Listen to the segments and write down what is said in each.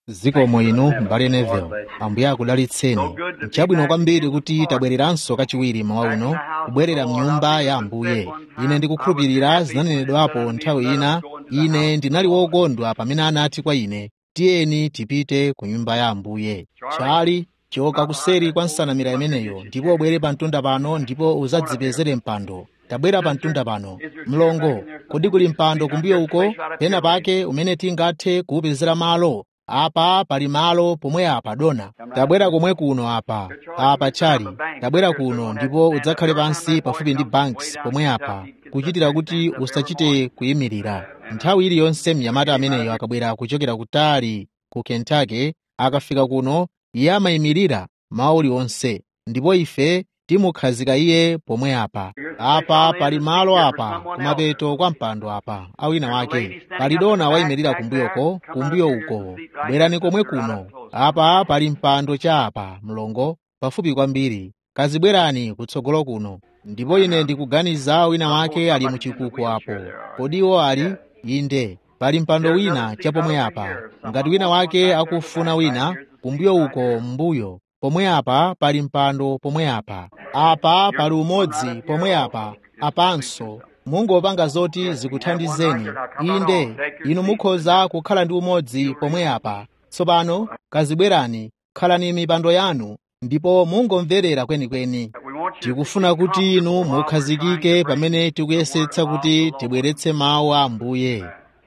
zikomo inu mbale Neville ambuye akudalitseni nchabwino kwambiri kuti tabwereranso kachiwiri mawa uno kubwerera mnyumba ya ambuye ine ndikukhulupirira zinanenedwapo nthawi ina ine ndinali wokondwa pamene anati kwa ine tiyeni tipite ku nyumba ya ambuye chali choka kuseri kwa nsanamira imeneyo ndipo ubwere pa mtunda pano ndipo uzadzipezere mpando tabwera pa mtunda pano mlongo kodi kuli mpando kumbuyo uko pena pake umene tingathe kuwupezera malo apa pali malo pomwe apa dona tabwera komwe kuno apa apa chali tabwera kuno ndipo udzakhale pansi pafupi ndi banks pomwe apa kuchitira kuti usachite kuyimirira nthawi iliyonse mnyamata ameneyo akabwera kuchokera kutali ku kentucky akafika kuno iye amayimirira mawu uliwonse ndipo ife timukhazika iye pomwe apa apa pali malo apa kumapeto kwa mpando apa awina wake pali dona wayimirira kumbuyoko kumbuyo uko bwerani komwe kuno apa pali mpando cha apa mlongo pafupi kwambiri kazibwerani kutsogolo kuno ndipo ine ndikuganiza wina wake ali muchikuku apo kodiwo ali inde pali mpando wina chapomwe apa ngati wina wake akufuna wina kumbuyo uko mbuyo pomwe apa pali mpando pomwe apa apa pali umodzi pomwe apa apanso mungopanga zoti zikuthandizeni inde inu mukhoza kukhala ndi umodzi pomwe apa tsopano kazibwerani khalani mipando yanu ndipo mungomverera kwenikweni tikufuna kuti inu mukhazikike pamene tikuyesetsa kuti tibweretse mawu a ambuye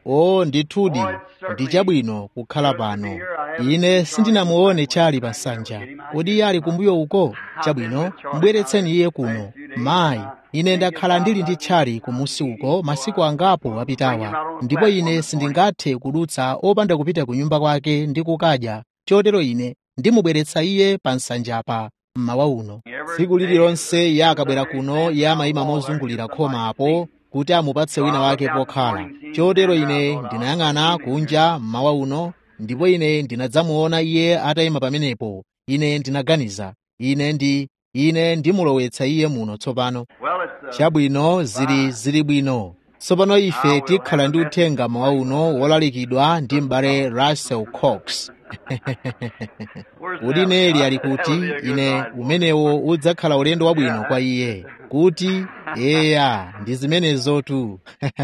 o ndithudi ndi chabwino kukhala pano ine sindinamuone chali pa nsanja kodi iye ali kumbuyo uko chabwino mbweretseni iye kuno mayi ine ndakhala ndili ndi chali kumusi uko masiku angapo apitawa ndipo ine sindingathe kudutsa opanda kupita ku nyumba kwake ndi kukadya chotero ine ndimubweretsa iye pa nsanjapa mmawa uno tsiku lililonse iye akabwera kuno iye amayima mozungulira khoma apo kuti amupatse wina wake pokhala chotero ine ndinayang'ana kunja mmawa uno ndipo ine ndinadzamuona iye atayima pamenepo ine ndinaganiza ine ndi ine ndimulowetsa iye muno tsopano chabwino zili zili bwino tsopano ife tikhala ndi uthenga mmawa uno wolalikidwa ndi m'bale russell cox kuti neli ali kuti ine umenewo udzakhala ulendo wabwino kwa iye kuti eya ndi zimenezotu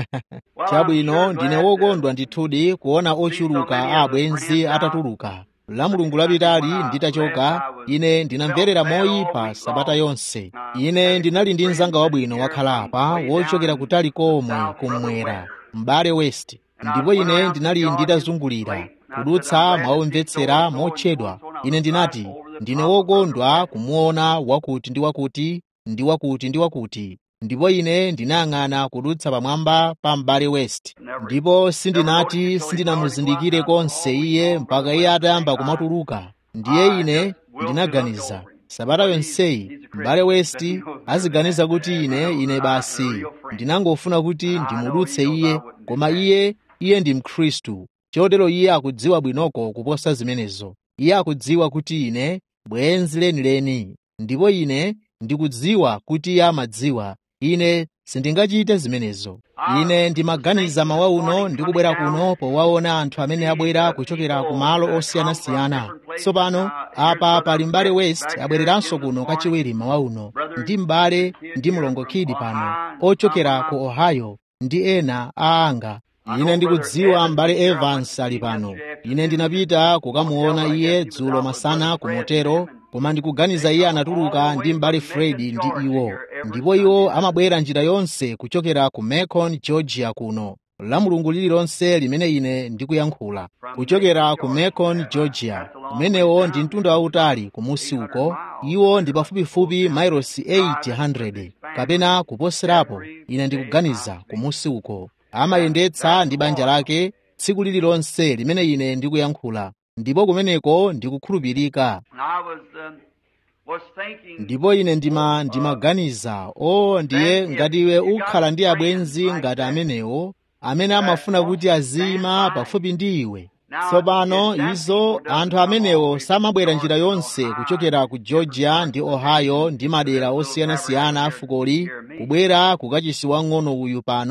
chabwino ndine wokondwa ndithudi kuona ochuluka a abwenzi atatuluka la mulungu lapitali nditachoka ine ndinamverera moyipa sabata yonse ine ndinali ndi mzanga wabwino wakhala apa wochokera kutali komwe kummwera m'bale west ndipo ine ndinali nditazungulira kudutsa mwaumvetsera motchedwa ine ndinati ndine wokondwa kumuona wakuti ndi wakuti ndi wakuti ndi wakuti ndipo ine ndinayang'ana kudutsa pamwamba pa m'bale west ndipo sindinati sindinamuzindikire konse iye mpaka iye atayamba kumatuluka ndiye ine ndinaganiza sabata yonseyi m'bale west aziganiza kuti ine ine basi ndinangofuna kuti ndimudutse iye koma iye iye ndi mkhristu chotero iye akudziwa bwinoko kuposa zimenezo iye akudziwa kuti ine bwenzi lenileni ndipo ine ndikudziwa kuti iye amadziwa ine sindingachite zimenezo ine ndimaganiza mawa uno ndikubwera kuno powaona anthu amene abwera kuchokera ku malo osiyanasiyana tsopano apa pali m'bale west abwereranso kuno kachiwiri mawa uno ndi m'bale ndi mlongo khidi pano ochokera ku ohio ndi ena a anga ine ndikudziwa m'bale evans ali pano ine ndinapita kukamuona iye dzulo masana ku motero koma ndikuganiza iye anatuluka ndi m'bale fredi ndi iwo ndipo iwo amabwera njira yonse kuchokera ku macon georgia kuno la mulungu lililonse limene ine ndikuyankhula kuchokera ku macon georgia kumenewo ndi mtunda wautali kumusi uko iwo ndi pafupifupi mailosi 800 kapena kuposerapo ine ndikuganiza kumusi uko amayendetsa ndi banja lake tsiku lililonse limene ine ndikuyankhula ndipo kumeneko ndikukhulupirika ndipo ine ndima ndimaganiza o ndiye ngati iwe ukhala ndi abwenzi ngati amenewo amene amafuna kuti azima pafupi ndi iwe tsopano izo anthu amenewo samabwera njira yonse kuchokera ku georgia ndi ohio ndi madera osiyanasiyana a fukoli kubwera kukachisi wang'ono uyu pano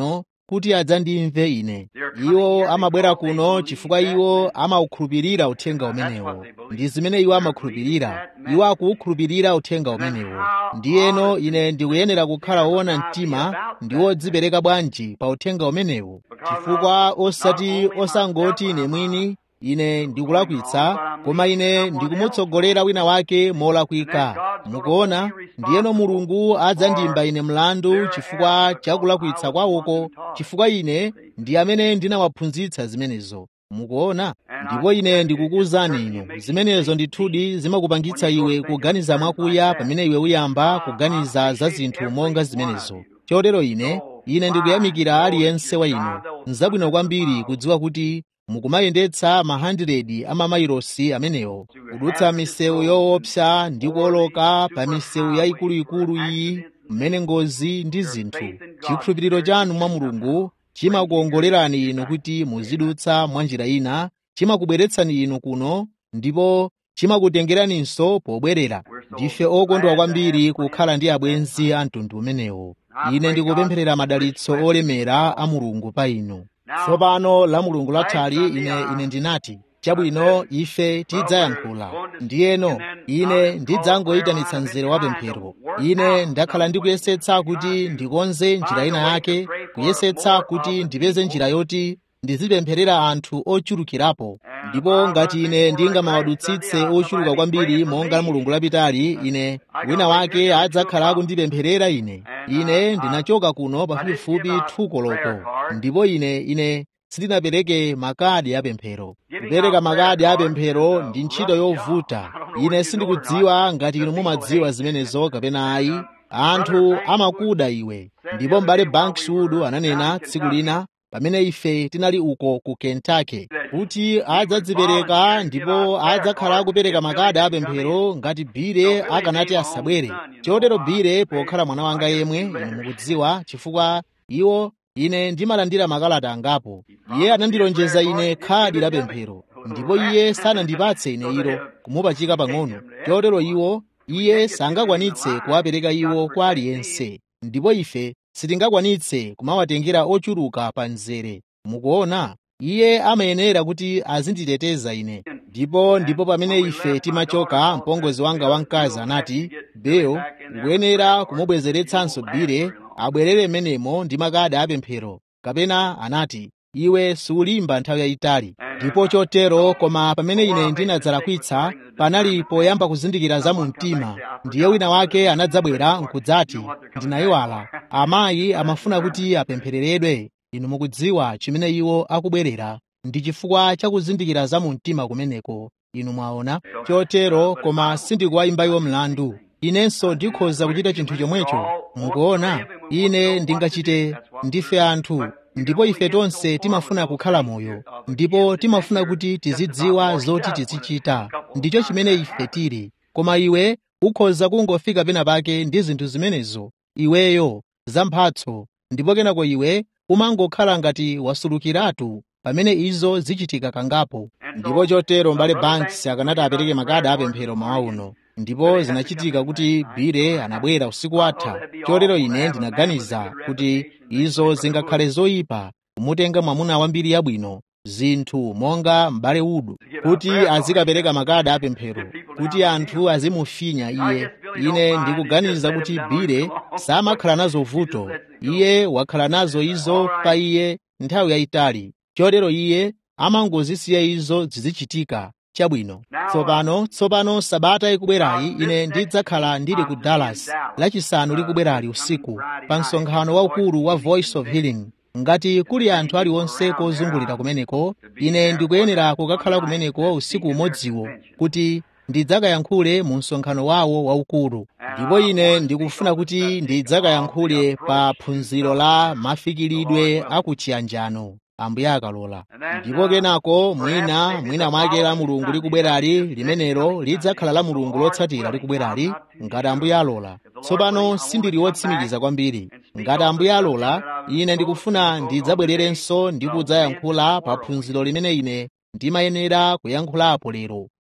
kuti adzandimve ine iwo amabwera kuno chifukwa iwo amaukhulupirira uthenga umenewo ndi zimene iwo amakhulupirira iwo akuwukhulupirira uthenga umenewo ndiyeno ine ndikuyenera kukhala woona mtima ndi wodzipereka bwanji pa uthenga umenewo chifukwa osati osangoti ine mwini ine ndikulakwitsa koma ine ndikumutsogolera wina wake molakwika mukuona ndiyeno mulungu adzandimba ine mlandu chifukwa chakulakwitsa kwawoko chifukwa ine ndi amene ndinawaphunzitsa zimenezo mukuona ndipo ine ndikukuwuzani inu zimenezo ndithudi zimakupangitsa iwe kuganiza mwakuya pamene iwe uyamba kuganiza za zinthu monga zimenezo chotero ine ine ndikuyamikira aliyense wa inu nzabwino kwambiri kudziwa kuti mukumayendetsa ma 100 a mamailosi amenewo kudutsa misewu yoopsa ndi kuoloka pa misewu yayikuluikulu iyi mmene ngozi ndi zinthu chikhulupiriro chanu mwa mulungu chimakuongolerani inu kuti muzidutsa mwa njira ina chimakubweretsani inu kuno ndipo chimakutengeraninso pobwerera ndife okondwa kwambiri kukhala ndi abwenzi a mtundu umenewo ine ndikupempherera madalitso olemera a mulungu pa inu tsopano la mulungu lathali ine ine ndinati chabwino ife tidzayankhula ndiyeno ine ndidzangoyitanitsa mzere wa pemphero ine ndakhala ndikuyesetsa kuti ndikonze njira ina yake kuyesetsa kuti ndipeze njira yoti ndizipempherera anthu ochulukirapo ndipo ngati ine ndingamawadutsitse ochuluka kwambiri monga la mulungu lapitali ine wina wake adzakhala akundipempherera ine ine ndinachoka kuno pafupifupi thuko loko ndipo ine ine sindinapereke makadi apemphero kupereka makadi apemphero ndi ntchito yovuta ine sindikudziwa ngati inu mumadziwa zimenezo kapena ayi anthu amakuda iwe ndipo m'bale bankswood ananena tsiku lina pamene ife tinali uko ku kentucky kuti adzadzipereka ndipo adzakhala akupereka makadi apemphero ngati bire akanati asabwere chotero bire pokhala mwana wanga yemwe inu mukudziwa chifukwa iwo ine ndimalandira makalata angapo iye anandilonjeza ine khadi la pemphero ndipo iye sanandipatse ine ilo kumupachika pang'ono chotero iwo iye sangakwanitse kuwapereka iwo kwa aliyense ndipo ife sitingakwanitse kumawatengera ochuluka pa mzere mukuona iye amayenera kuti azinditeteza ine ndipo ndipo pamene ife timachoka mpongozi wanga wamkazi anati beyo ukuyenera kumubwezeretsanso bire abwerere menemo ndi makadi apemphero kapena anati iwe sulimba nthawi yayitali ndipo chotero koma pamene ine ndinadzalakwitsa panali poyamba kuzindikira za mu mtima ndiye wina wake anadzabwera nkudzati ndinayiwala amayi amafuna kuti apemphereredwe inu mukudziwa chimene iwo akubwerera ndi chifukwa chakuzindikira za mu mtima kumeneko inu mwaona chotero koma sindikuwayimba iwo mlandu inenso ndikhoza kuchita chinthu chomwecho mukuona ine ndingachite ndife anthu ndipo ife tonse timafuna kukhala moyo ndipo timafuna kuti tizidziwa zoti tizichita ndicho chimene ife tili koma iwe ukhoza kungofika pena pake ndi zinthu zimenezo iweyo zamphatso ndipo kenako iwe umangokhala ngati wasulukiratu pamene izo zichitika kangapo ndipo chotero mbale banks akanati apereke makadi apemphero mawa uno ndipo zinachitika kuti bire anabwera usiku watha chotero ine ndinaganiza kuti izo zingakhale zoyipa kumutenga mwamuna wambiri yabwino zinthu monga m'bale udu kuti azikapereka makadi apemphero kuti anthu azimufinya iye ine ndikuganiza kuti bire samakhala nazo vuto iye wakhala nazo izo pa iye nthawi yayitali chotero iye amangozisiya izo zizichitika chabwino tsopano tsopano sabata ikubwerayi ine ndidzakhala ndili ku dallas lachisanu likubwerali usiku pa msonkhano waukulu wa voice of healing ngati kuli anthu aliwonse kozungulira kumeneko ine ndikuyenera kukakhala kumeneko usiku umodziwo kuti ndidzakayankhule mu msonkhano wawo waukulu ndipo ine ndikufuna kuti ndidzakayankhule pa phunziro la mafikiridwe akuchiyanjano ambuye akalola ndipo kenako mwina mwina mwake la mulungu likubwerali limenelo lidzakhala la mulungu lotsatira likubwerali ngati ambuye alola tsopano sindili wotsimikiza kwambiri ngati ambuye alola ine ndikufuna ndidzabwererenso ndi kudzayankhula pa phunziro limene ine ndimayenera kuyankhulapo lero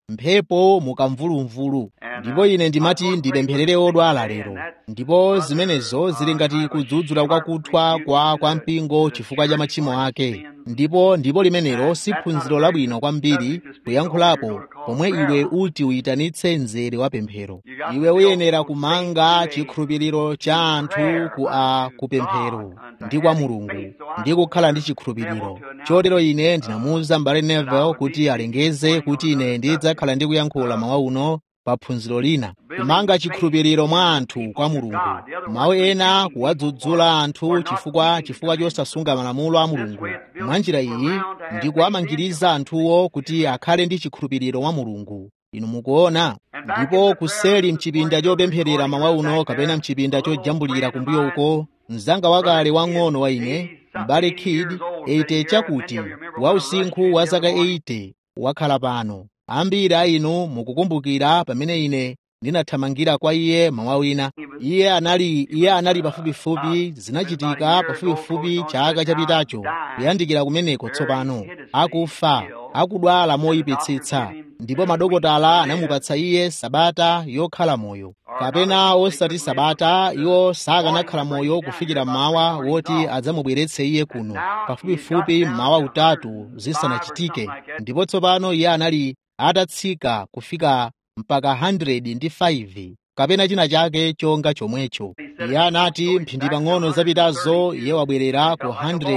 mphepo mukamvulumvulu ndipo ine ndimati ndipempherere odwala lero ndipo zimenezo zili ngati kudzudzula kwakuthwa kwa kwa mpingo chifukwa cha machimo ake ndipo ndipo limenelo si phunziro labwino kwambiri kuyankhulapo pomwe iwe uti uyitanitse mzere wa pemphero iwe uyenera kumanga chikhulupiriro cha anthu ku a kupemphero ndi kwa mulungu ndi kukhala ndi chikhulupiriro chotero ine ndinamuwuza mbale neville kuti alengeze kuti ine ndidzakhala ndi kuyankhula mawa uno pa phunziro lina kumanga chikhulupiriro mwa anthu kwa mulungu mawu ena kuwadzudzula anthu chifukwa chifukwa chosasunga malamulo a mulungu mwa njira iyi ndi kuwamangiriza anthuwo kuti akhale ndi chikhulupiriro mwa mulungu inu mukuona ndipo kuseli mchipinda chopempherera mawa uno kapena mchipinda chojambulira kumbuyo uko mzanga wakale wang'ono wa ine mbale kid 80 chakuti wa usinkhu wa zaka 80 wakhala pano ambiri a inu mukukumbukira pamene ine ndinathamangira kwa iye mawa wina iye anali iye anali pafupifupi zinachitika pafupifupi chaka chapitacho kuyandikira kumeneko tsopano akufa akudwala moyipitsitsa ndipo madokotala anamupatsa iye sabata yokhala moyo kapena osati sabata iwo sakanakhala moyo kufikira mmawa woti adzamubweretse iye kuno pafupifupi mmawa utatu zisanachitike ndipo tsopano iye anali atatsika kufika mpaka 105 kapena china chake chonga chomwecho iye anati mphindi pang'ono zapitazo iye wabwerera ku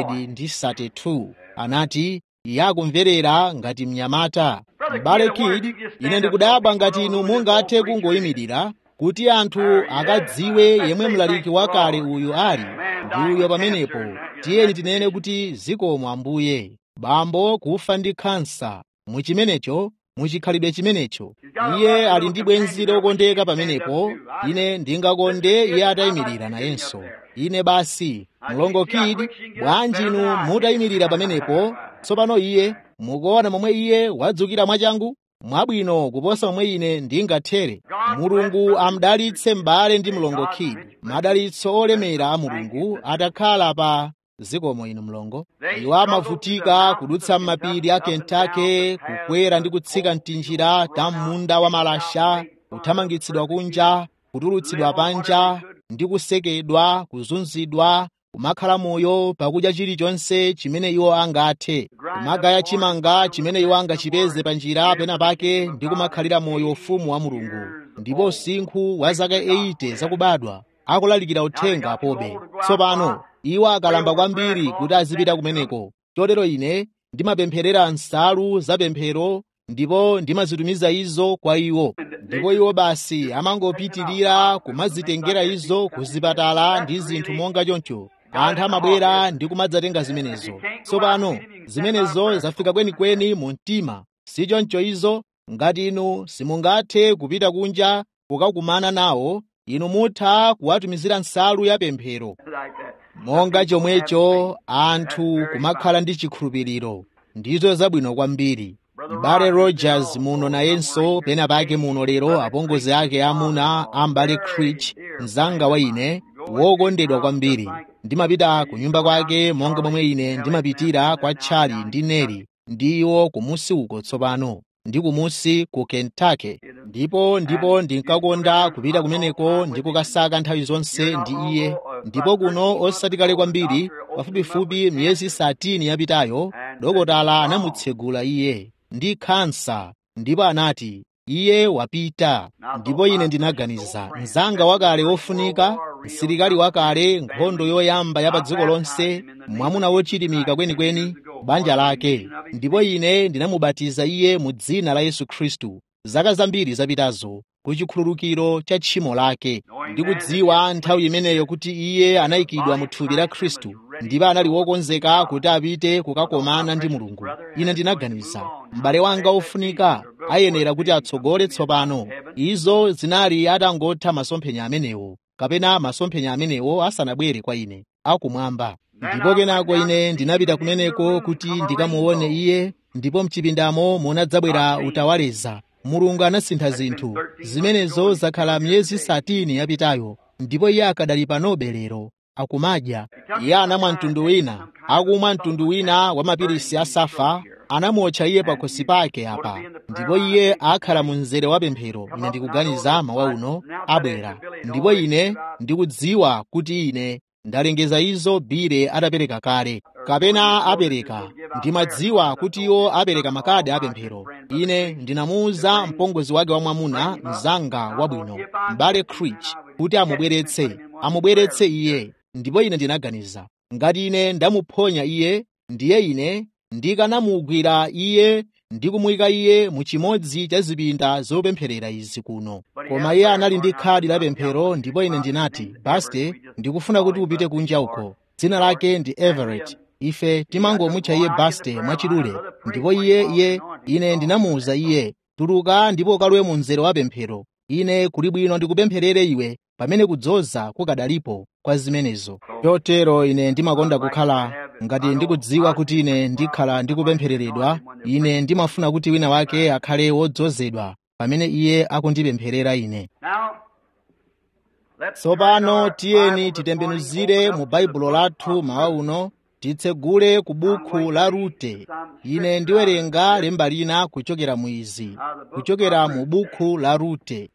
132 anati iye akumverera ngati mnyamata m'bale kid ine ndikudabwa ngati inu mungathe kungoyimirira kuti anthu akadziwe yemwe mlaliki wakale uyu ali ndi uyo pamenepo tiyeni tinene kuti zikomo ambuye bambo kufa ndi khansa muchimenecho muchikhalidwe chimenecho iye ali ndi bwenzi lokondeka pamenepo ine ndingakonde iye atayimirira nayenso ine basi mlongo kid bwanji inu mutayimirira pamenepo tsopano iye mukuona momwe iye wadzukira mwachangu mwabwino kuposa momwe ine ndingathere mulungu amdalitse m'bale ndi mlongo kid madalitso olemera a mulungu atakhala pa zikomo inu mlongo iwo amavutika kudutsa m'mapiri a kentucky kukwera ndi kutsika mtinjira ta munda wa malasha kuthamangitsidwa kunja kutulutsidwa panja ndi kusekedwa kuzunzidwa kumakhala moyo pakudya chilichonse chimene iwo angathe kumagaya chimanga chimene iwo angachipeze pa njira pena pake ndi kumakhalira moyo ufumu wa mulungu ndipo usinkhu wa zaka 80 zakubadwa akulalikira uthenga pobe tsopano iwo akalamba kwambiri kuti azipita kumeneko chotero ine ndimapempherera nsalu zapemphero ndipo ndimazitumiza izo kwa iwo ndipo iwo basi amangopitirira kumazitengera izo ku zipatala ndi zinthu monga choncho anthu amabwera ndi kumadzatenga zimenezo tsopano zimenezo zafika kwenikweni mu mtima si choncho izo ngati inu simungathe kupita kunja kukakumana nawo inu mutha kuwatumizira nsalu ya pemphero monga chomwecho anthu kumakhala ndi chikhulupiriro ndizo zabwino kwambiri m'bale rogers muno nayenso pena pake muno lero apongozi ake amuna a m'bale crich mzanga wa ine wokondedwa kwambiri ndimapita ku nyumba kwake monga momwe ine ndimapitira kwa tchali ndi neri ndi iwo kumusi uko tsopano ndi kumusi ku kentucky ndipo ndipo ndinkakonda kupita kumeneko ndi kukasaka nthawi zonse ndi iye ndipo kuno osati kale kwambiri pafupifupi miyezi 13 yapitayo dokotala anamutsegula iye ndi khansa ndipo anati iye wapita ndipo ine ndinaganiza mzanga wakale wofunika msilikali wakale nkhondo yoyamba ya pa dziko lonse mwamuna wochilimika kwenikweni banja lake ndipo ine ndinamubatiza iye mu dzina la yesu khristu zaka zambiri zapitazo ku chikhululukiro cha tchimo lake ndikudziwa nthawi imeneyo kuti iye anayikidwa mu thupi la khristu ndipo anali wokonzeka kuti apite kukakomana ndi mulungu ine ndinaganiza m'bale wanga wofunika ayenera kuti atsogole tsopano izo zinali atangotha masomphenya amenewo kapena masomphenya amenewo asanabwere kwa ine akumwamba ndipo kenako ine ndinapita kumeneko kuti ndikamuone iye ndipo mchipindamo munadzabwera utawaleza mulungu anasintha zinthu zimenezo zakhala miyezi 13 yapitayo ndipo iye akadali panobe lero akumadya iye anamwa mtundu wina akumwa mtundu wina wa mapirisi asafa anamuotcha iye pakhosi pake apa ndipo iye akhala mu mzere wa pemphero ine ndikuganiza mawa uno abwera ndipo ine ndikudziwa kuti ine ndalengeza izo bire atapereka kale kapena apereka ndimadziwa kuti iwo apereka makadi apemphero ine ndinamuwuza mpongozi wake wamwamuna mzanga wabwino m'bale crich kuti amubweretse amubweretse iye ndipo ine ndinaganiza ngati ine ndamuphonya iye ndiye ine ndikanamugwira iye ndi kumuyika iye mu chimodzi cha zipinda zopempherera izi kuno koma iye anali ndi khadi la pemphero ndipo ine ndinati baste ndikufuna kuti upite kunja uko dzina lake ndi everett ife timangomutcha iye baste mwachidule ndipo iye iye ine ndinamuwuza iye tuluka ndipo ukalowe mu mzere wa pemphero ine kuli bwino ndikupempherere iwe pamene kudzoza kukadalipo kwa zimenezo chotero ine ndimakonda kukhala ngati ndikudziwa kuti ine ndikhala ndikupemphereredwa ine ndimafuna kuti wina wake akhale wodzozedwa pamene iye akundipempherera ine tsopano tiyeni titembenuzire mu baibulo lathu mawa uno titsegule ku buku la rute ine ndiwerenga lemba lina kuchokera mu izi kuchokera mu buku la rute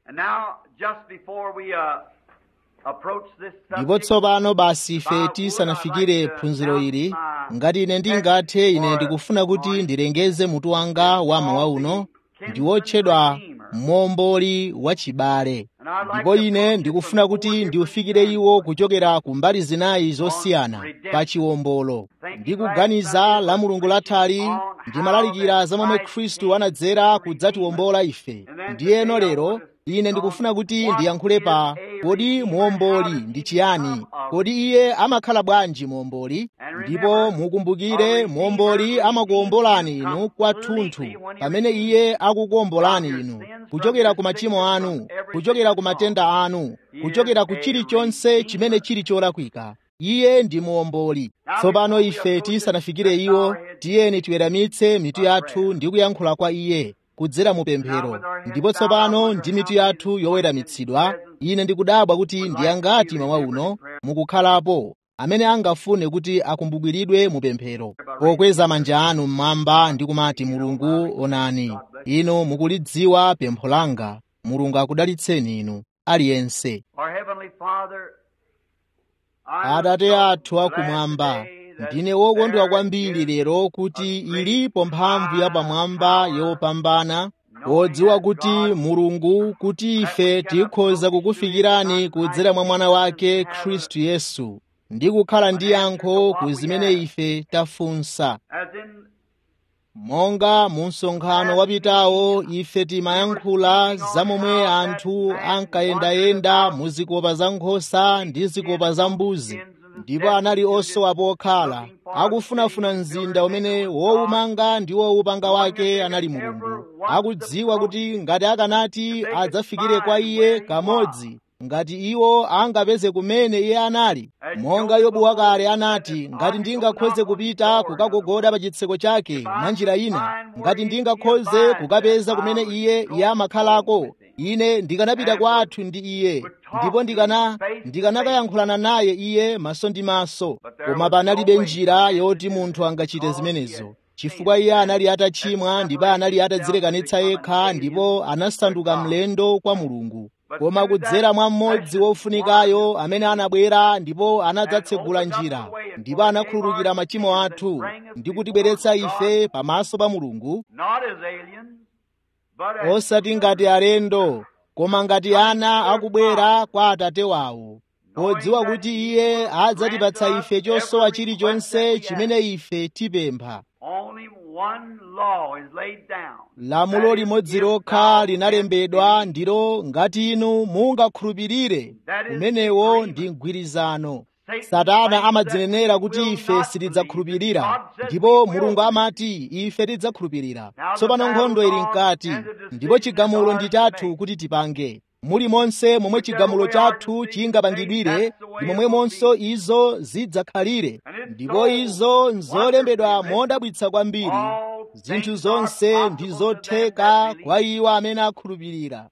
ndipo tsopano basi ife tisanafikire phunziro ili ngati ine ndingathe ine ndikufuna kuti ndilengeze mutu wanga wa mawa uno ndi wotchedwa momboli wachibale ndipo ine ndikufuna kuti ndiufikire iwo kuchokera ku mbali zinayi zosiyana pa chiwombolo ndikuganiza la mulungu lathali ndimalalikira za momwe khristu anadzera kudzatiwombola ife ndiyeno lero ine ndikufuna kuti ndiyankhule pa kodi muomboli ndi chiyani kodi iye amakhala bwanji muomboli ndipo mukumbukire muomboli amakuwombolani inu kwathunthu pamene iye akukuwombolani inu kuchokera ku machimo anu kuchokera ku matenda anu kuchokera ku chilichonse chimene chili cholakwika iye ndi muomboli tsopano ife tisanafikire iwo tiyeni tiweramitse mitu yathu ndi kuyankhula kwa iye kudzera mu pemphero ndipo tsopano ndi mitu yathu yoweramitsidwa ine ndikudabwa kuti ndiyangati mawa uno mukukhalapo amene angafune kuti akumbukiridwe mu pemphero pokweza manja anu mmwamba ndi kumati mulungu onani inu mukulidziwa pempho langa mulungu akudalitseni inu aliyense atate athu akumwamba ndine wokondwa kwambiri lero kuti ilipo mphamvu yapamwamba yopambana wodziwa kuti mulungu kuti ife tikhoza kukufikirani kudzera mwa mwana wake khristu yesu ndi kukhala ndi yankho ku zimene ife tafunsa monga mu msonkhano wapitawo ife timayankhula za momwe anthu ankayendayenda mu zikopa za nkhosa ndi zikopa za mbuzi ndipo anali osowa pokhala akufunafuna mzinda umene wowumanga ndi wowupanga wake anali mulungu akudziwa kuti ngati akanati adzafikire kwa iye kamodzi ngati iwo angapeze kumene iye anali monga yobu wakale anati ngati ndingakhoze kupita kukagogoda pa chitseko chake mwa njira ina ngati ndingakhoze kukapeza kumene iye iye amakhalako ine ndikanapita kwathu ndi iye ndipo ndikana ndikanakayankhulana naye iye maso ndi maso koma panalibe njira yoti munthu angachite zimenezo chifukwa iye anali atachimwa ndipo anali atadzilekanitsa yekha ndipo anasanduka mlendo kwa mulungu koma kudzera mwa mmodzi wofunikayo amene anabwera ndipo anadzatsegula njira ndipo anakhululukira machimo athu ndi kutibweretsa ife pamaso pa mulungu osati ngati alendo koma ngati ana akubwera kwa atate wawo podziwa kuti iye adzatipatsa ife chosowa chilichonse chimene ife tipempha lamulo limodzi lokha linalembedwa ndilo ngati inu mungakhulupirire kumenewo ndi mgwirizano satana amadzinenera kuti ife sitidzakhulupirira ndipo mulungu amati ife tidzakhulupirira tsopano nkhondo ili mkati ndipo chigamulo ndi chathu kuti tipange mulimonse momwe chigamulo chathu chingapangidwire ndi momwemonso izo zidzakhalire ndipo izo nzolembedwa modabwitsa kwambiri zinthu zonse ndi zotheka kwa iwo amene akhulupirira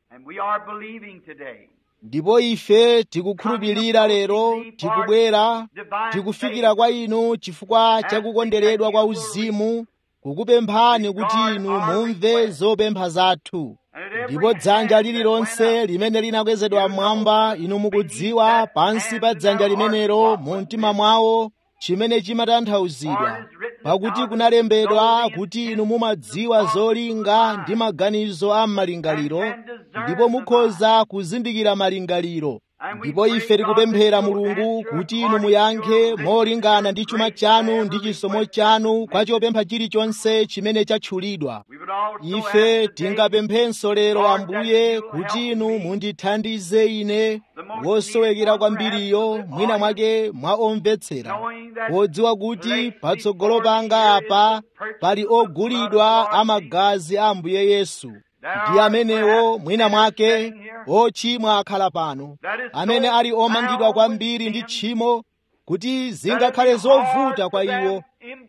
ndipo ife tikukhulupirira lero tikubwera tikufikira kwa inu chifukwa cha kukonderedwa kwa uzimu kukupemphani kuti inu mumve zopempha zathu ndipo dzanja lililonse limene linakwezedwa mmwamba inu mukudziwa pansi pa dzanja limenelo mu mtima mwawo chimene chimatanthauzidwa pakuti kunalembedwa kuti inu mumadziwa zolinga ndi maganizo a m'malingaliro ndipo mukhoza kuzindikira malingaliro ndipo ife tikupemphera mulungu kuti inu muyankhe molingana ndi chuma chanu ndi chisomo chanu kwa chopempha chilichonse chimene chatchulidwa ife tingapemphenso lero ambuye kuti inu mundithandize ine wosowekera kwambiriyo mwina mwake mwa omvetsera podziwa kuti patsogolo panga apa pali ogulidwa amagazi a ambuye yesu ndi amenewo mwina mwake ochimwa akhala pano amene ali omangidwa kwambiri ndi tchimo kuti zingakhale zovuta kwa iwo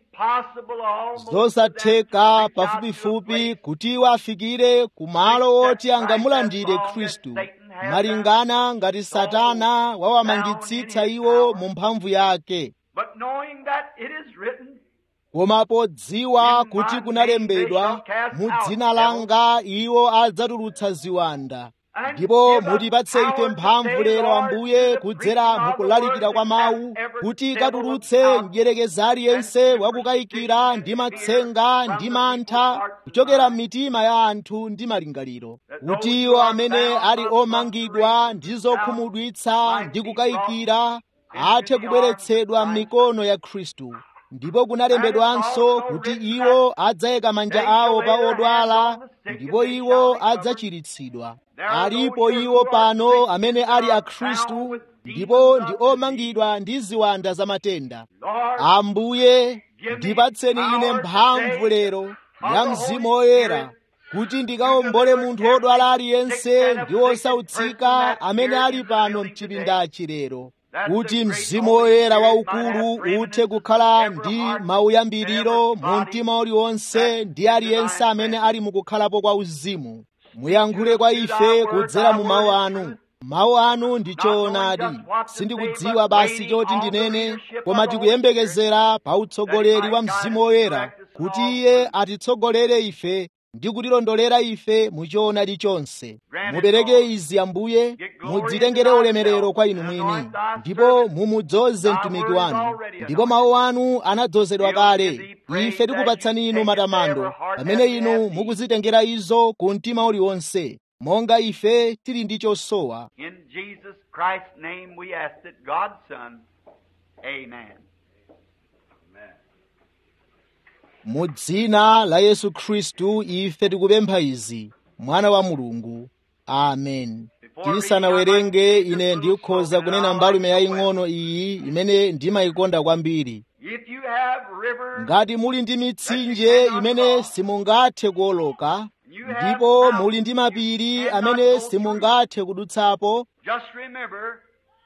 zosatheka pafupifupi kuti iwo afikire ku malo oti angamulandire khristu malingana ngati satana wawamangitsitsa iwo mu mphamvu yake koma podziwa kuti kunalembedwa mu dzina langa iwo adzatulutsa ziwanda ndipo mutipatse ife mphamvu lero ambuye kudzera mukulalikira kwa mawu kuti katulutse mdyerekeza aliyense wakukayikira ndi matsenga ndi mantha kuchokera m'mitima ya anthu ndi malingaliro kuti iwo amene ali omangidwa ndi zokhumudwitsa ndi kukayikira athe kubweretsedwa m'mikono ya khristu ndipo kunalembedwanso kuti iwo adzayika manja awo pa odwala ndipo iwo adzachiritsidwa alipo iwo pano amene ali akhristu ndipo ndi omangidwa ndi ziwanda za matenda ambuye ndipatseni ine mphamvu lero ya mzimu woyera kuti ndikawombole munthu wodwala aliyense ndi wosautsika amene ali pano mchipindachi lero kuti mzimu woyera waukulu uthe kukhala ndi mauyambiriro mu mtima uliwonse ndi aliyense amene ali mukukhalapo kwa uzimu muyankhule kwa ife kudzera mu mawu anu mawu anu ndi choonadi sindikudziwa basi choti ndinene koma tikuyembekezera pa utsogoleri wa mzimu woyera kuti iye atitsogolere ife ndi kutilondolera ife mu choonadi chonse mupereke izi ambuye mudzitengere ulemerero kwa inu mwini ndipo mumudzoze mtumiki wanu ndipo mawu anu anadzozedwa kale ife tikupatsani inu matamando pamene inu mukuzitengera izo ku mtima uliwonse monga ife tili ndi chosowa In Jesus Christ's name we ask it, God's Son. Amen. mu dzina la yesu khristu ife tikupempha izi mwana wa mulungu amen tisanawerenge ine ndikhoza kunena mbalume yaying'ono iyi imene ndimayikonda kwambiri If you have rivers ngati muli ndi mitsinje imene simungathe kuwoloka ndipo muli ndi mapiri amene simungathe kudutsapo Just remember,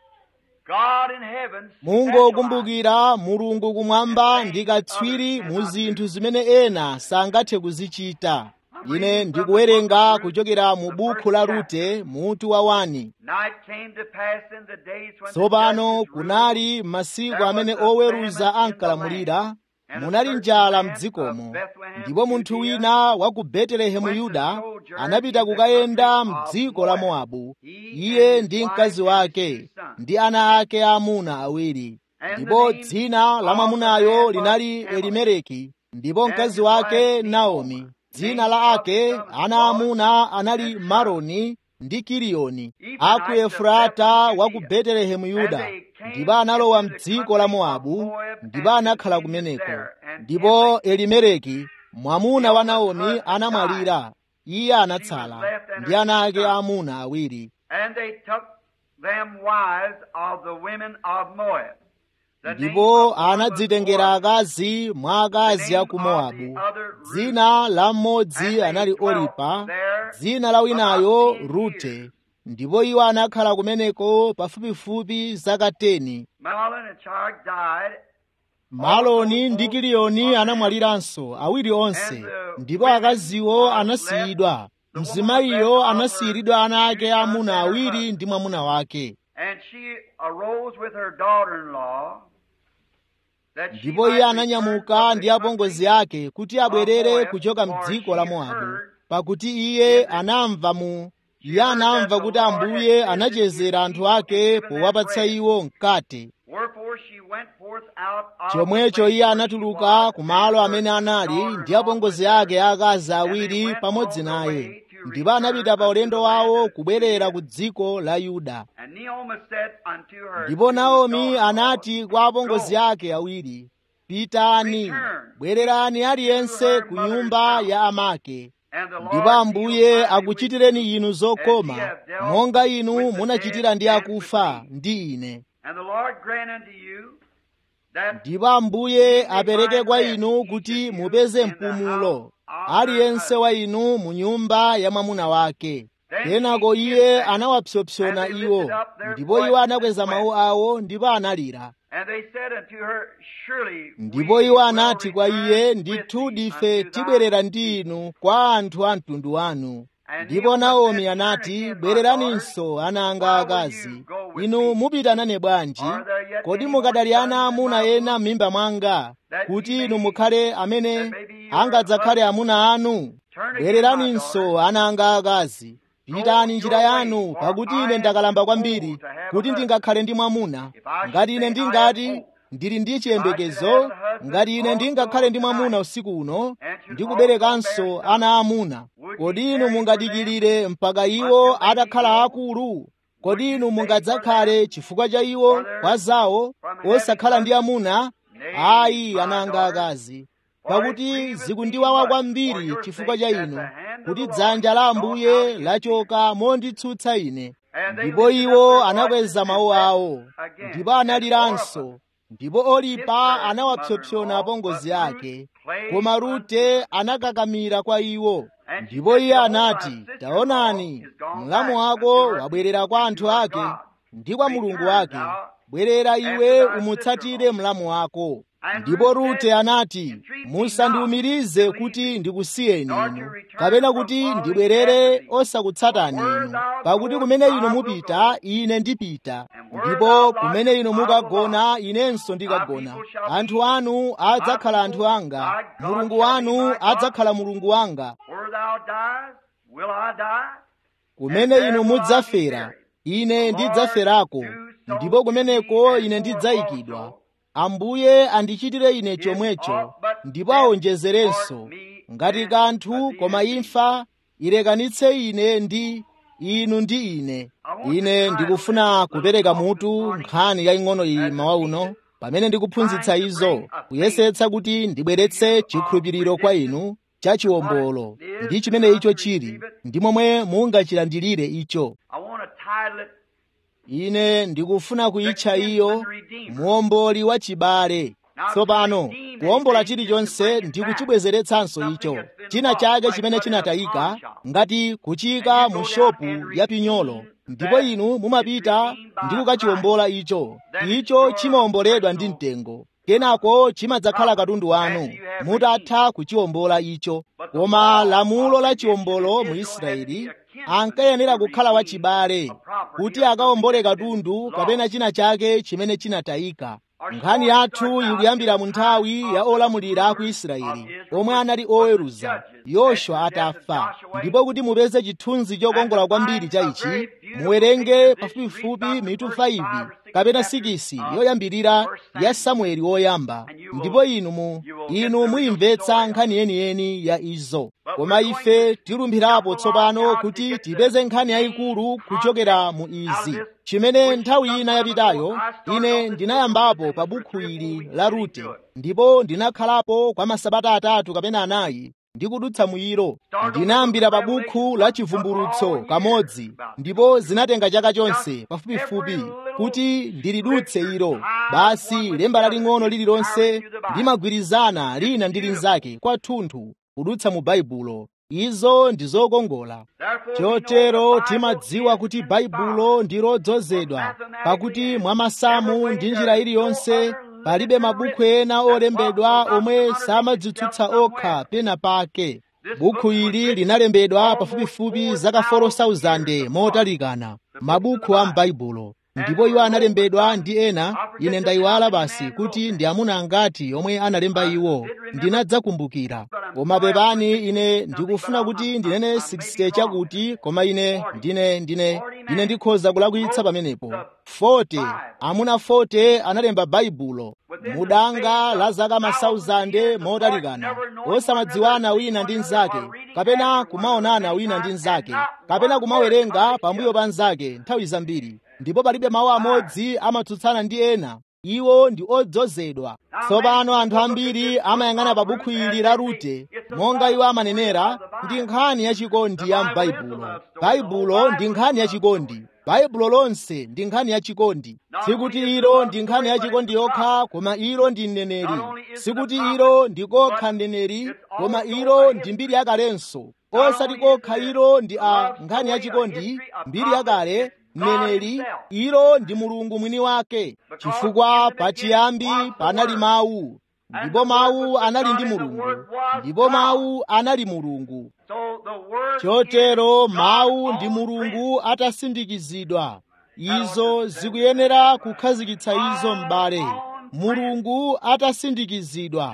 God in heaven mungokumbukira mulungu kumwamba ndi katswiri mu zinthu zimene ena sangathe kuzichita ine ndikuwerenga kuchokera mu buku la rute mutu wa wani Night came to pass in the days when the tsopano judges ruled. kunali masiku amene oweruza ankalamulira munali njala mdzikomo ndipo munthu wina wa ku betelehemu yuda anapita kukayenda mdziko la mowabu iye ndi mkazi wake ndi ana ake aamuna awiri ndipo dzina la mwamunayo linali elimeleki ndipo mkazi wake naomi dzina la ake ana aamuna anali maroni ndi kiliyoni aku efurata wa ku betelehemu yuda ndipo analowa mdziko la mowabu ndipo anakhala kumeneko ndipo elimeleki mwamuna wa naomi anamwalira iye anatsala ndi ana ake aamuna awiri And they took them wives of the women of Moab. The name ndipo of one was anadzitengera Orpah, akazi mwa akazi a ku mowabu dzina la mmodzi anali oripa dzina la winayo rute ndipo iwo anakhala kumeneko pafupifupi zaka 10 Mahlon and Char died, maloni ndi kiliyoni anamwaliranso awiri onse ndipo akaziwo anasiyidwa mzimayiyo anasiyiridwa ana ake amuna awiri ndi mwamuna wake and she arose with her daughter-in-law that she ndipo iye might ananyamuka return ndi from apongozi the country ake kuti abwerere kuchoka mdziko la mowabu pakuti iye anamva mu iye anamva kuti ambuye anachezera anthu ake powapatsa iwo mkate Wherefore she went forth out of chomwecho the place iye where anatuluka she was, ku malo and amene her anali daughter ndi apongozi ake akazi awiri pamodzi naye ndipo anapita pa ulendo wawo kubwerera ku dziko la yuda And Naomi said unto her ndipo two naomi daughters, anati kwa apongozi ake awiri pitani bwererani aliyense ku nyumba ya amake And the Lord ndipo ambuye deal kindly akuchitireni with you, inu as zokoma he hath dealt monga inu with the munachitira dead ndi and akufa with me. ndi ine And the Lord grant unto you that ndipo ambuye apereke kwa inu kuti mupeze mpumulo aliyense wa inu mu nyumba ya mwamuna wake kenako iye anawapsompsona iwo ndipo iwo anakweza mawu awo ndipo analira And they said unto her, Surely ndipo we iwo will anati kwa return iye with ndithu thee dife unto thy tibwerera ndi inu kwa anthu a mtundu wanu ndipo naomi anati bwereraninso ana anga akazi inu mupita nane bwanji kodi mukadali ana amuna ena m'mimba mwanga kuti inu mukhale amene angadzakhale amuna anu bwereraninso ana anga akazi pitani njira yanu pakuti ine ndakalamba kwambiri kuti ndingakhale ndi mwamuna ngati ine ndingati ndili ndi chiyembekezo ngati ine ndingakhale ndi mwamuna usiku uno ndikuberekanso ana amuna kodi inu mungadikirire mpaka iwo atakhala akulu kodi inu mungadzakhale chifukwa cha iwo kwa zawo osakhala ndi amuna ayi ananga akazi pakuti zikundiwawa kwambiri chifukwa cha inu kuti dzanja la ambuye lachoka monditsutsa ine ndipo iwo anakweza mawu awo ndipo analiranso ndipo olipa anawapsompsona apongozi ake koma rute anakakamira kwa iwo ndipo iye anati taonani mlamu wako wabwerera kwa anthu ake ndi kwa mulungu wake bwerera iwe umutsatire mlamu wako ndipo rute anati musandiwumirize kuti ndikusiyeni inu kapena kuti ndibwerere osakutsatani inu pakuti kumene inu mupita ine ndipita ndipo kumene inu mukagona inenso ndikagona anthu anu adzakhala anthu anga mulungu wanu adzakhala mulungu wanga Where thou diest, will I die? kumene inu mudzafera ine ndidzaferako ndipo kumeneko ine ndidzayikidwa ambuye andichitire ine chomwecho ndipo awonjezerenso ngati kanthu koma imfa ilekanitse ine ndi inu ndi ine ine ndikufuna kupereka mutu nkhani yaying'ono iyi mawa uno pamene ndikuphunzitsa izo kuyesetsa kuti ndibweretse chikhulupiriro kwa inu cha chiwombolo ndi chimene icho chili ndi momwe mungachilandilire icho I want to title it ine ndikufuna kuyitcha iyo muomboli wa chibale tsopano kuwombola chilichonse ndi kuchibwezeretsanso icho china chake chimene chinatayika ngati kuchika mu shopu ya pinyolo ndipo inu mumapita ndi kukachiwombola icho icho chimawomboledwa ndi mtengo kenako chimadzakhala katundu wanu mutatha kuchiwombola icho koma lamulo la chiwombolo mu israeli ankayenera kukhala wachibale kuti akawombole katundu kapena china chake chimene chinatayika nkhani yathu ikuyambira mu nthawi ya olamulira a ku israeli omwe anali oweruza yoswa atafa ndipo kuti mupeze chithunzi chokongola kwambiri cha ichi muwerenge pafupifupi mitu 5 kapena 6 yoyambirira ya samueli woyamba ndipo inu mu inu muyimvetsa nkhani yeniyeni ya izo koma ife tilumphirapo tsopano kuti tipeze nkhani yayikulu kuchokera mu izi chimene nthawi ina yapitayo ine ndinayambapo pa bukhu ili la rute ndipo ndinakhalapo kwa masabata atatu kapena anayi ndikudutsa mwiro ndinayambira pa bukhu la chivumbulutso kamodzi ndipo zinatenga chaka chonse pafupifupi kuti ndilidutse ilo basi lemba laling'ono lililonse limagwirizana lina ndi linzake kwathunthu kudutsa mu baibulo izo ndi zokongola chotero timadziwa kuti baibulo ndi lodzozedwa pakuti mwa masamu ndi njira iliyonse palibe mabukhu ena olembedwa omwe samadzitsutsa okha pena pake bukhu ili linalembedwa pafupifupi zaka 4,000 motalikana mabukhu a m'baibulo ndipo iwo analembedwa ndi ena ine ndayiwala basi kuti ndi amuna angati omwe analemba iwo ndinadzakumbukira koma pepani ine ndikufuna kuti ndinene 60 chakuti koma ine ndine ndine ine ndikhoza kulakwitsa pamenepo 40 amuna 40 analemba baibulo mudanga la zaka masauzande motalikana osamadziwana wina ndi mnzake kapena kumaonana wina ndi mnzake kapena kumawerenga pambuyo pa mnzake nthawi zambiri ndipo palibe mawu amodzi amatsutsana ndi ena iwo ndi odzozedwa tsopano anthu ambiri amayang'ana pa bukhu ili la rute monga iwo amanenera ndi nkhani yachikondi ya m'baibulo baibulo ndi nkhani yachikondi baibulo lonse ndi nkhani yachikondi sikuti ilo ndi nkhani yachikondi yokha koma ilo ndi mneneri sikuti ilo ndi kokha mneneri koma ilo ndi mbiri yakalenso osati kokha ilo ndi a nkhani yachikondi mbiri yakale mneneri ilo ndi mulungu mwini wake chifukwa pachiyambi panali mawu ndipo mawu anali ndi mulungu ndipo mawu anali mulungu chotero mawu ndi mulungu atasindikizidwa izo zikuyenera kukhazikitsa izo m'bale mulungu atasindikizidwa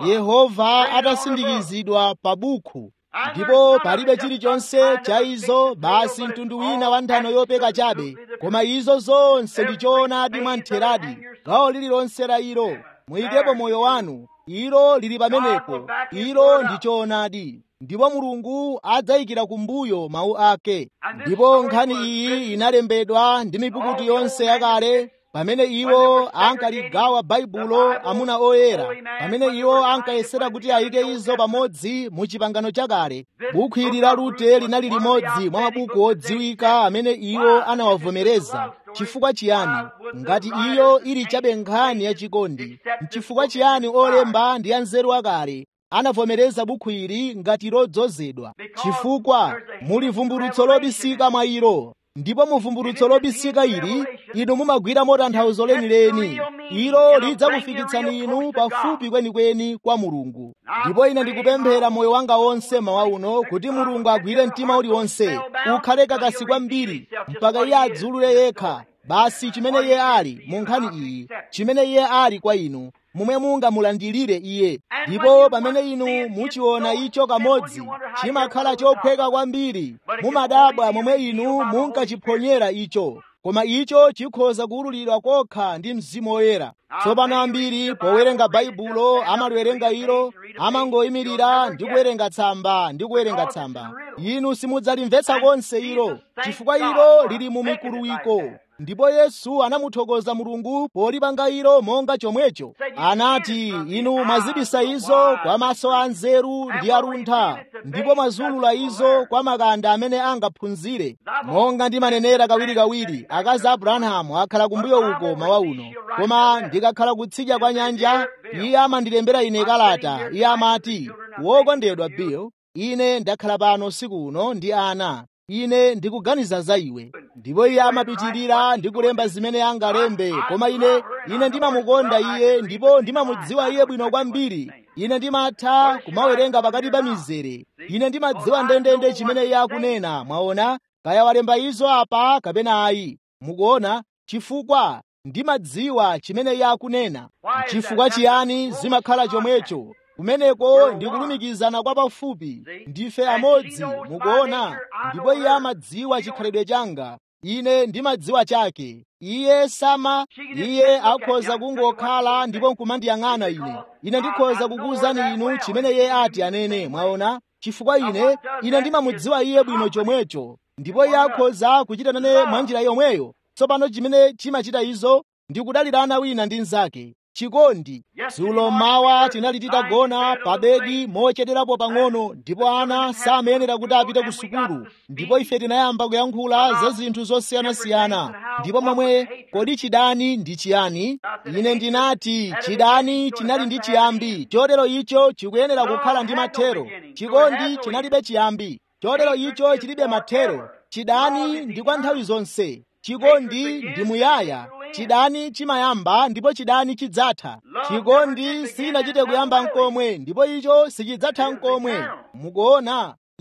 yehova atasindikizidwa pa bukhu ndipo palibe chilichonse cha izo basi mtundu wina wa nthano yopeka chabe koma izo zonse ndi choonadi mwamtheradi gawo lililonse la ilo muyikepo moyo wanu ilo lili pamenepo ilo ndi choonadi ndipo mulungu adzayikira kumbuyo mawu ake ndipo nkhani iyi inalembedwa ndi mipukutu yonse yakale pamene iwo ankaligawa baibulo amuna oyera pamene iwo ankayesera kuti ayike izo pamodzi mu chipangano chakale bukhu ili la rute linali limodzi mwa mabuku odziwika amene iwo anawavomereza chifukwa chiyani ngati iyo ili chabe nkhani yachikondi mchifukwa chiyani olemba ndi anzeru akale anavomereza bukhu ili ngati lodzozedwa chifukwa muli vumbulutso lobisika mwa ilo ndipo muvumbulutso lobisika ili inu mumagwira motanthauzo lenileni ilo lidzakufikitsani inu pafupi kwenikweni kwa mulungu ndipo ine ndikupemphera moyo wanga wonse mawa uno kuti mulungu agwire mtima uliwonse ukhale kakasi kwambiri mpaka iye adzulule yekha basi chimene iye ali mu nkhani iyi chimene iye ali kwa inu momwe mungamulandilire iye ndipo pamene inu muchiona icho kamodzi chimakhala chophweka kwambiri mumadabwa momwe inu munkachiphonyera icho koma icho chikhoza kuwululidwa kokha ndi mzimu woyera tsopano ambiri powerenga baibulo amaliwerenga ilo amangoyimirira ndi kuwerenga tsamba ndi kuwerenga tsamba inu simudzalimvetsa konse ilo chifukwa ilo lili mu mikuluwiko ndipo yesu anamuthokoza mulungu polipanga ilo monga chomwecho anati inu mwazibisa izo kwa maso a nzeru ndi aluntha ndipo mwazulula izo kwa makanda amene angaphunzire monga ndimanenera kawirikawiri akazi a abrahamu akhala kumbuyo uko mawa uno koma ndikakhala kutsidya kwa nyanja iye amandilembera ine kalata iye amati wokondedwa bill ine ndakhala pano usiku uno ndi ana ine ndikuganiza za iwe ndipo iye amapitirira ndi kulemba zimene angalembe koma ine ine ndimamukonda iye ndipo ndimamudziwa iye bwino kwambiri ine ndimatha kumawerenga pakati pa mizere ine ndimadziwa ndendende chimene iye akunena mwaona kaya walemba izo apa kapena ayi mukuona chifukwa ndimadziwa chimene iye akunena chifukwa chiyani zimakhala chomwecho kumeneko ndi kulumikizana kwa pafupi ndife amodzi mukuona ndipo iye amadziwa chikhalidwe changa ine ndimadziwa chake iye sama iye akhoza kungokhala ndipo nkumandiyang'ana ine ine ndikhoza kukuwuzani inu chimene iye ati anene mwaona chifukwa ine ine ndimamudziwa iye bwino chomwecho ndipo iye akhoza kuchita nane mwa njira yomweyo tsopano chimene chimachita izo ndi kudalirana wina ndi mnzake chikondi dzulo mawa tinali titagona pa bedi mochederapo pang'ono ndipo ana samayenera kuti apite ku sukulu ndipo ife tinayamba kuyankhula za zinthu zosiyanasiyana ndipo momwe kodi chidani ndi chiyani ine ndinati chidani chinali ndi chiyambi chotero icho chikuyenera kukhala ndi mathero chikondi chinalibe chiyambi chotero icho chilibe mathero chidani ndi kwa nthawi zonse chikondi ndi muyaya chidani chimayamba ndipo chidani chidzatha chikondi sinachite kuyamba nkomwe ndipo icho sichidzatha nkomwe mukuona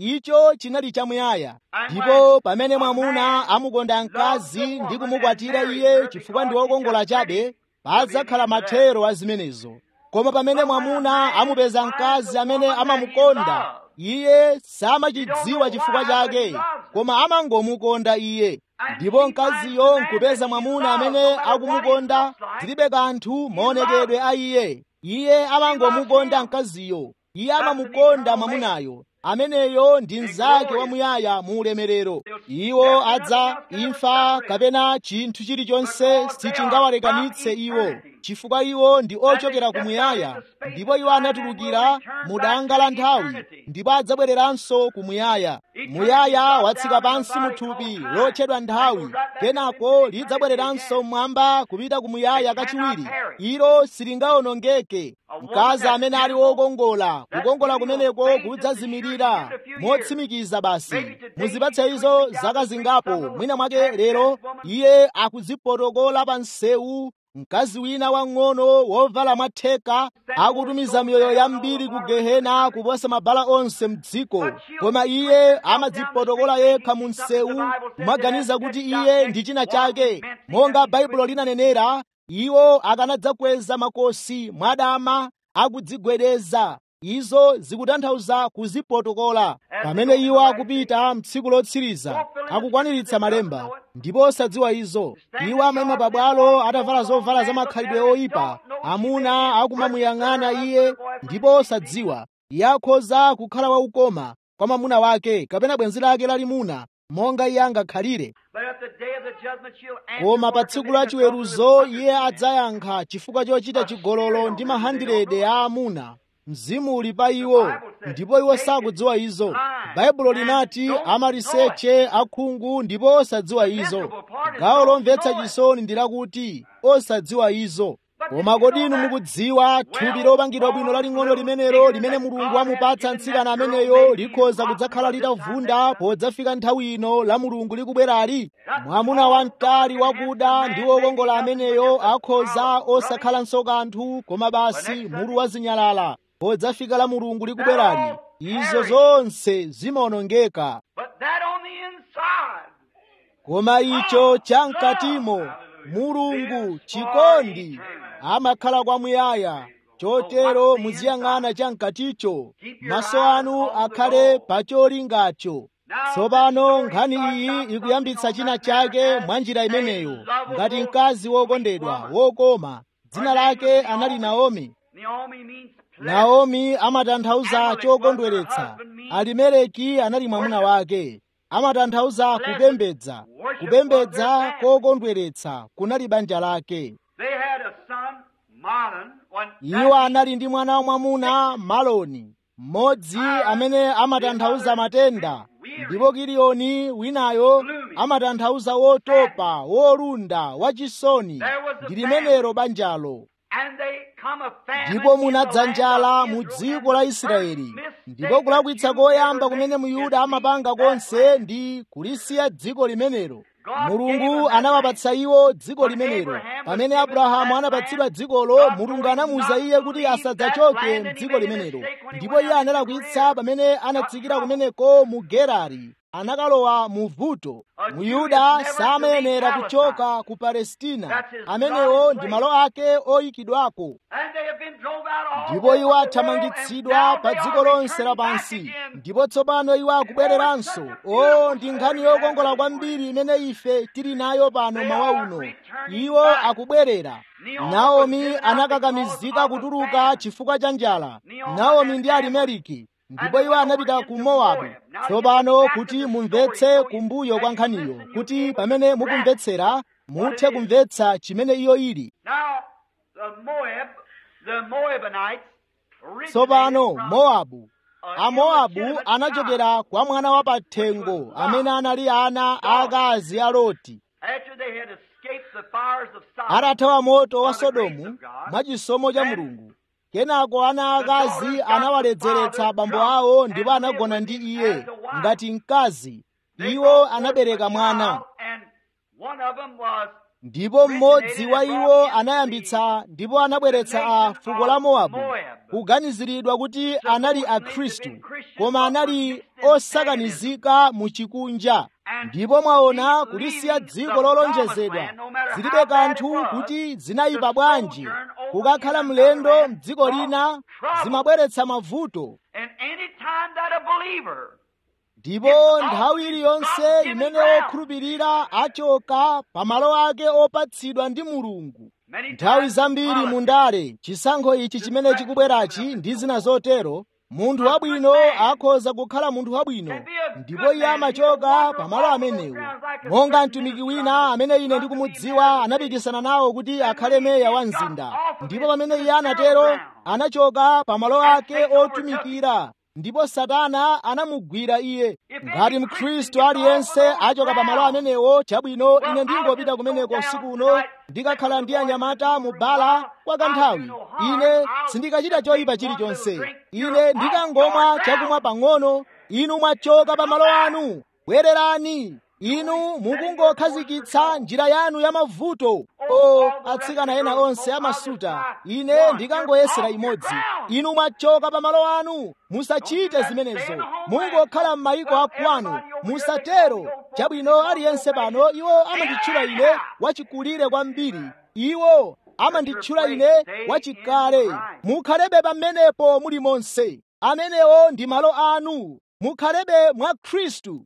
icho chinali chamuyaya ndipo pamene mwamuna amukonda mkazi ndi kumukwatira iye chifukwa ndi wokongola chabe padzakhala mathero a zimenezo koma pamene mwamuna amupeza mkazi amene amamukonda iye samachidziwa chifukwa chake koma amangomukonda iye ndipo mkaziyo nkupeza mwamuna amene akumukonda zilibe kanthu maonekedwe a iye iye amangomukonda mkaziyo iye amamukonda mwamunayo ameneyo ndi mnzake wamuyaya mu ulemerero iwo adza imfa kapena chinthu chilichonse sichingawalekanitse iwo chifukwa iwo ndi ochokera kumuyaya ndipo iwo anatulukira mu danga la nthawi ndipo adzabwereranso kumuyaya muyaya watsika pansi mu thupi lotchedwa nthawi kenako lidzabwereranso mmwamba kupita kumuyaya kachiwiri ilo silingawonongeke mkazi amene ali wokongola kukongola kumeneko kudzazimirira motsimikiza basi muzipatse izo zaka zingapo mwina mwake lero iye akudzipotokola pa msewu mkazi wina wang'ono wovala mwatheka akutumiza miyoyo yambiri ku gehena kuposa mabala onse mdziko koma iye amadzipotokola yekha mu msewu kumaganiza kuti iye ndi china chake monga baibulo linanenera iwo akanadzakweza makosi mwadama akudzigwedeza izo zikutanthauza kuzipotokola pamene iwo akupita mtsiku lotsiriza akukwaniritsa malemba ndipo osadziwa izo iwo amayima pabwalo atavala zovala za makhalidwe oyipa amuna akumamuyang'ana iye ndipo osadziwa iye akhoza kukhala waukoma kwa mwamuna wake kapena bwenzi lake lalimuna monga iye angakhalire koma pa tsiku la chiweruzo iye adzayankha chifukwa chochita chigololo ndi mahandirede a amuna mzimu uli pa iwo ndipo iwo sakudziwa izo baibulo linati amaliseche akhungu ndipo osadziwa izo gawo lomvetsa chisoni ndi lakuti osadziwa izo koma kodi inu mukudziwa thupi lopangidwa bwino laling'ono limenelo limene mulungu amupatsa mtsikana ameneyo likhoza kudzakhala litavunda podzafika nthawi ino la mulungu likubwerali mwamuna wamtali wakuda ndi wokongola ameneyo akhoza osakhalanso kanthu koma basi mulu wazinyalala podzafika la mulungu likubwerali izo zonse zimawonongeka koma icho chamkatimo mulungu chikondi amakhala kwamuyaya chotero muziyang'ana chamkaticho maso anu akhale pa cholingacho tsopano nkhani iyi ikuyambitsa china chake mwa njira imeneyo ngati mkazi wokondedwa wokoma dzina lake anali naomi naomi amatanthauza chokondweretsa alimeleki anali mwamuna wake amatanthauza kupembedza kupembedza kokondweretsa kunali banja lake iwo anali ndi mwana wa mwamuna maloni mmodzi amene amatanthauza matenda ndipo kiliyoni winayo amatanthauza wotopa wolunda wachisoni ndi limenero banjalo ndipo munadza njala mu dziko la israeli ndipo kulakwitsa koyamba kumene muyuda amapanga konse ndi kulisiya dziko limenelo mulungu anawapatsa iwo dziko limenelo pamene abrahamu anapatsidwa dzikolo mulungu anamuwuza iye kuti asadzachoke mdziko limenelo ndipo iye analakwitsa pamene anatsikira kumeneko mu gerari anakalowa mu vuto muyuda samayenera kuchoka ku palestina amenewo ndi malo ake oyikidwako ndipo iwo athamangitsidwa pa dziko lonse lapansi ndipo tsopano iwo akubwereranso o ndi nkhani yokongola kwambiri imene ife tili nayo pano mawa uno iwo akubwerera naomi anakakamizika kutuluka chifukwa cha njala naomi ndi alimeliki ndipo iwo anapita ku mowabu tsopano kuti mumvetse kumbuyo kwa nkhaniyo kuti pamene mukumvetsera muthe kumvetsa chimene iyo ili tsopano mowabu amowabu anachokera kwa mwana wa pathengo amene anali ana aakazi a loti atathawa moto wa sodomu mwachisomo cha mulungu kenako ana akazi anawaledzeretsa abambo awo ndipo anagona ndi iye ngati mkazi iwo anabereka mwana ndipo mmodzi wa iwo anayambitsa ndipo anabweretsa a fuko la mowabu kuganiziridwa kuti anali akhristu koma anali osakanizika mu chikunja ndipo mwaona kulisiya dziko lolonjezedwa zilibe kanthu kuti zinayipa bwanji kukakhala mlendo m'dziko lina zimabweretsa mavuto ndipo nthawi iliyonse imene wokhulupirira achoka pamalo ake opatsidwa ndi mulungu nthawi zambiri mundale chisankho ichi chimene chikubwerachi ndi zina zotero munthu wabwino akhoza kukhala munthu wabwino ndipo iye amachoka pamalo amenewo monga mtumiki wina amene ine ndikumudziwa anapikisana nawo kuti akhale meya wa mzinda ndipo pamene iye anatero anachoka pamalo ake otumikira ndipo satana anamugwira iye ngati mkhristu aliyense achoka pamalo amenewo chabwino ine ndingopita kumeneko usiku uno ndikakhala ndi anyamata mu bala kwa kanthawi ine sindikachita choyipa chilichonse ine ndikangomwa chakumwa pang'ono inu mwachoka pamalo anu bwererani inu mukungokhazikitsa njira yanu ya mavuto o atsikana ena onse amasuta ine ndikangoyesera imodzi inu mwachoka pamalo anu musachite zimenezo mungokhala m'mayiko akwanu musatero chabwino aliyense pano iwo amanditchula ine wachikulire kwambiri iwo amanditchula ine wachikale mukhalebe pamenepo muli monse amenewo ndi malo anu mukhalebe mwa khristu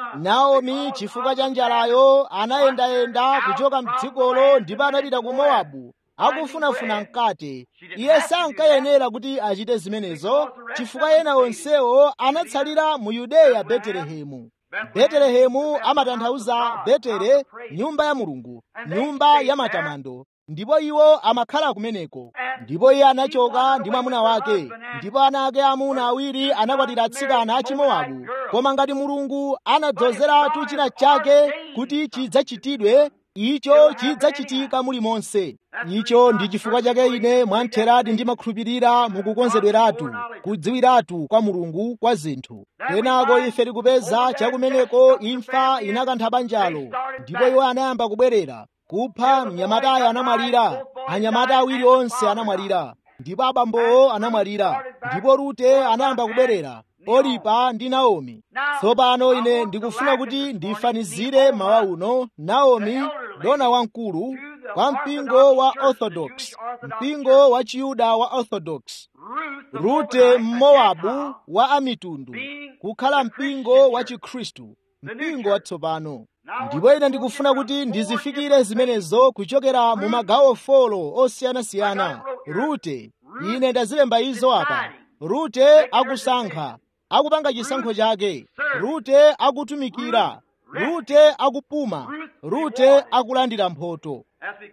naomi chifukwa cha njalayo anayendayenda kuchoka mdzikolo ndipo anapita ku mowabu akufunafuna mkate iye sankayenera kuti achite zimenezo chifukwa ena onsewo anatsalira mu yudeya betelehemu betelehemu amatanthauza betere nyumba ya mulungu nyumba ya matamando ndipo iwo amakhala kumeneko ndipo iye anachoka ndi mwamuna wake ndipo ana ake amuna awiri anakwatira atsikana a chimowabu koma ngati mulungu anadzozeratu china chake kuti chidzachitidwe icho chidzachitika mulimonse icho ndi chifukwa chake ine mwamtheradi ndimakhulupirira mukukonzedweratu kudziwiratu kwa mulungu kwa zinthu kenako ife tikupeza chakumeneko imfa inakantha banjalo ndipo iwo anayamba kubwerera kupha mnyamatayo anamwalira anyamata awiri onse anamwalira ndipo abambowo anamwalira ndipo rute anayamba kubwerera olipa ndi naomi tsopano ine ndikufuna kuti ndifanizire mawa uno naomi dona wamkulu kwa mpingo wa orthodox mpingo wa chiyuda wa orthodox rute mmowabu wa amitundu kukhala mpingo wa chikhristu mpingo watsopano ndipo ine ndikufuna kuti ndizifikire zimenezo kuchokera mu magawo folo osiyanasiyana rute ine ndazilemba izo apa rute akusankha akupanga chisankho chake rute akutumikira rute akupuma rute akulandira mphotho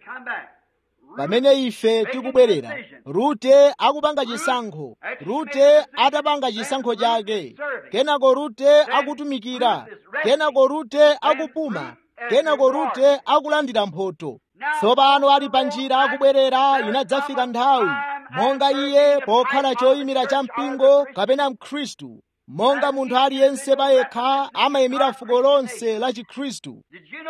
pamene ife tikubwerera rute akupanga chisankho rute atapanga chisankho chake kenako rute akutumikira kenako rute akupuma kenako rute akulandira mphotho tsopano ali pa njira akubwerera inadzafika nthawi monga iye pokhala choyimira cha mpingo kapena mkhristu monga munthu aliyense payekha amayimira fuko lonse la chikhristu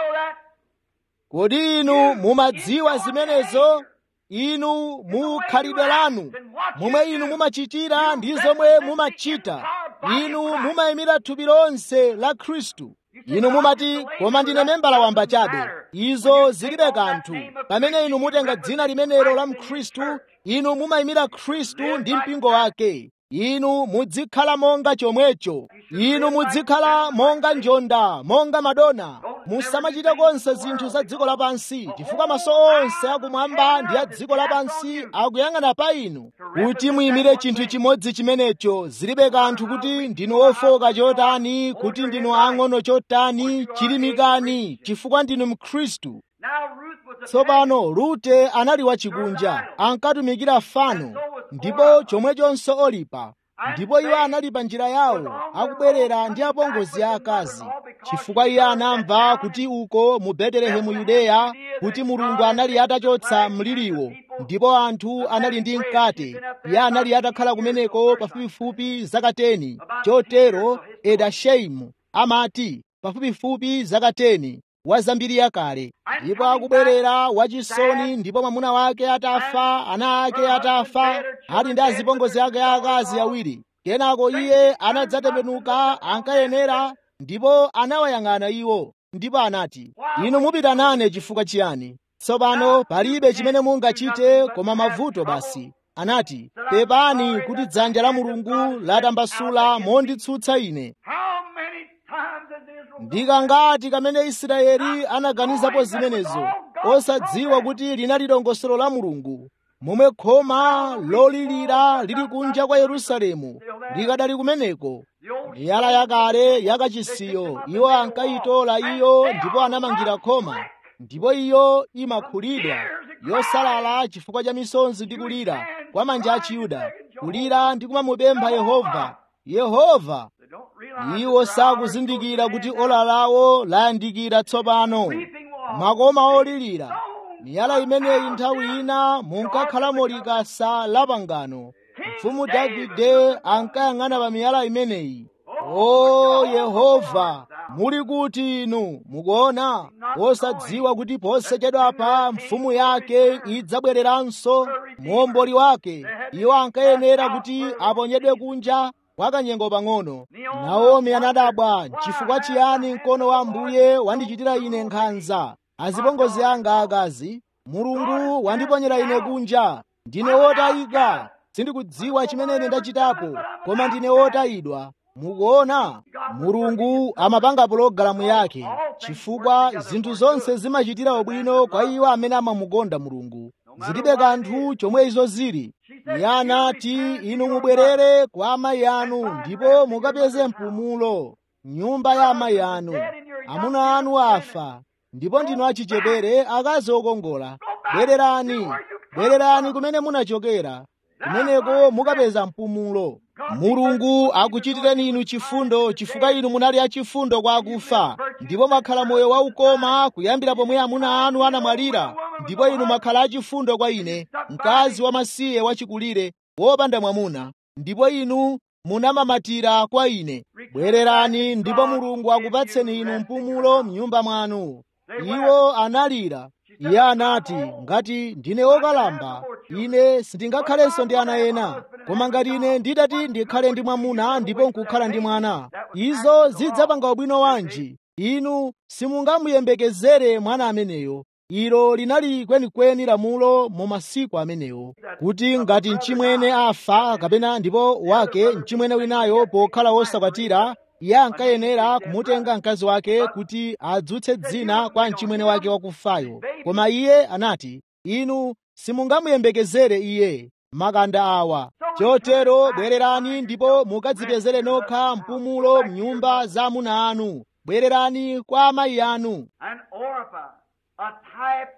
kodi inu mumadziwa zimenezo inu mukhalidwe lanu momwe inu mumachitira ndi zomwe mumachita inu mumayimira thupi lonse la khristu inu mumati koma ndine membala wamba chabe izo zilibe kanthu pamene inu mutenga dzina limenelo la mkhristu inu mumayimira khristu ndi mpingo wake inu muzikhala monga chomwecho inu muzikhala monga njonda monga madona musamachite konse zinthu za dziko lapansi chifukwa maso onse akumwamba ndi a dziko lapansi akuyang'ana pa inu kuti muyimire chinthu chimodzi chimenecho zilibe kanthu kuti ndinu ofoka chotani kuti ndinu ang'ono chotani chilimikani chifukwa ndinu mkhristu tsopano rute anali wachikunja ankatumikira fano ndipo chomwechonso olipa ndipo iwo anali pa njira yawo akubwerera ndi apongozi akazi chifukwa iye anamva kuti uko mu betelehemu yudeya kuti mulungu anali atachotsa mliriwo ndipo anthu anali ndi mkate iye anali atakhala kumeneko pafupifupi zaka 10 chotero edasheimu amati pafupifupi zaka 10 wa zambiri yakale ndipo akubwerera wachisoni ndipo mwamuna wake atafa ana ake atafa ali ndi azipongozi ake akazi awiri kenako iye anadzatembenuka ankayenera ndipo anawayang'ana iwo ndipo anati inu mupita nane chifukwa chiyani tsopano palibe chimene mungachite koma mavuto basi anati pepani kuti dzanja la mulungu latambasula monditsutsa ine ndikangati kamene israeli anaganizapo zimenezo osadziwa kuti linali dongosolo la mulungu momwe khoma lolilira lili kunja kwa yerusalemu likadali kumeneko miyala yakale yakachisiyo iwo ankayitola iyo ndipo anamangira khoma ndipo iyo imakhulidwa yosalala chifukwa cha misonzi ndi kulira kwa manja a chiyuda kulira ndi kumamupempha yehova yehova iwo sakuzindikira kuti ola lawo layandikira tsopano makoma olirira miyala imeneyi nthawi ina munkakhalamo likasa la pangano mfumu davide ankayang'ana pa miyala imeneyi o yehova muli kuti inu mukuona osadziwa kuti posachedwapa mfumu yake idzabwereranso muomboli wake iwo ankayenera kuti aponyedwe kunja kwa kanyengo pang'ono naomi anadabwa chifukwa chiyani mkono wa ambuye wandichitira ine nkhanza azipongozi anga akazi mulungu wandiponyera ine kunja ndine wotayika sindikudziwa chimene ine ndachitapo koma ndine wotayidwa mukuona mulungu amapanga pologalamu yake chifukwa zinthu zonse zimachitira ubwino kwa iwo amene amamukonda mulungu zilibe kanthu chomwe izo zili iye anati inu mubwerere kwa amayi anu ndipo mukapeze mpumulo nyumba ya amayi anu amuna anu afa ndipo ndinu achichepere akazi okongola bwererani bwererani kumene munachokera kumeneko mukapeza mpumulo mulungu akuchitireni inu chifundo chifukwa inu munali achifundo kwa akufa ndipo mwakhala moyo waukoma kuyambira pomwe amuna anu anamwalira ndipo inu mwakhala achifundo kwa ine mkazi wamasiye wachikulire wopanda mwamuna ndipo inu munamamatira kwa ine bwererani ndipo mulungu akupatseni inu mpumulo mnyumba mwanu iwo analira iye anati ngati ndine wokalamba ine sindingakhalenso ndi ana ena koma ngati ine ndidati ndikhale ndi mwamuna ndipo nkukhala ndi mwana izo zidzapanga ubwino wanji inu simungamuyembekezere mwana ameneyo ilo linali kwenikweni lamulo mu masiku amenewo kuti ngati mchimwene afa kapena ndipo wake mchimwene winayo pokhala wosakwatira iye ankayenera kumutenga mkazi wake kuti adzutse dzina kwa mchimwene wake wakufayo koma iye anati inu simungamuyembekezere iye makanda awa chotero bwererani ndipo mukadzipezere nokha mpumulo mnyumba za amuna anu bwererani kwa amayi anu And Orpah, a type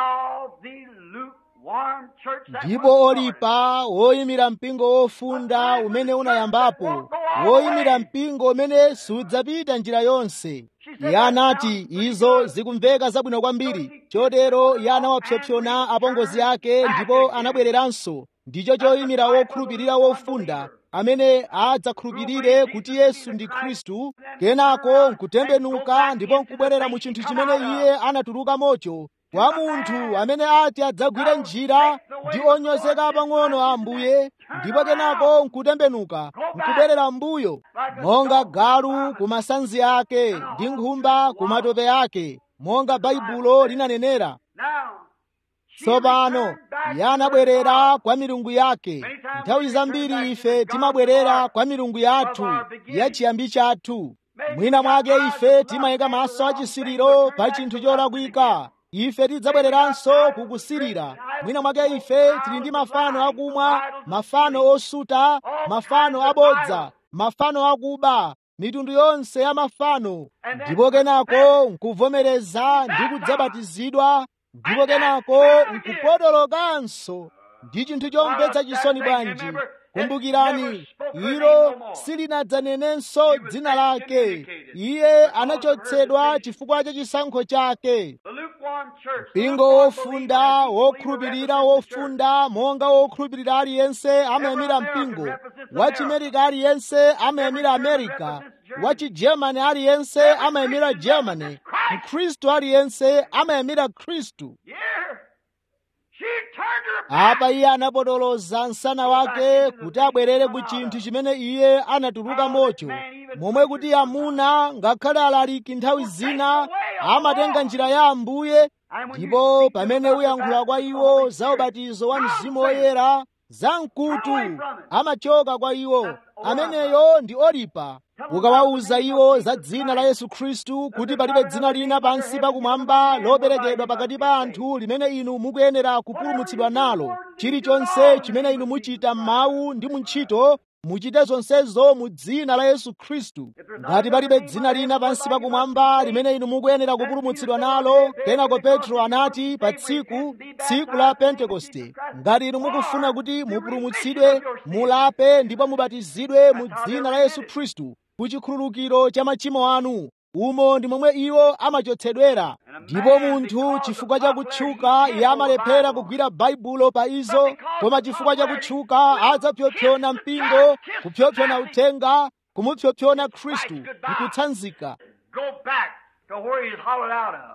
of the lukewarm church that ndipo was olipa woyimira mpingo wofunda umene unayambapo woyimira mpingo umene sudzapita njira yonse iye anati izo zikumveka zabwino kwambiri chotero iye anawapsompsona apongozi ake ndipo anabwereranso ndicho choyimira wokhulupirira wofunda amene adzakhulupirire kuti yesu ndi khristu kenako nkutembenuka ndipo nkubwerera mu chinthu chimene iye anatuluka mocho kwa munthu amene ati adzagwire njira ndi onyozeka pang'ono a ambuye ndipo kenako nkutembenuka nkubwerera mbuyo monga galu ku masanzi ake ndi nkhumba ku matope ake monga baibulo linanenera Now, she tsopano returned back iye to anabwerera her kwa milungu yake nthawi zambiri ife timabwerera kwa milungu yathu ya chiyambi chathu mwina mwake ife timayika maso achisiriro pa chinthu cholakwika ife tidzabwereranso kukusirira mwina mwake ife tili ndi mafano akumwa mafano osuta mafano abodza mafano akuba mitundu yonse ya mafano ndipo kenako nkuvomereza ndi kudzabatizidwa ndipo kenako nkupotolokanso ndi chinthu chomvetsa chisoni bwanji kumbukirani ilo silinadzanenenso dzina lake iye anachotsedwa chifukwa cha chisankho chake The lukewarm church. mpingo wofunda wokhulupirira wofunda monga wokhulupirira aliyense amayamira mpingo wachimerika aliyense amayamira amerika wachigermani aliyense amayamira germany mkhristu aliyense amayamira khristu Here, she turned her back. apa iye anapotoloza msana wake kuti abwerere ku chinthu chimene iye anatuluka mocho momwe kuti amuna ngakhale alaliki nthawi zina amatenga njira ya ambuye ndipo pamene uyankhula kwa iwo za ubatizo wa mzimu woyera za mkutu amachoka kwa iwo ameneyo ndi olipa ukawawuza iwo za dzina la yesu khristu kuti palibe dzina lina pansi pakumwamba loperekedwa pakati pa anthu limene inu mukuyenera kupulumutsidwa nalo chilichonse chimene inu muchita m'mawu ndi mu ntchito muchite zonsezo mu dzina la yesu khristu ngati palibe dzina lina pansi pakumwamba limene inu mukuyenera kupulumutsidwa nalo kenako petro anati pa tsiku tsiku la pentekoste ngati inu mukufuna kuti mupulumutsidwe mulape ndipo mubatizidwe mu dzina la yesu khristu ku chikhululukiro cha machimo anu umo ndi momwe iwo amachotsedwera ndipo munthu chifukwa cha kutchuka iye amalephera kugwira baibulo pa izo koma chifukwa cha kutchuka adzapyopyona mpingo kupyopyona uthenga kumupyopyona khristu nkutsanzika Go back to where he's hollowed out of.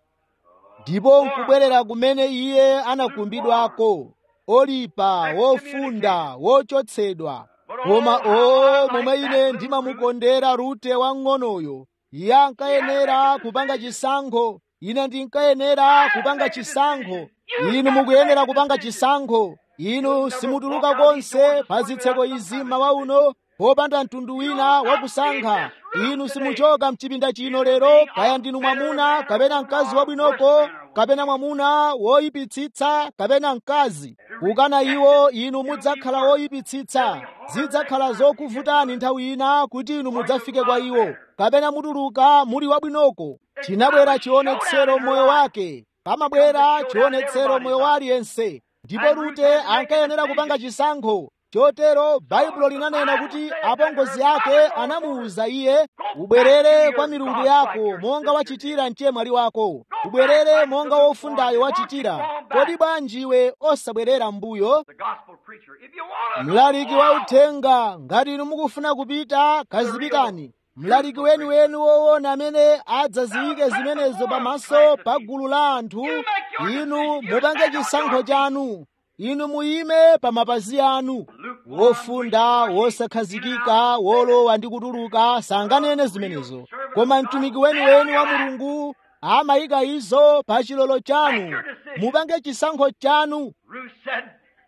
ndipo nkubwerera kumene iye anakumbidwako olipa wofunda wochotsedwa koma o momwe ine ndimamukondera rute wang'onoyo iye ankayenera kupanga chisankho ine ndinkayenera kupanga chisankho inu mukuyenera kupanga chisankho inu simutuluka konse pa zitseko izi mawa uno popanda mtundu wina wakusankha inu simuchoka mchipinda chino lero kaya ndinu mwamuna kapena mkazi wabwinoko kapena mwamuna woyipitsitsa kapena mkazi kukana iwo inu mudzakhala woyipitsitsa zidzakhala zokuvutani nthawi ina kuti inu mudzafike kwa iwo kapena mutuluka muli wabwinoko chinabwera chionetsero moyo wake pamabwera chionetsero moyo wa aliyense ndipo rute ankayenera kupanga chisankho chotero baibulo linanena kuti apongozi ake anamuwuza iye ubwerere kwa milungu yako monga wachitira mchemwali wako ubwerere monga wofundayo wachitira kodi bwanji iwe osabwerera mbuyo The gospel preacher. If you want to mlaliki wa uthenga ngati inu mukufuna kupita kazipitani mlaliki weniweni woona amene adzaziyike zimenezo pamaso pa gulu la anthu inu mupange chisankho chanu inu muyime pa mapazi anu wofunda wosakhazikika wolowa ndi kutuluka sanganene zimenezo koma mtumiki weniweni wa mulungu amayika izo pa chilolo chanu mupange chisankho chanu Ruth said,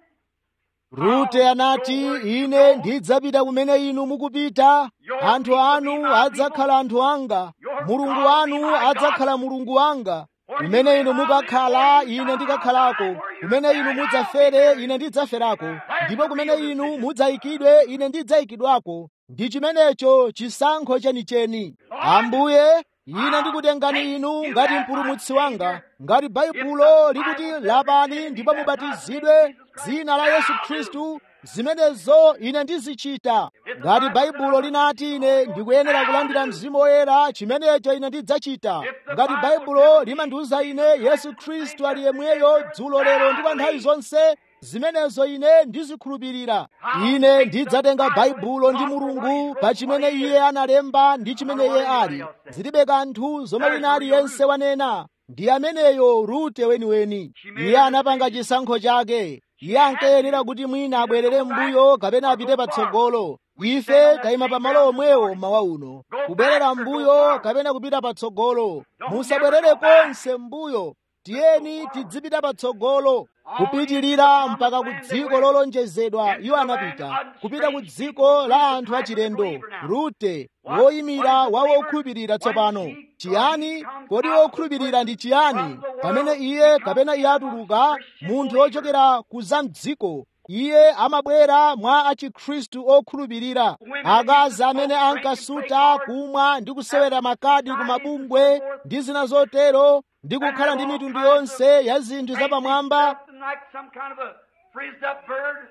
rute anati ine ndidzapita kumene inu mukupita anthu anu adzakhala anthu anga mulungu wanu adzakhala mulungu wanga kumene inu mukakhala ine ndikakhalako kumene inu mudzafere ine ndidzaferako ndipo kumene inu mudzayikidwe ine ndidzayikidwako ndi chimenecho chisankho chenicheni ambuye ine ndikutengani inu ngati mpulumutsi wanga ngati baibulo likuti lapani ndipo mubatizidwe dzina la yesu khristu zimenezo ine ndizichita ngati baibulo linati ine ndikuyenera kulandira mzimu woyera chimenecho ine ndidzachita ngati baibulo limandiwuza ine yesu khristu ali yemweyo dzulo lero ndi pa nthawi zonse zimenezo ine ndizikhulupirira ine ndidzatenga baibulo ndi mulungu pa chimene iye analemba ndi chimene iye ali zilibe kanthu zomwe wina aliyense wanena ndi ameneyo rute weniweni iye anapanga chisankho chake iye ankayenera kuti mwina abwerere m'mbuyo kapena apite patsogolo ife tayima pamalo omwewo mawa uno kubwerera m'mbuyo kapena kupita patsogolo musabwerere konse m'mbuyo tiyeni tidzipita patsogolo kupitirira mpaka ku dziko lolonjezedwa iwo anapita kupita ku dziko la anthu achilendo rute woyimira wa wokhulupirira tsopano chiyani kodi wokhulupirira ndi chiyani pamene iye kapena iye atuluka munthu wochokera ku zamdziko iye amabwera mwa achikhristu okhulupirira akazi amene ankasuta kumwa ndi kusewera makadi ku mabungwe ndi zina zotero ndi kukhala ndi mitundu yonse ya zinthu zapamwamba something like some kind of a frizzed up bird.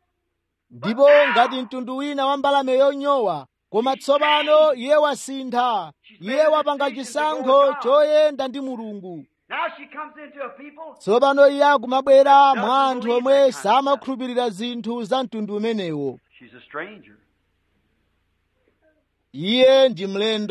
ndipo ngati mtundu wina wa mbalame yonyowa koma tsopano iye wasintha iye wapanga chisankho choyenda ndi mulungu Now she comes into a people tsopano iye akumabwera mwa anthu omwe samakhulupirira zinthu za mtundu umenewo She's a stranger. iye ndi mlendo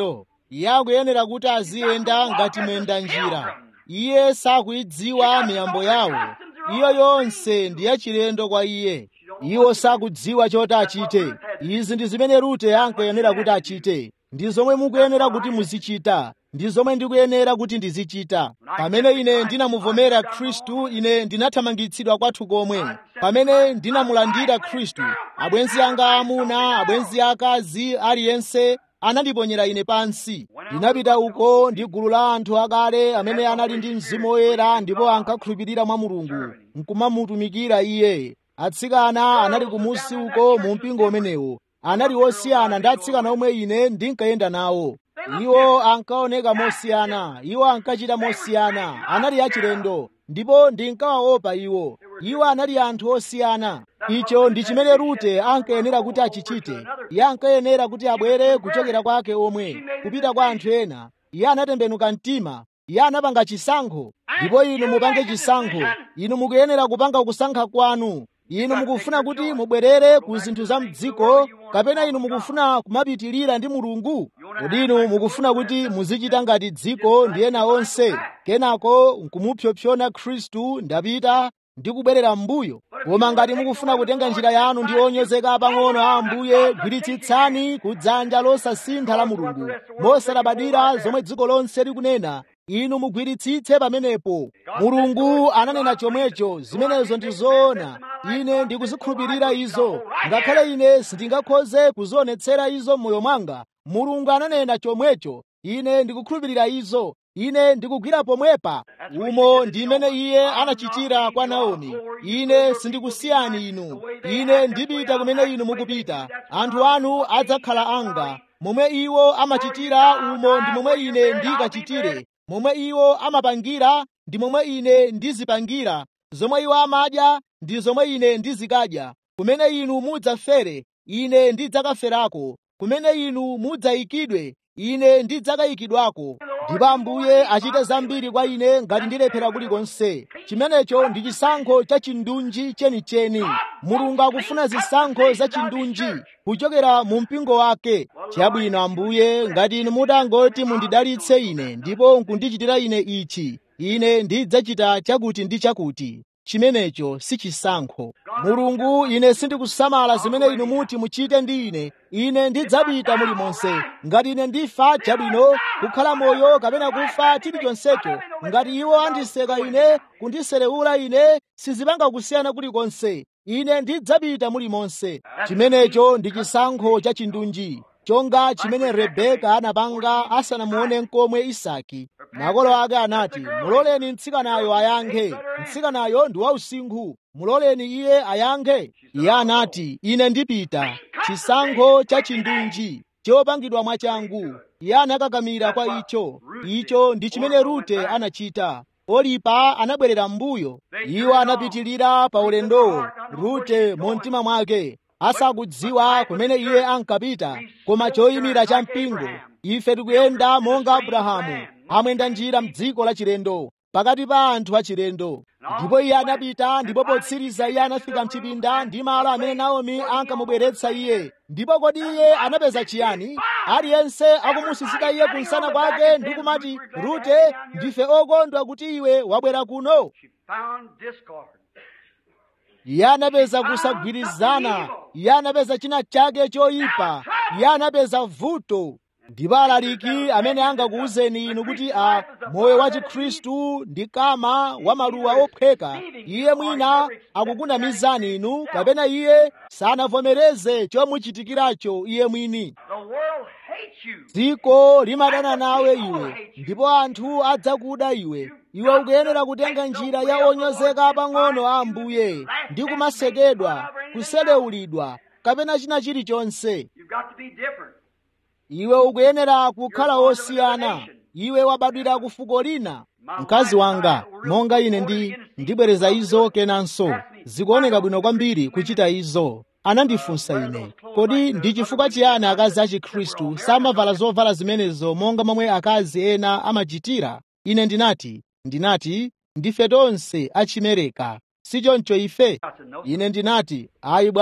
iye akuyenera kuti aziyenda ngati muyenda njira iye sakuyidziwa miyambo yawo iyo yonse ndi yachilendo kwa iye iwo sakudziwa choti achite izi ndi zimene rute ankayenera kuti achite ndi zomwe mukuyenera kuti muzichita ndi zomwe ndikuyenera kuti ndizichita pamene ine ndinamuvomera khristu ine ndinathamangitsidwa kwathu komwe pamene ndinamulandira khristu abwenzi anga amuna abwenzi akazi aliyense anandiponyera ine pansi ndinapita uko ndi gulu la anthu akale amene anali ndi mzimu woyera ndipo ankakhulupirira mwa mulungu nkumamutumikira iye atsikana anali kumusi uko mu mpingo umenewo anali osiyana ndi atsikana omwe ine ndinkayenda nawo iwo ankaoneka mosiyana iwo ankachita mosiyana anali achilendo ndipo ndinkawaopa iwo iwo anali anthu osiyana icho ndi chimene rute ankayenera kuti achichite iye ankayenera kuti abwere kuchokera kwake omwe kupita kwa anthu ena iye anatembenuka mtima iye anapanga chisankho ndipo inu mupange chisankho inu mukuyenera kupanga kusankha kwanu inu mukufuna kuti mubwerere ku zinthu za mdziko kapena inu mukufuna kumapitirira ndi mulungu kodi inu mukufuna kuti muzichita ngati dziko ndi ena onse kenako nkumupyopyona khristu ndapita ndi kubwerera m'mbuyo koma ngati mukufuna kutenga njira yanu ndi onyozeka pang'ono a ambuye gwiritsitsani ku dzanja losasintha la mulungu mosalabadira zomwe dziko lonse likunena inu mugwiritsitse pamenepo mulungu ananena chomwecho zimenezo ndi zoona ine ndikuzikhulupirira izo ngakhale ine sindingakhoze kuzionetsera izo m'moyo mwanga mulungu ananena chomwecho ine ndikukhulupirira izo ine ndikugwira pomwepa umo ndi imene iye anachitira kwa naomi ine sindikusiyani inu ine ndipita kumene inu mukupita anthu anu adzakhala anga momwe iwo amachitira umo ndi momwe ine ndikachitire momwe iwo amapangira ndi momwe ine ndizipangira zomwe iwo amadya ndi zomwe ine ndizikadya kumene inu mudzafere ine ndidzakaferako kumene inu mudzayikidwe ine ndidzakayikidwako ndipo ambuye achite zambiri kwa ine ngati ndilephera kulikonse chimenecho ndi chisankho cha chindunji chenicheni mulungu akufuna zisankho za chindunji kuchokera mu mpingo wake chabwino ambuye ngati inu mutangoti mundidalitse ine ndipo nkundichitira ine ichi ine ndidzachita chakuti ndi chakuti chimenecho si chisankho mulungu ine sindikusamala zimene inu muti muchite ndi ine ine ndidzapita mulimonse ngati ine ndifa chabwino kukhala moyo kapena kufa chilichonsecho ngati iwo andiseka ine kundiserewula ine sizipanga kusiyana kulikonse ine ndidzapita mulimonse chimenecho ndi chisankho cha chindunji chonga chimene rebeka anapanga asanamuone nkomwe isaki makolo ake anati muloleni mtsikanayo ayankhe mtsikanayo ndi wausinkhu muloleni iye ayankhe iye anati ine ndipita chisankho cha chindunji chopangidwa mwachangu iye anakakamira kwa icho icho ndi chimene rute anachita olipa anabwerera m'mbuyo iwo anapitilira pa ulendowo rute mu mtima mwake asakudziwa kumene iye ankapita koma choyimira cha mpingo ife tikuyenda monga abrahamu amwenda njira m'dziko la chilendo pakati pa anthu achilendo ndipo iye anapita ndipo potsiriza iye anafika mchipinda ndi malo amene naomi ankamubweretsa iye ndipo kodi iye anapeza chiyani aliyense akumusisita iye kunsana kwake ndi kumati rute ndife okondwa kuti iwe wabwera kuno iye anapeza kusagwirizana iye anapeza china chake choyipa iye anapeza vuto ndipo alaliki amene angakuwuzeni inu kuti a moyo wa chikhristu ndi kama wa maluwa ophweka iye mwina akukunamizani inu kapena iye sanavomereze chomuchitikiracho iye mwini dziko limadana nawe iwe ndipo anthu adzakuda iwe iwe ukuyenera kutenga njira ya onyozeka pang'ono a ambuye ndi kumasekedwa kuselewulidwa kapena china chilichonse iwe ukuyenera kukhala wosiyana iwe wabadwira ku fuko lina mkazi wanga monga ine ndi ndibwereza izo kenanso zikuoneka bwino kwambiri kuchita izo anandifunsa ine kodi ndi chifukwa chiyani akazi a chikhristu samavala zovala zimenezo monga momwe akazi ena amachitira ine ndinati ndinati ndife tonse achimereka sichoncho ife ine ndinati ayi bwana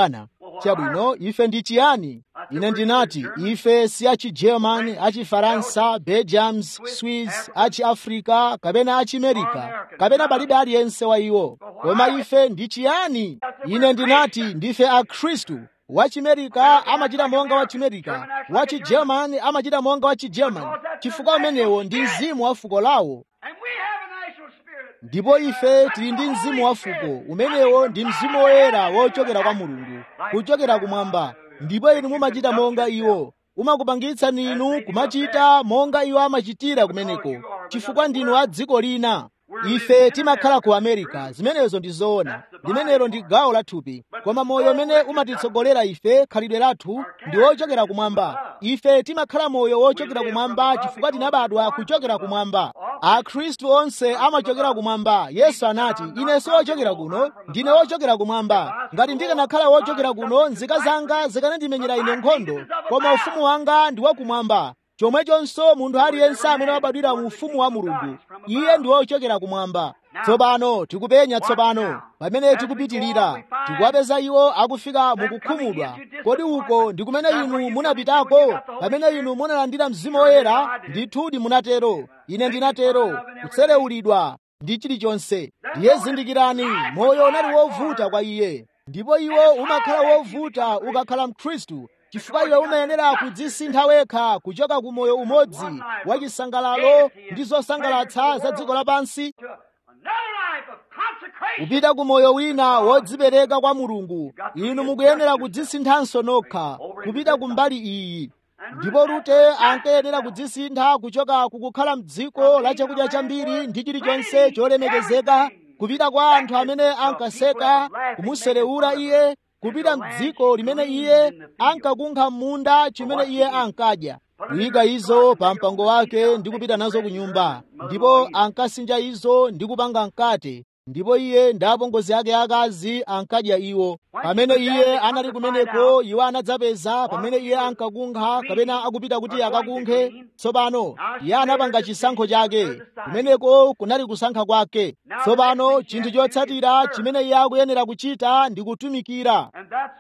chabwino ife ndi chiyani ine ndinati ife si achi-german achi-faransa belgiums swiss achi-africa kapena achi-america kapena palibe aliyense wa iwo koma ife ndi chiyani ine ndinati ndife akhristu wachimerika amachita monga wachimerika wachi-german amachita monga wachi-german chifukwa umenewo ndi mzimu wa fuko lawo ndipo ife tili ndi mzimu wa fuko umenewo ndi mzimu woyera wochokera kwa mulungu kuchokera kumwamba ndipo inu mumachita monga iwo umakupangitsani inu kumachita monga iwo amachitira kumeneko chifukwa ndinu a dziko lina ife timakhala ku america zimenezo ndi zoona limenelo ndi gawo la thupi koma moyo umene umatitsogolera ife khalidwe lathu ndi wochokera kumwamba ife timakhala moyo wochokera kumwamba chifukwa tinabadwa kuchokera kumwamba akhristu onse amachokera kumwamba yesu anati ine si wochokera kuno ndine wochokera kumwamba ngati ndikanakhala wochokera kuno nzika zanga zikanandimenyera ine nkhondo koma ufumu wanga ndi wakumwamba chomwechonso munthu aliyense amene wabadwira mu ufumu wa mulungu iye ndi wochokera kumwamba tsopano tikupenya tsopano pamene tikupitirira tikuwapeza iwo akufika mukukhumudwa kodi uko ndi kumene inu munapitako pamene inu munalandira mzimu woyera ndithudi munatero ine ndinatero kutserewulidwa ndi chilichonse ndiye zindikirani moyo unali wovuta kwa iye ndipo iwo umakhala wovuta ukakhala mkhristu chifukwa iwe umayenera kudzisintha wekha kuchoka ku moyo umodzi wa chisangalalo ndi zosangalatsa za dziko lapansi kupita ku moyo wina wodzipereka kwa mulungu inu mukuyenera kudzisinthanso nokha kupita ku mbali iyi ndipo rute ankayenera kudzisintha kuchoka kukukhala mdziko la chakudya chambiri ndi chilichonse cholemekezeka kupita kwa anthu amene ankaseka kumuserewura iye kupita mdziko limene iye ankakunkha m'munda chimene iye ankadya kuyika izo pa mpango wake ndi kupita nazo ku nyumba ndipo ankasinja izo ndi kupanga mkate ndipo iye ndi apongozi ake akazi ankadya iwo pamene iye anali kumeneko iwo anadzapeza pamene iye ankakunkha kapena akupita kuti akakunkhe tsopano iye anapanga chisankho chake kumeneko kunali kusankha kwake tsopano chinthu chotsatira chimene iye akuyenera kuchita ndi kutumikira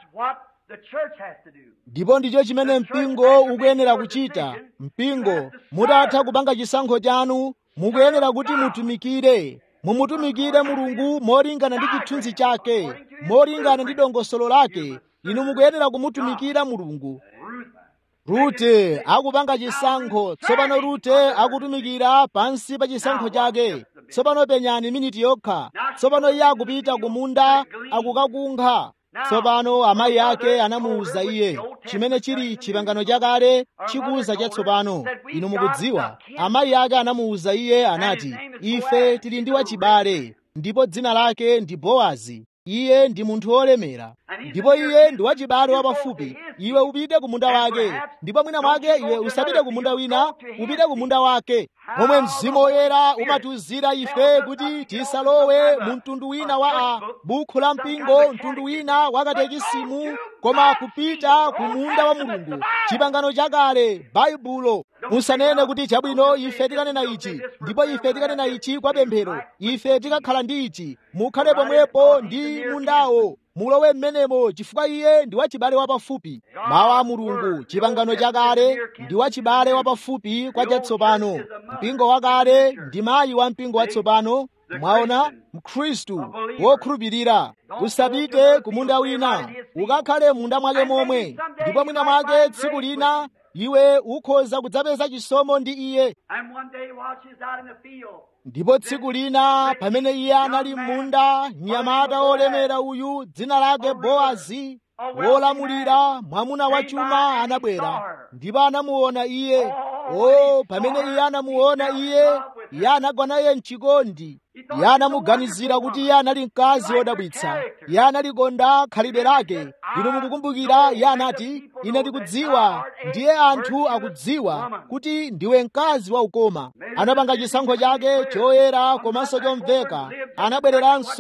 ndipo ndicho chimene mpingo ukuyenera kuchita mpingo mutatha kupanga chisankho chanu mukuyenera kuti mutumikire mumutumikire mulungu molingana ndi chithunzi chake molingana ndi dongosolo lake inu mukuyenera kumutumikira mulungu rute akupanga chisankho tsopano rute akutumikira pansi pa chisankho chake tsopano penyani miniti yokha tsopano iye akupita kumunda akukakunkha tsopano amayi ake anamuwuza iye chimene chili chipangano chakale chikuwuza chatsopano inu mukudziwa amayi ake anamuwuza iye anati ife tili ndi wachibale ndipo dzina lake ndi bowazi iye ndi munthu wolemera ndipo iye ndi wachibale wapafupi iwe upite ku munda wake ndipo mwina mwake iwe usapite ku munda wina upite ku munda wake momwe mzimu woyera umatiwuzira ife kuti tisalowe mu mtundu wina wa a bukhu la mpingo mtundu wina wa katekisimu koma kupita ku munda wa mulungu chipangano chakale baibulo musanene kuti chabwino ife tikanena ichi ndipo ife tikanena ichi kwa pemphero ife tikakhala ndi ichi mukhale pomwepo ndi mundawo mulowe m'menemo chifukwa iye ndi wachibale wapafupi mawu a mulungu chipangano chakale ndi wachibale wapafupi kwa chatsopano mpingo wakale ndi mayi wa mpingo watsopano mwaona mkhristu wokhulupirira usapite ku munda wina ukakhale munda mwake momwe ndipo mwina mwake tsiku lina iwe ukhoza kudzapeza chisomo ndi iye ndipo tsiku lina pamene iye anali m'munda mnyamata wolemera uyu dzina lake bowazi wolamulira mwamuna wachuma anabwera ndipo anamuona iye o pamene iye anamuona iye iye anagwa naye mchikondi iye anamuganizira kuti iye anali mkazi wodabwitsa iye analikonda khalidwe lake inu mukukumbukira iye anati ine ndikudziwa ndiye anthu akudziwa kuti ndiwe mkazi waukoma anapanga chisankho chake choyera komanso chomveka anabwereranso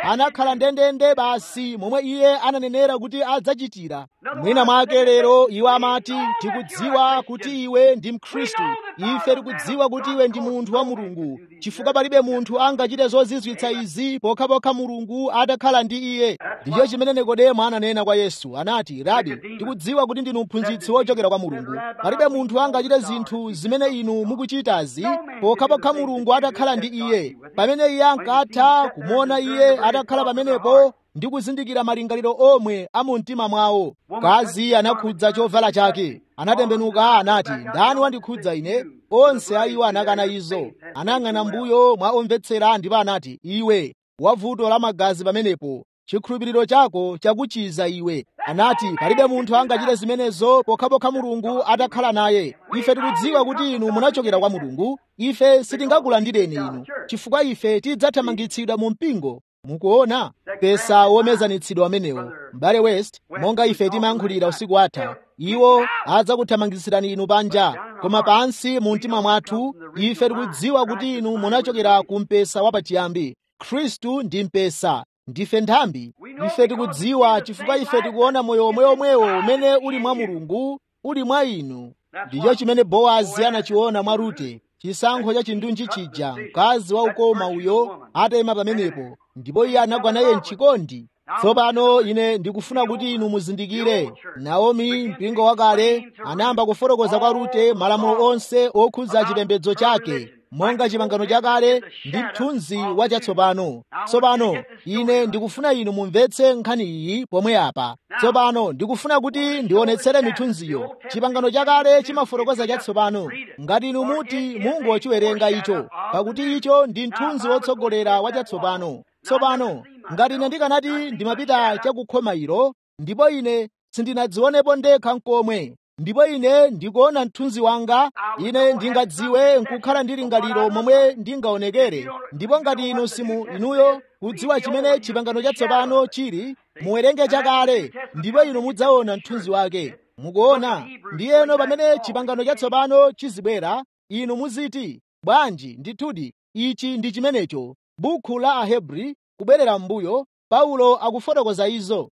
anakhala ndendende basi momwe iye ananenera kuti adzachitira mwina mwake lero iwo amati tikudziwa kuti iwe ndi mkhristu ife tikudziwa kuti iwe ndi munthu wa mulungu chifukwa palibe munthu angachite zozizwitsa izi pokhapokha mulungu atakhala ndi iye ndicho chimene nikodemo ananena kwa yesu anati rabi tikudziwa kuti ndinu mphunzitsi wochokera kwa mulungu palibe munthu angachite zinthu zimene inu mukuchitazi pokhapokha mulungu atakhala ndi iye pamene iye ankatha kumuona iye atakhala pamenepo ndi kuzindikira malingaliro omwe a mu mtima mwawo mkazi anakhudza chovala chake anatembenuka anati ndani wandikhudza ine onse a iwo anakana izo anayang'ana mbuyo mwa omvetsera ndipo anati iwe wavuto la magazi pamenepo chikhulupiriro chako chakuchiza iwe anati palibe munthu angachite zimenezo pokhapokha mulungu atakhala naye ife tikudziwa kuti inu munachokera kwa mulungu ife sitingakulandireni inu chifukwa ife tidzathamangitsidwa mu mpingo mukuona pesa womezanitsidwa amenewo m'bale west monga ife timayankhulira usiku atha iwo adzakuthamangitsirani inu panja koma pansi mu mtima mwathu ife tikudziwa kuti inu munachokera ku mpesa wapachiyambi khristu ndi mpesa ndife nthambi ife tikudziwa chifukwa ife tikuona moyo omweomwewo umene uli mwa mulungu uli mwa inu ndicho chimene bowazi anachiona mwa rute chisankho cha chindunji chija mkazi waukoma uyo atayima pamenepo ndipo iye anagwa naye mchikondi tsopano ine ndikufuna kuti inu muzindikire naomi mpingo wakale anayamba kufotokoza kwa rute malamulo onse okhudza chipembedzo chake monga chipangano chakale ndi mthunzi wachatsopano tsopano ine ndikufuna inu mumvetse nkhani iyi pomwe apa tsopano ndikufuna kuti ndionetsere mithunziyo chipangano chakale chimafotokoza chatsopano ngati inu muti mungochiwerenga icho pakuti icho ndi mthunzi wotsogolera wachatsopano tsopano ngati ine ndikanati ndimapita chakukhoma ilo ndipo ine sindinadzionepo ndekha nkomwe ndipo ine ndikuona mthunzi wanga ine ndingadziwe nkukhala ndi lingaliro momwe ndingaonekere ndipo ngati inu simu inuyo kudziwa chimene chipangano chatsopano chili muwerenge chakale ndipo inu mudzaona mthunzi wake mukuona ndiyeno pamene chipangano chatsopano chizibwera inu muziti bwanji ndithudi ichi ndi chimenecho bukhu la ahebri kubwerera m'mbuyo paulo akufotokoza izo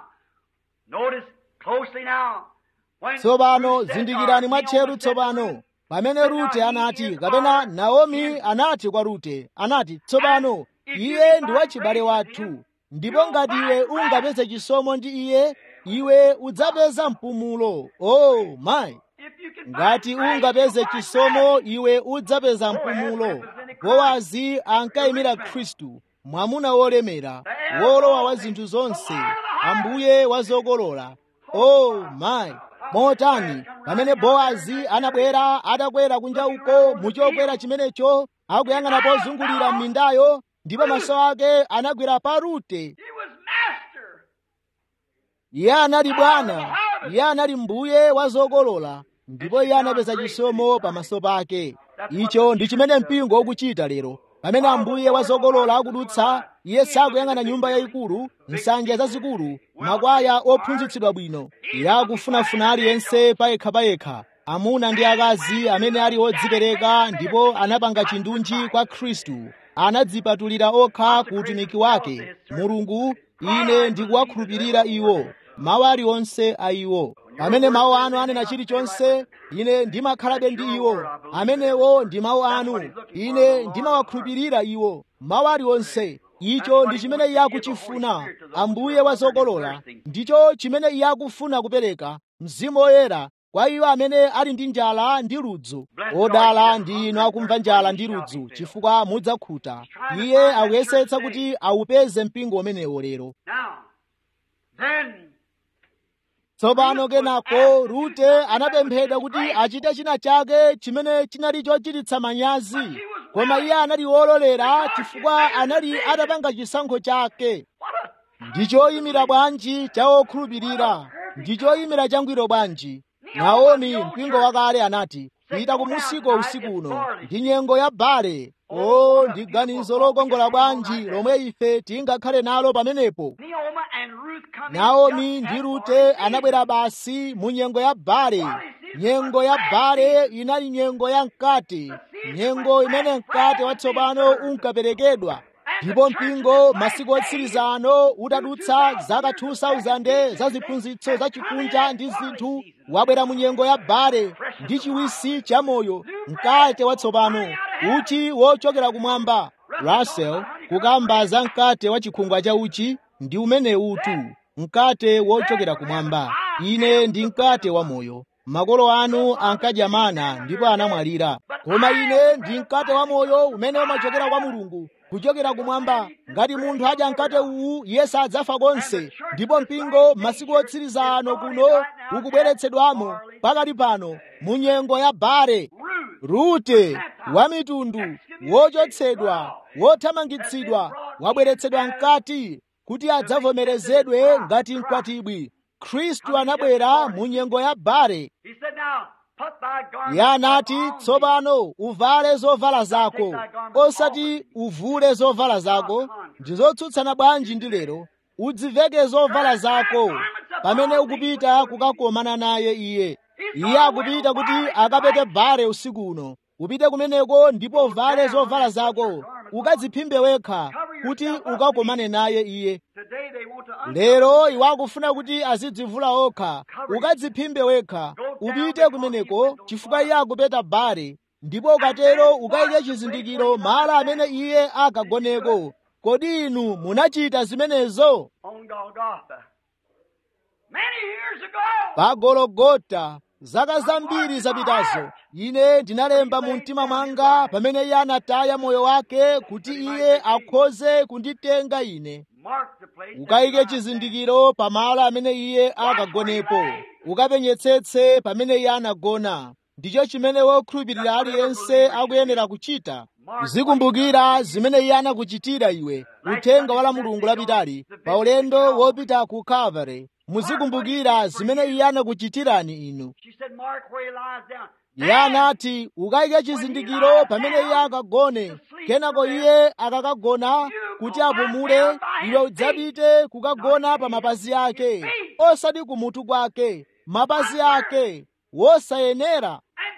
tsopano zindikirani mwatcheru tsopano pamene rute anati kapena naomi anati kwa rute anati tsopano iye ndi wachibale wathu ndipo ngati iwe ungapeze chisomo ndi iye iwe udzapeza mpumulo oh mayi ngati ungapeze chisomo iwe udzapeza mpumulo bowazi ankayimira khristu mwamuna wolemera wolowa wa zinthu zonse ambuye wazokolola oh mayi motani pamene bowazi anabwera atakwera kunja uko muchokwera chimenecho akuyang'ana pozungulira m'mindayo ndipo maso ake anagwera pa rute iye anali bwana iye anali mbuye wa zokolola ndipo iye anapeza chisomo pamaso pake icho ndi chimene mpingo ukuchita lero pamene ambuye wa zokolola akudutsa iye sakuyang'ana nyumba yayikulu nsanja zazikulu makwaya ophunzitsidwa bwino iye akufunafuna aliyense payekhapayekha amuna ndi akazi amene ali odzipereka ndipo anapanga chindunji kwa khristu anadzipatulira okha ku utumiki wake mulungu ine ndikuwakhulupirira iwo mawu aliwonse a iwo pamene mawu anu anena chilichonse ine ndimakhalabe ndi iwo amenewo ndi mawu anu ine ndimawakhulupirira iwo mawu aliwonse icho ndi chimene iye akuchifuna ambuye wa zokolola ndicho chimene iye akufuna kupereka mzimu woyera kwa iwo amene ali ndi njala ndi ludzu odala ndi inu akumva njala ndi ludzu chifukwa mudzakhuta iye akuyesetsa kuti awupeze mpingo umenewo lero tsopano kenako rute anapemphedwa kuti achite china chake chimene chinali chochititsa manyazi koma iye anali wololera chifukwa anali atapanga chisankho chake ndi choyimira bwanji cha okhulupirira ndi choyimira changwiro bwanji naomi mpingo wakale anati pita kumusiko usiku uno ndi nyengo ya bale o ndi ganizo lokongola bwanji lomwe ife tingakhale nalo pamenepo naomi ndi rute anabwera basi mu nyengo ya bale nyengo ya bale inali nyengo ya mkate nyengo imene mkate watsopano unkaperekedwa ndipo mpingo masiku otsiriza ano utadutsa zaka 2000 za ziphunzitso za chikunja ndi zinthu wabwera mu nyengo ya bare ndi chiwisi cha moyo mkate watsopano uchi wochokera kumwamba russell kukamba za mkate wa chikhungwa cha uchi ndi umene utu mkate wochokera kumwamba ine ndi mkate wa moyo makolo anu ankadya mana ndipo anamwalira koma ine ndi mkate wa moyo umene umachokera kwa mulungu kuchokera kumwamba ngati munthu adya mkate uwu iye sadzafa konse ndipo mpingo masiku otsiriza ano kuno ukubweretsedwamo pakati pano mu nyengo ya bare rute wa mitundu wochotsedwa wothamangitsidwa wabweretsedwa mkati kuti adzavomerezedwe ngati mkwatibwi khristu anabwera mu nyengo ya bare iye anati tsopano uvale zovala zako osati uvule zovala zako ndi zotsutsana bwanji ndi lero udziveke zovala zako pamene ukupita kukakomana naye iye iye akupita kuti akapete bare usiku uno upite kumeneko ndipo uvale zovala zako ukadziphimbe wekha kuti ukakomane naye iye lero iwo akufuna kuti azidzivula okha ukadziphimbe wekha upite kumeneko chifukwa iye akupeta bare ndipo ukatero ukayike chizindikiro malo amene iye akagoneko kodi inu munachita zimenezo pa gologota zaka zambiri zapitazo ine ndinalemba mu mtima mwanga pamene iye anataya moyo wake kuti iye akhoze kunditenga ine ukayike chizindikiro pamalo amene iye akagonepo ukapenyetsetse pamene iye anagona ndicho chimene wokhulupirira aliyense akuyenera kuchita uzikumbukira zimene iye anakuchitira iwe uthenga wa la mulungu lapitali pa ulendo wopita ku calvary muzikumbukira zimene iye anakuchitirani inu iye anati ukayike chizindikiro pamene iye akagone kenako iye akakagona kuti apumule iwe udzapite kukagona pa mapazi ake osati kumutu kwake mapazi ake wosayenera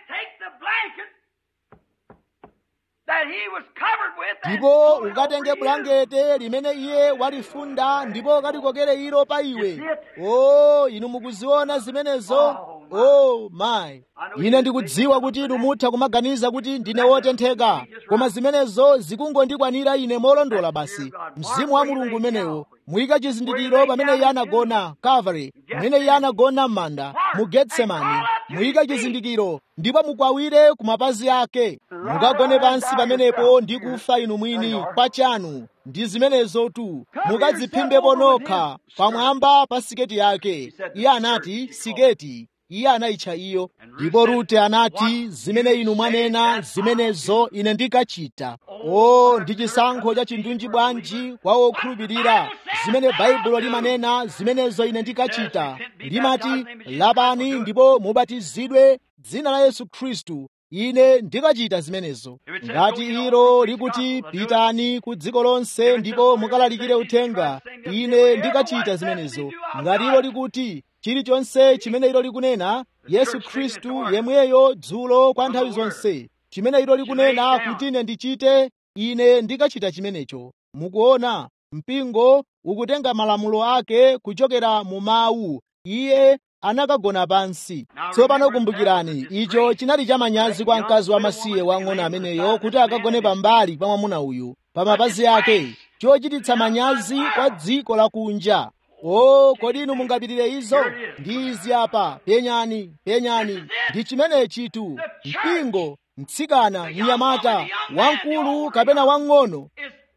ndipo ukatenge bulangete limene iye walifunda ndipo ukalikokere ilo pa iwe o inu mukuziona zimenezo o mayi ine ndikudziwa kuti inu mutha kumaganiza kuti ndine wotentheka koma zimenezo zikungondikwanira ine molondola basi mzimu wa mulungu umenewo muyika chizindikiro pamene iye anagona calvary pamene iye anagona m'manda mu getsemani muyika chizindikiro ndipo mukwawire ku mapazi ake mukagone pansi pamenepo ndi kufa inu mwini pachanu ndi zimenezotu mukadziphimbepo nokha pamwamba pa siketi yake iye anati siketi iye anayitcha iyo ndipo rute anati zimene inu mwanena zimenezo ine ndikachita o ndi chisankho cha chindunji bwanji kwa wokhulupirira zimene baibulo limanena zimenezo ine ndikachita limati lapani ndipo mubatizidwe dzina la yesu khristu ine ndikachita zimenezo ngati ilo likuti pitani ku dziko lonse ndipo mukalalikire uthenga ine ndikachita zimenezo ngati ilo likuti chilichonse chimene ilo likunena yesu khristu yemweyo dzulo kwa nthawi zonse chimene ilo likunena kuti ine ndichite ine ndikachita chimenecho mukuona mpingo ukutenga malamulo ake kuchokera mu mawu iye anakagona pansi tsopano kumbukirani icho chinali chamanyazi kwa mkazi wamasiye wang'ono ameneyo kuti akagone pambali pa mwamuna uyu pa mapazi ake chochititsa manyazi kwa dziko lakunja o kodi inu mungapitire izo ndi izi apa penyani penyani ndi chimenechitu mpingo mtsikana mnyamata wamkulu kapena wang'ono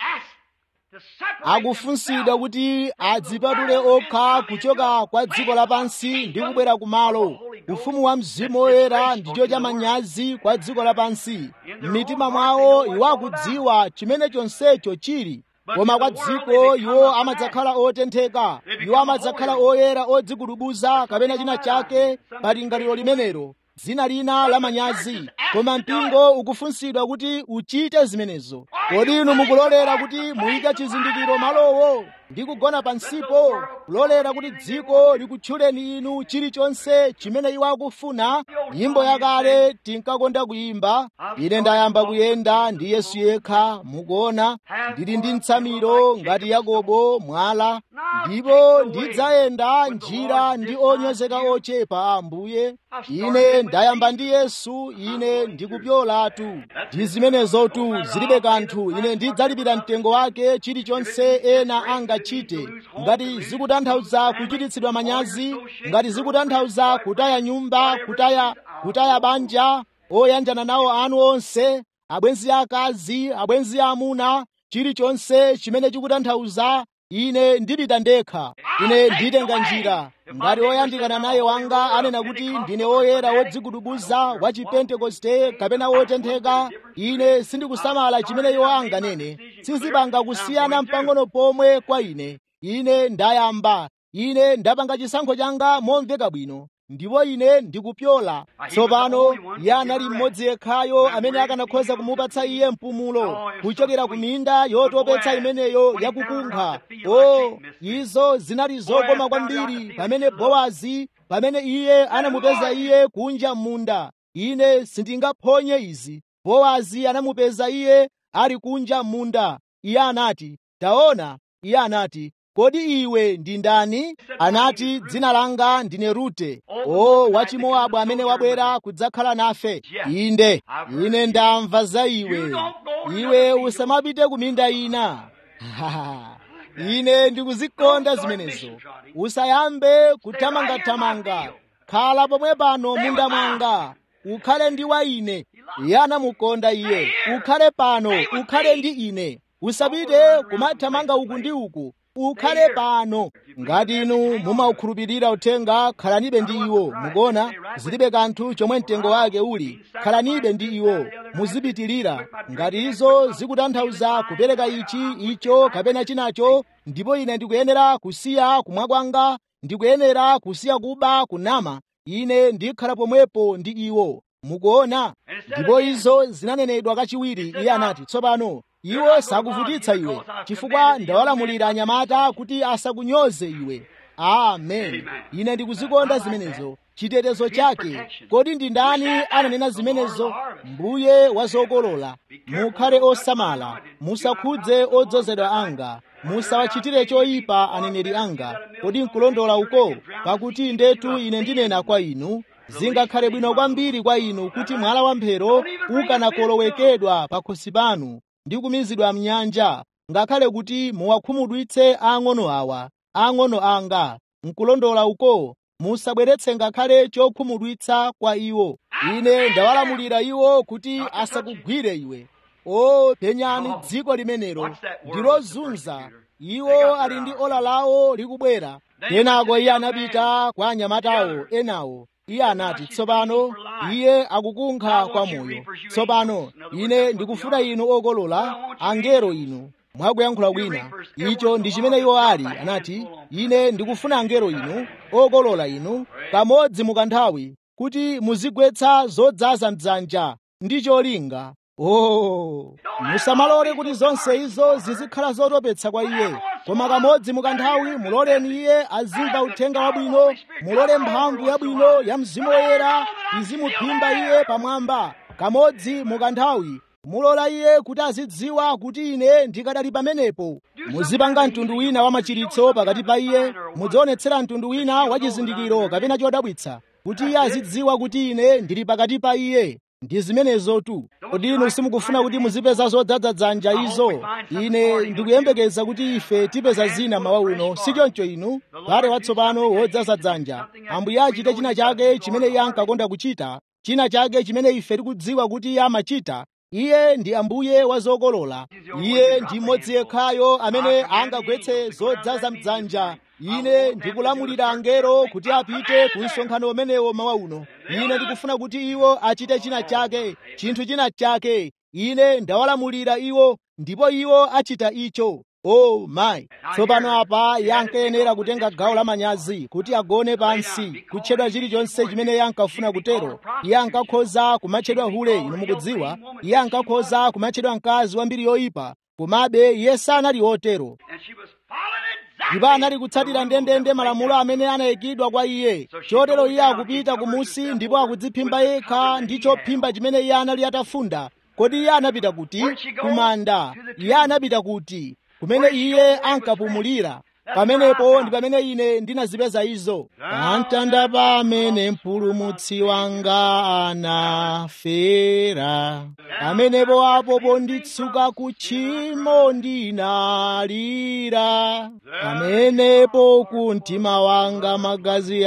akufunsidwa kuti adzipatule okha kuchoka kwa dziko lapansi ndi kubwera kumalo ufumu wa mzimu woyera ndicho chamanyazi kwa dziko lapansi m'mitima mwawo iwo akudziwa chimene chonsecho chili koma kwa dziko iwo amadzakhala otentheka iwo amadzakhala oyera odzigudubuza kapena china chake pa lingaliro limenelo dzina lina la manyazi koma mpingo ukufunsidwa kuti uchite zimenezo kodi inu mukulolera kuti muyike chizindikiro malowo ndi kugona pansipo kulolera kuti dziko likutchuleni inu chilichonse chimene iwo akufuna nyimbo yakale tinkakonda kuyimba ine ndayamba kuyenda ndi yesu yekha mukuona ndili ndi mtsamiro ngati yakobo mwala ndipo ndidzayenda njira ndi onyozeka ochepa ambuye ine ndayamba ndi yesu ine ndikupyolatu ndi zimenezotu zilibe kanthu ine ndidzalipira mtengo wake chilichonse ena angachite ngati zikutanthauza kuchititsidwa manyazi ngati zikutanthauza kutaya nyumba kutaya kutaya banja oyanjana nawo anu onse abwenzi akazi abwenzi amuna chilichonse chimene chikutanthauza ine ndipita ndekha ine nditenga njira ngati oyandikana naye wanga anena kuti ndine woyera wodzigudubuza wa chipentekoste kapena wotentheka ine sindikusamala chimene iwo anganene sizipanga kusiyana mpang'ono pomwe kwa ine ine ndayamba ine ndapanga chisankho changa momveka bwino ndipo ine ndikupyola tsopano iye anali mmodzi yekhayo amene akanakhoza kumupatsa iye mpumulo kuchokera ku minda yotopetsa imeneyo yakukunkha o izo zinali zokoma kwambiri pamene bowazi pamene iye anamupeza iye kunja m'munda ine sindingaphonye izi bowazi anamupeza iye ali kunja m'munda iye anati taona iye anati kodi iwe ndi ndani anati dzina langa ndine rute o wachimowabu amene wabwera kudzakhala nafe inde ine ndamva za iwe iwe usamapite ku minda ina ine ndikuzikonda zimenezo usayambe kuthamangathamanga khala pomwe pano munda mwanga ukhale ndi wa ine iye anamukonda iye ukhale pano ukhale ndi ine usapite kumathamanga uku ndi uku ukhale pano ngati inu mumaukhulupirira uthenga khalanibe ndi iwo mukuona zilibe kanthu chomwe mtengo wake uli khalanibe ndi iwo muzipitirira ngati izo zikutanthauza kupereka ichi icho kapena chinacho ndipo ine ndikuyenera kusiya kumwa kwanga ndikuyenera kusiya kuba kunama ine ndikhala pomwepo ndi iwo mukuona ndipo izo zinanenedwa kachiwiri iye anati tsopano iwo sakuvutitsa iwe chifukwa ndawalamulira anyamata kuti asakunyoze iwe amen ine ndikuzikonda zimenezo chitetezo chake kodi ndi ndani ananena zimenezo mbuye wa zokolola mukhale osamala musakhudze odzozedwa anga musawachitire choyipa aneneri anga kodi nkulondola uko pakuti ndetu ine ndinena kwa inu zingakhale bwino kwambiri kwa inu kuti mwala wamphero ukanakolowekedwa pakhosi panu ndi kumizidwa mnyanja ngakhale kuti muwakhumudwitse ang'ono awa ang'ono anga nkulondola uko musabweretse ngakhale chokhumudwitsa kwa iwo ine ndawalamulira iwo kuti asakugwire iwe o penyani dziko limenelo ndilozunza iwo ali ndi ola lawo likubwera kenako iye anapita kwa anyamatawo enawo iye anati tsopano iye akukunkha kwa moyo tsopano ine ndikufuna inu okolola angelo inu mwakuyankhula kwina icho ndi chimene iwo ali anati ine ndikufuna angelo inu okolola inu kamodzi mukanthawi kuti muzigwetsa zodzaza mdzanja ndi cholinga oh musamalole kuti zonse izo zizikhala zotopetsa kwa iye koma kamodzi mukanthawi muloleni iye azimva uthenga wabwino mulole mphamvu yabwino ya mzimu woyera izimuphimba iye pamwamba kamodzi mukanthawi mulola iye kuti azidziwa kuti ine ndikadali pamenepo muzipanga mtundu wina wa machiritso pakati pa iye mudzionetsera mtundu wina wa chizindikiro kapena chodabwitsa kuti iye azidziwa kuti ine ndili pakati pa iye ndi zimenezotu kodi inu simukufuna kuti muzipeza zodzaza dzanja izo ine ndikuyembekeza kuti ife tipeza zina mawa uno sichoncho inu pale watsopano wodzaza dzanja ambuye achite china chake chimene iye ankakonda kuchita china chake chimene ife tikudziwa kuti iye amachita iye ndi ambuye wa zokolola iye ndi mmodzi yekhayo amene angagwetse zodzaza mdzanja ine ndikulamulira angelo kuti apite ku msonkhano umenewo mawa uno ine ndikufuna kuti iwo achite china chake chinthu china chake ine ndawalamulira iwo ndipo iwo achita icho oh my tsopano apa iye ankayenera kutenga gawo la manyazi kuti agone pansi kutchedwa chilichonse chimene iye ankafuna kutero iye ankakhoza kumatchedwa hule inu mukudziwa iye ankakhoza kumatchedwa mkazi wambiri yoyipa komabe iye sanali wotero And she was following it ndipo anali kutsatira ndendende malamulo amene anayikidwa kwa iye chotero iye akupita kumusi ndipo akudziphimba yekha ndi chophimba chimene iye anali atafunda kodi iye anapita kuti kumanda iye anapita kuti kumene iye ankapumulira pamenepo ndi pamene ine ndinazipeza izo pamtanda pamene mpulumutsi wanga anafera pamenepo apo ponditsuka kutchimo ndinalira pamenepo ku mtima wanga magazi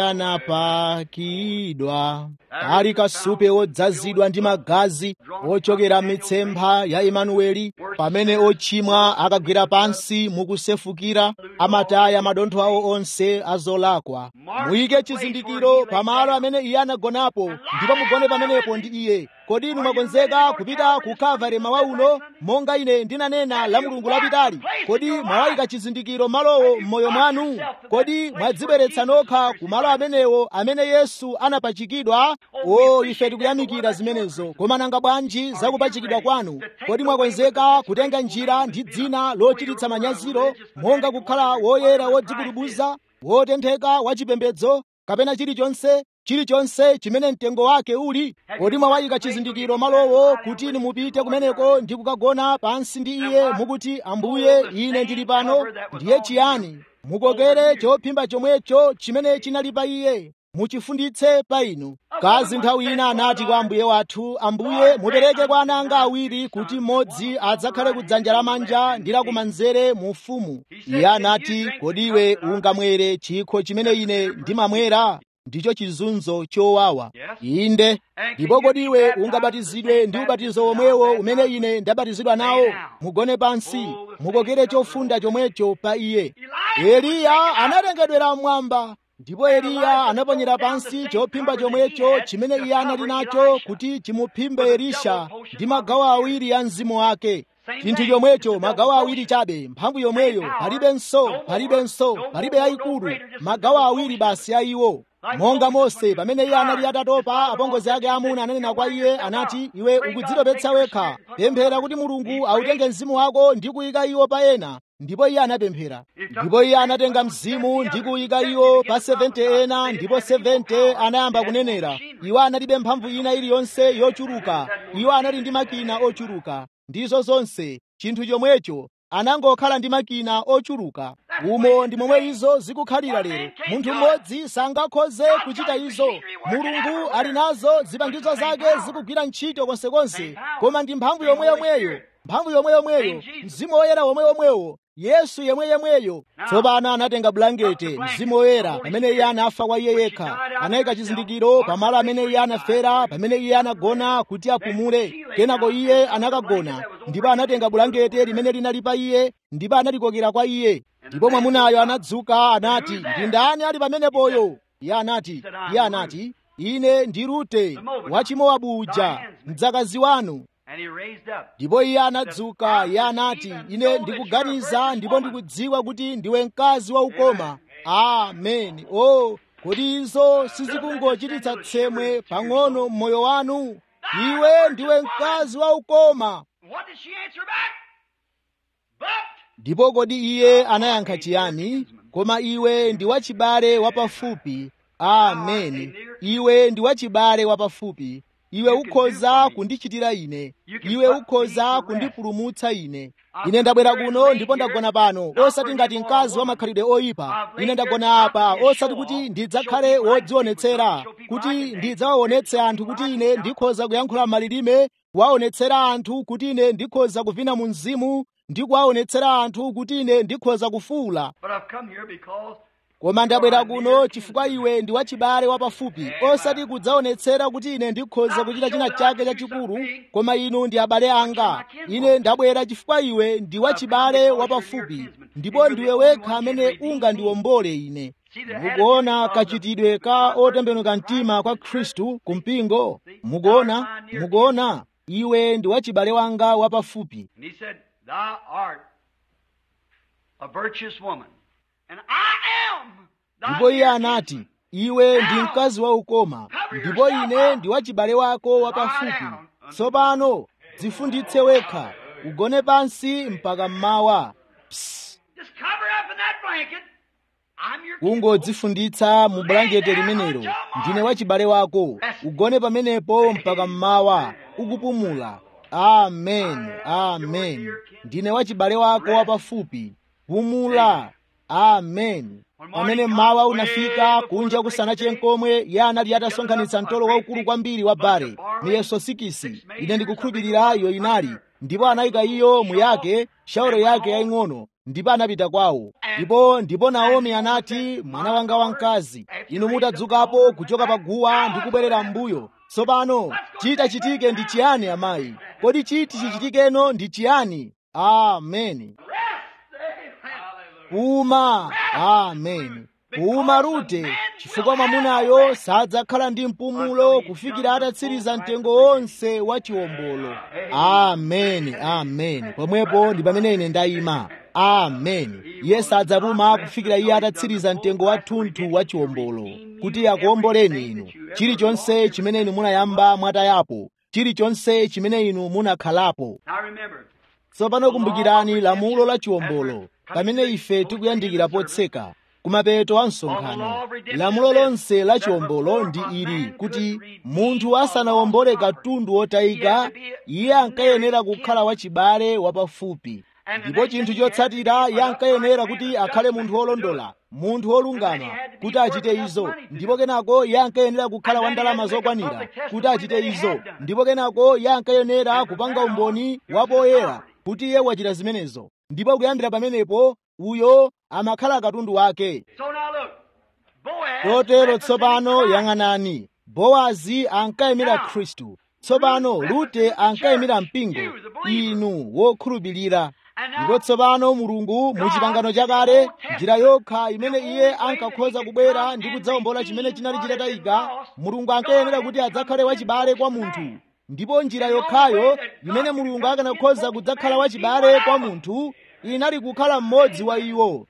anapakidwa ali kasupe wodzazidwa ndi magazi ochokera mitsempha ya imanueli pamene ochimwa akagwera pansi mukusefukira amataya madontho awo onse azolakwa muyike chizindikiro pamalo amene iye anagonapo ndipo mugone pamenepo ndi iye kodi inu mwakonzeka kupita ku kalvari mawa uno monga ine ndinanena la mulungu lapitali kodi mwawayika chizindikiro malowo m'moyo mwanu kodi mwadzibweretsa nokha ku malo amenewo amene yesu anapachikidwa o ife tikuyamikira zimenezo koma nanga bwanji zakupachikidwa kwanu kodi mwakonzeka kutenga njira ndi dzina lochititsa manyaziro monga kukhala woyera wodzikudubuza wotentheka wachipembedzo kapena chilichonse chilichonse chimene mtengo wake uli kodi mwawayika chizindikiro malowo kuti inu mupite kumeneko ndi kukagona pansi ndi iye mukuti ambuye ine ndili pano ndiye chiyani mukokere chophimba chomwecho chimene chinali pa iye muchifunditse pa inu kazi nthawi ina anati kwa ambuye wathu ambuye mupereke kwa ana anga awiri kuti mmodzi adzakhale kudzanja lamanja ndi lakumanzere mu ufumu iye anati kodi iwe ungamwere chikho chimene ine ndimamwera ndicho chizunzo chowawa inde ndipo kodi iwe ungabatizidwe ndi ubatizo womwewo umene ine ndabatizidwa nawo mugone pansi mukokere chofunda chomwecho pa iye eliya anatengedwera mmwamba ndipo eliya anaponyera pansi chophimba chomwecho chimene iye anali nacho kuti chimuphimbe elisha ndi magawo awiri ya mzimu wake chinthu chomwecho magawo awiri chabe mphamvu yomweyo palibenso palibenso palibe yayikulu magawo awiri basi a iwo monga mose pamene iye anali atatopa apongozi ake amuna ananena kwa iye anati iwe ukudzitopetsa wekha pemphera kuti mulungu autenge mzimu wako ndi kuyika iwo pa ena ndipo iye anapemphera ndipo iye anatenga mzimu ndi kuyika iwo pa 70 ena ndipo 70 anayamba kunenera iwo analibe mphamvu ina iliyonse yochuluka iwo anali ndi makina ochuluka ndizo zonse chinthu chomwecho anangokhala ndi makina ochuluka umo ndi momwe izo zikukhalira lero munthu mmodzi sangakhoze kuchita izo mulungu ali nazo zipangizo zake zikugwira ntchito konsekonse koma ndi mphamvu yomweyomweyo mphamvu yomweyomweyo mzimu woyera womweyomweyo yesu yemweyemweyo tsopano anatenga bulangete mzimu woyera pamene iye anafa kwa iye yekha anayika chizindikiro pamalo amene iye anafera pamene iye anagona kuti apumule kenako iye anakagona ndipo anatenga bulangete limene linali pa iye ndipo analikokera kwa iye ndipo mwamunayo anadzuka anati ndi ndani ali pamenepoyo iye anati iye anati ine ndi rute wachimowabu uja mdzakazi wanu ndipo iye anadzuka iye anati ine ndikuganiza ndipo ndikudziwa kuti ndiwe mkazi waukoma ameni o oh, kodi izo sizikungochititsa tsemwe pang'ono mmoyo wanu iwe ndiwe mkazi waukoma ndipo kodi iye anayankha chiyani koma iwe ndi wachibale wapafupi ameni iwe ndi wachibale wapafupi iwe ukhoza kundichitira ine iwe ukhoza kundipulumutsa ine ine ndabwera kuno ndipo ndagona pano osati ngati mkazi wa makhalidwe oyipa ine ndagona apa osati kuti ndidzakhale wodzionetsera kuti ndidzawaonetse anthu kuti ine ndikhoza kuyankhula malilime kuwaonetsera anthu kuti ine ndikhoza kuvina mu mzimu ndi kuwaonetsera anthu kuti ine ndikhoza kufuula koma ndabwera kuno chifukwa iwe ndi wachibale wapafupi osati kudzaonetsera kuti ine ndikhoza kuchita china chake chachikulu koma inu ndi abale anga ine ndabwera chifukwa iwe ndi wachibale wapafupi ndipo ndiwe wekha amene ungandiwombole ine mukuona kachitidwe ka otembenuka mtima kwa khristu kumpingo mukuona mukuona iwe ndi wachibale wanga wapafupi ndipo iye anati iwe ndi mkazi waukoma ndipo ine ndi wachibale wako wapafupi tsopano dzifunditse wekha ugone pansi mpaka mmawa kungodzifunditsa mu bulangeti limenelo ndine wachibale wako ugone pamenepo mpaka mmawa ukupumula amen amen ndine wachibale wako wapafupi pumula amen pamene mmawa unafika kunja kusanache nkomwe iye anali atasonkhanitsa mtolo waukulu kwambiri wa bare miyeso sikisi ine ndikukhulupirira iyo inali ndipo anayika iyo muyake shauro yake yaying'ono ndipo anapita kwawo ndipo ndipo naomi anati mwana wanga wamkazi inu mutadzukapo kuchoka pa guwa ndi kubwerera m'mbuyo tsopano chita chitike ndi chiyani amayi kodi chiti chichitikeno ndi chiyani ameni uma amen uma rute chifukwa mwamunayo sadzakhala ndi mpumulo kufikira atatsiriza mtengo wonse wa chiwombolo ameni ameni pomwepo ndi pamene ine ndayima ameni iye sadzapuma kufikira iye atatsiriza mtengo wathunthu wa chiwombolo kuti akuwomboleni inu chilichonse chimene inu munayamba mwatayapo chilichonse chimene inu munakhalapo tsopano kumbukirani lamulo la chiwombolo pamene ife tikuyandikira potseka kumapeto a msonkhano lamulo lonse la chiwombolo ndi ili kuti munthu asanawombole katundu wotayika iye ankayenera kukhala wachibale wapafupi ndipo chinthu chotsatira iye ankayenera kuti akhale munthu wolondola munthu wolungama kuti achite izo ndipo kenako iye ankayenera kukhala wa ndalama zokwanira kuti achite izo ndipo kenako iye ankayenera kupanga umboni wapoyera kuti iye wachita zimenezo ndipo kuyambira pamenepo uyo amakhala katundu wake kotero tsopano yang'anani bowazi ankayimira khristu tsopano rute ankayimira mpingo inu wokhulupirira ndipo tsopano mulungu mu chipangano chakale njira yokha imene iye ankakhoza kubwera ndi kudzawombola chimene chinali chitatayika mulungu ankayenera kuti adzakhale wachibale kwa munthu ndipo njira yokhayo imene mulungu akanakhoza kudzakhala wachibale kwa munthu inali kukhala mmodzi wa iwo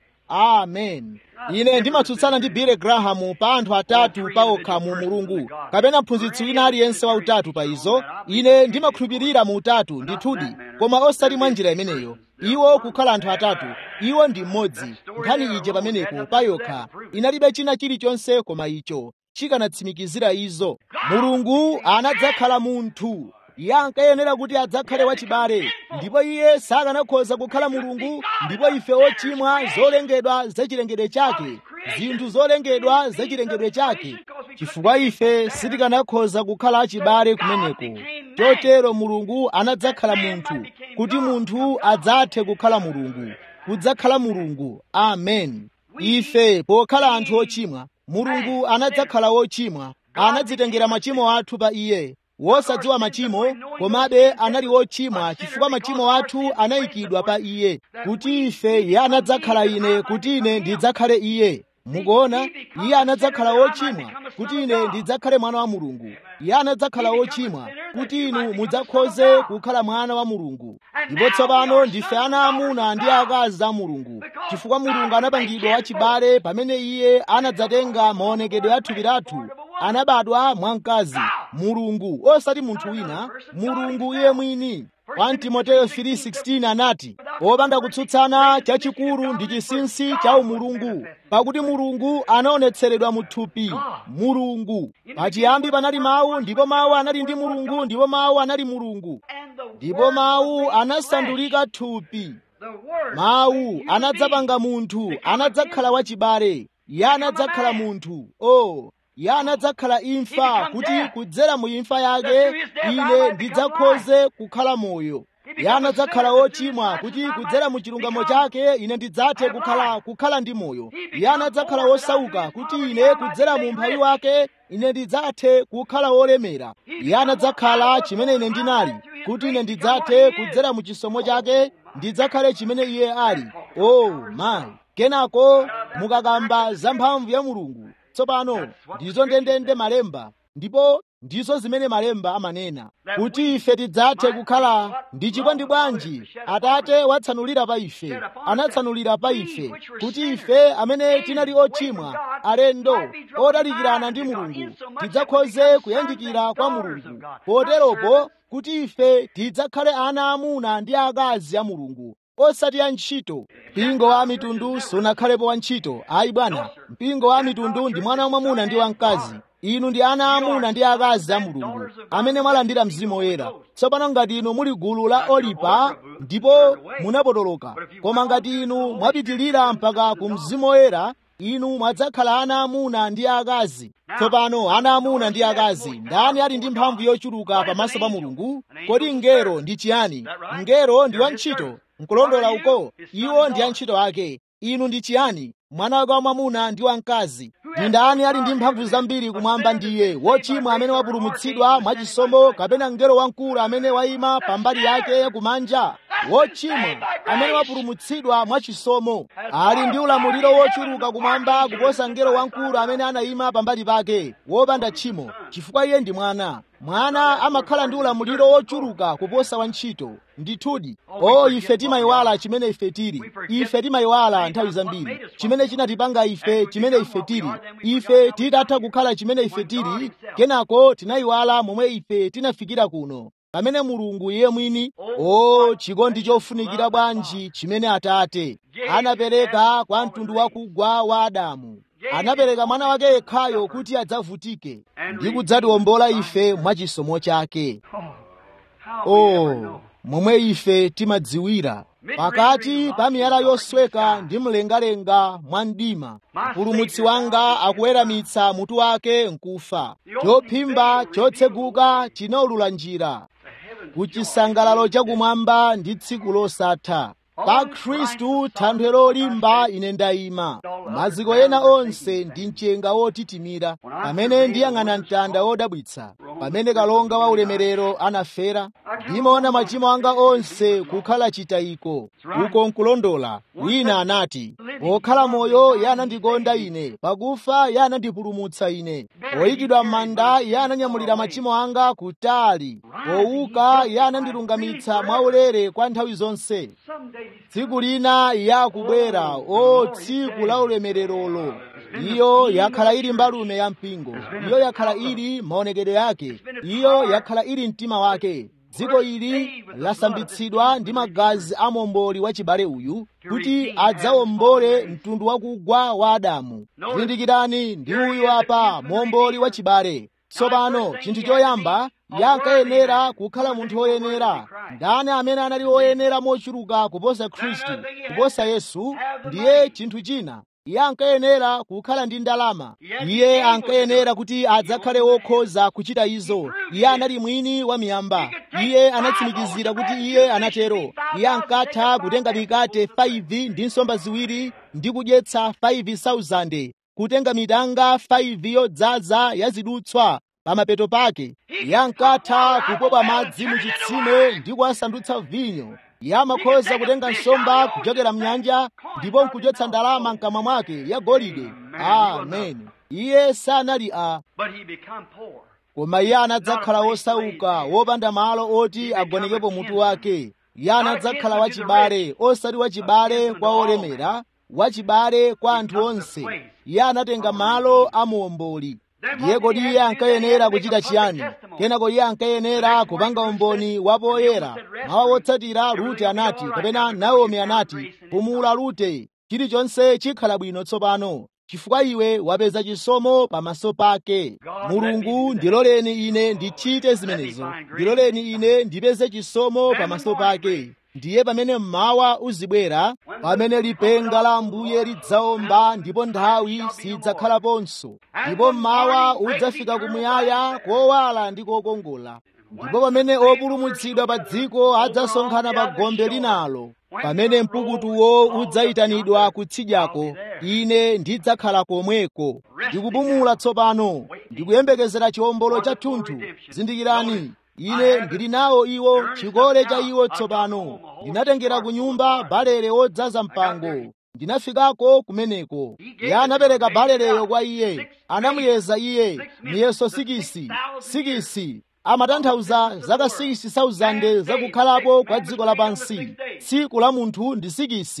amen ine ndimatsutsana ndi billy graham pa anthu atatu paokha mu mulungu kapena mphunzitsi wina aliyense wa utatu pa izo ine ndimakhulupirira mu utatu ndithudi koma osati mwa njira imeneyo iwo kukhala anthu atatu iwo ndi mmodzi nkhani ije pamenepo payokha inalibe china chilichonse koma icho chikanatsimikizira izo mulungu anadzakhala munthu iye ankayenera kuti adzakhale wachibale ndipo iye sakanakhoza kukhala mulungu ndipo ife ochimwa zolengedwa zachilengedwe chake zinthu zolengedwa zachilengedwe chake chifukwa ife sitikanakhoza kukhala achibale kumeneko chotero mulungu anadzakhala munthu kuti munthu adzathe kukhala mulungu kudzakhala mulungu amen ife pokhala anthu ochimwa mulungu anadzakhala wochimwa anadzitengera machimo athu pa iye wosadziwa machimo komabe anali wochimwa chifukwa machimo athu anayikidwa pa iye kuti ife iye anadzakhala ine kuti ine ndidzakhale iye mukuona iye anadzakhala wochimwa kuti ine ndidzakhale mwana wa mulungu iye anadzakhala wochimwa kuti inu mudzakhoze kukhala mwana wa mulungu ndipo tsopano ndife ana amuna ndi akazi a mulungu chifukwa mulungu anapangidwa wachibale pamene iye anadzatenga maonekedwe a thupi lathu anabadwa mwa mkazi mulungu osati munthu wina mulungu iye mwini 1 timoteyo 3:16 anati popanda kutsutsana chachikulu ndi chinsinsi cha umulungu pakuti mulungu anaonetseredwa mu thupi mulungu pachiyambi panali mawu ndipo mawu anali ndi mulungu ndipo mawu anali mulungu ndipo mawu anasandulika thupi mawu anadzapanga munthu anadzakhala wachibale iye anadzakhala munthu o iye anadzakhala imfa kuti kudzera mu imfa yake ine ndidzakhoze kukhala moyo iye anadzakhala wochimwa kuti kudzera mu chilungamo chake ine ndidzathe kukhala kukhala ndi moyo iye anadzakhala wosauka kuti ine kudzera mu mphawi wake ine ndidzathe kukhala wolemera iye anadzakhala chimene ine ndinali kuti ine ndidzathe kudzera mu chisomo chake ndidzakhale chimene iye ali o oh, mayi kenako mukakamba za mphamvu ya mulungu tsopano ndizo ndendende malemba ndipo ndizo zimene malemba amanena kuti ife tidzathe kukhala ndi chikondi bwanji atate watsanulira pa ife anatsanulira pa ife kuti ife amene tinali ochimwa alendo odalikirana ndi mulungu tidzakhoze kuyandikira kwa mulungu poteropo kuti ife tidzakhale ana amuna ndi akazi a mulungu osati ya ntchito mpingo wa mitundu sunakhalepo wa ntchito ayi bwana mpingo wa mitundu ndi mwana wamwamuna ndi wamkazi inu ndi ana amuna ndi akazi a mulungu amene mwalandira mzimu woyera tsopano ngati inu muli gulu la olipa ndipo munapotoloka koma ngati inu mwapitilira mpaka ku mzimu woyera inu mwadzakhala ana amuna ndi akazi tsopano ana amuna ndi akazi ndani ali ndi mphamvu yochuluka pamaso pa mulungu kodi mngelo ndi chiyani mngelo ndi wantchito nkulondola uko iwo ndi antchito ake inu ndi chiyani mwana wake wamwamuna ndi wamkazi ndi ndani ali ndi mphamvu zambiri kumwamba ndiye wochimwa amene wapulumutsidwa mwachisomo kapena mngelo wamkulu amene wayima pambali yake kumanja wochimwa amene wapulumutsidwa mwachisomo ali ndi ulamuliro wochuluka kumwamba kuposa mngelo wamkulu amene anayima pambali pake wopanda tchimo chifukwa iye ndi mwana mwana amakhala ndi ulamuliro wochuluka kuposa wantchito ndithudi o ife timayiwala chimene ife tili ife timayiwala nthawi zambiri chimene chinatipanga ife chimene ife tili ife titatha kukhala chimene ife tili kenako tinayiwala momwe ife tinafikira kuno pamene mulungu iye mwini o chikondi chofunikira bwanji chimene atate anapereka kwa mtundu wakugwa wa adamu anapereka mwana wake yekhayo kuti adzavutike ndi kudzatiwombola ife mwachisomo chake oh momwe ife timadziwira pakati pa miyala yosweka ndi mlengalenga mwa mdima mpulumutsi wanga akuweramitsa mutu wake nkufa chophimba chotseguka chinaulula njira ku chisangalalo chakumwamba ndi tsiku losatha pa khristu thanthwe lolimba ine ndayima maziko ena onse ndi mchenga wotitimira pamene ndiyang'ana mtanda wodabwitsa pamene kalonga wa ulemerero anafera ndimaona machimo anga onse kukhala chitayiko uko nkulondola wina anati pokhala moyo iye anandikonda ine pakufa iye anandipulumutsa ine poyikidwa m'manda iye ananyamulira machimo anga kutali powuka iye anandilungamitsa mwaulere kwa nthawi zonse tsiku lina iye akubwera o tsiku la ulemererolo iyo yakhala ili mbalume ya mpingo iyo yakhala ili maonekedwe yake iyo yakhala ili mtima wake dziko ili lasambitsidwa ndi magazi a momboli wachibale uyu kuti adzawombole mtundu wakugwa wa adamu zindikirani ndi uyu apa momboli wachibale tsopano chinthu choyamba yankayenera kukhala munthu woyenera ndani amene anali woyenera mochuluka kuposa khristu kuposa yesu ndiye chinthu china iye ankayenera kukhala ndi ndalama iye ankayenera kuti adzakhale wokhoza kuchita izo iye anali mwini wa miyamba iye anatsimikizira kuti iye anatero iye ankatha kutenga mikate 5 ndi nsomba ziwiri ndi kudyetsa 5,000 kutenga mitanga 5 yodzaza ya zidutswa pamapeto pake iye ankatha kupopa madzi mu chitsime ndi kuwasandutsa vinyo iye amakhoza kutenga nsomba kuchokera mnyanja ndipo nkuchotsa ndalama mkamwa mwake ya golide amen iye sanali a koma iye anadzakhala wosauka wopanda malo oti agonekepo mutu wake iye anadzakhala wachibale osati wachibale kwa olemera wachibale kwa anthu onse iye anatenga malo a muomboli iye kodi iye ankayenera kuchita chiyani kenako iye ankayenera kupanga umboni wapoyera mawa wotsatira rute anati kapena naomi anati pumula rute chilichonse chikhala bwino tsopano chifukwa iwe wapeza chisomo pamaso pake mulungu ndiloleni ine ndichite zimenezo ndiloleni ine ndipeze chisomo pamaso pake ndiye pamene mmawa uzibwera pamene lipenga la ambuye lidzaomba ndipo nthawi sidzakhalaponso ndipo mmawa udzafika kumuyaya kowala ndi kokongola ndipo pamene opulumutsidwa pa dziko adzasonkhana pa gombe linalo pamene mpukutuwo udzayitanidwa kutsidyako ine ndidzakhala komweko ndikupumula tsopano ndikuyembekezera chiwombolo chathunthu zindikirani ine ndili nawo iwo chikole cha iwo tsopano ndinatengera ku nyumba balere wodzaza mpango ndinafikako kumeneko iye anapereka balereyo kwa iye anamuyeza iye miyeso sikisi sikisi amatanthauza zaka 6,000 zakukhalapo kwa dziko lapansi tsiku la munthu ndi sikisi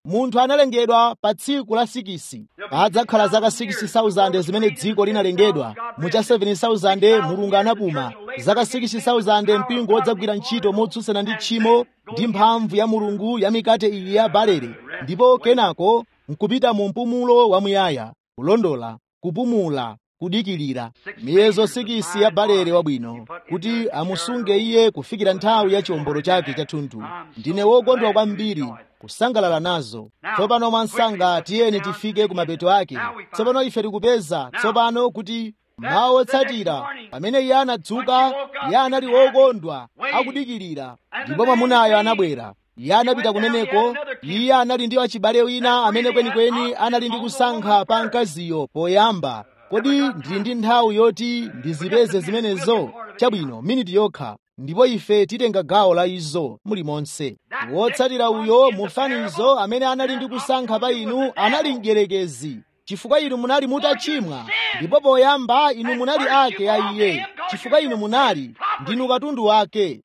munthu analengedwa pa tsiku la sikisi padzakhala zaka 60,000 zimene dziko linalengedwa mucha 7,000 mulungu anapuma zaka 60,000 mpingo wodzagwira ntchito motsutsana ndi tchimo ndi mphamvu ya mulungu ya mikate iyi ya barele ndipo kenako nkupita mu mpumulo wamuyaya kulondola kupumula kudikirira miyezo sikisi ya barele wabwino kuti amusunge iye kufikira nthawi ya chiwombolo chake chathunthu ndine wokondwa kwambiri kusangalala nazo tsopano mwansanga tiyeni tifike ku mapeto ake tsopano ife tikupeza tsopano kuti mawu otsatira pamene iye anadzuka iye anali wokondwa akudikirira ndipo mwamunayo anabwera iye anapita kumeneko iye anali ndi wachibale wina amene kwenikweni anali ndi kusankha pa mkaziyo poyamba kodi ndili ndi nthawi yoti ndizipeze zimenezo chabwino miniti yokha ndipo ife titenga gawo la izo mulimonse wotsatira uyo mufanizo amene anali ndi kusankha pa inu anali mdierekezi chifukwa inu munali mutachimwa ndipo poyamba inu munali ake a iye chifukwa inu munali ndinu katundu wake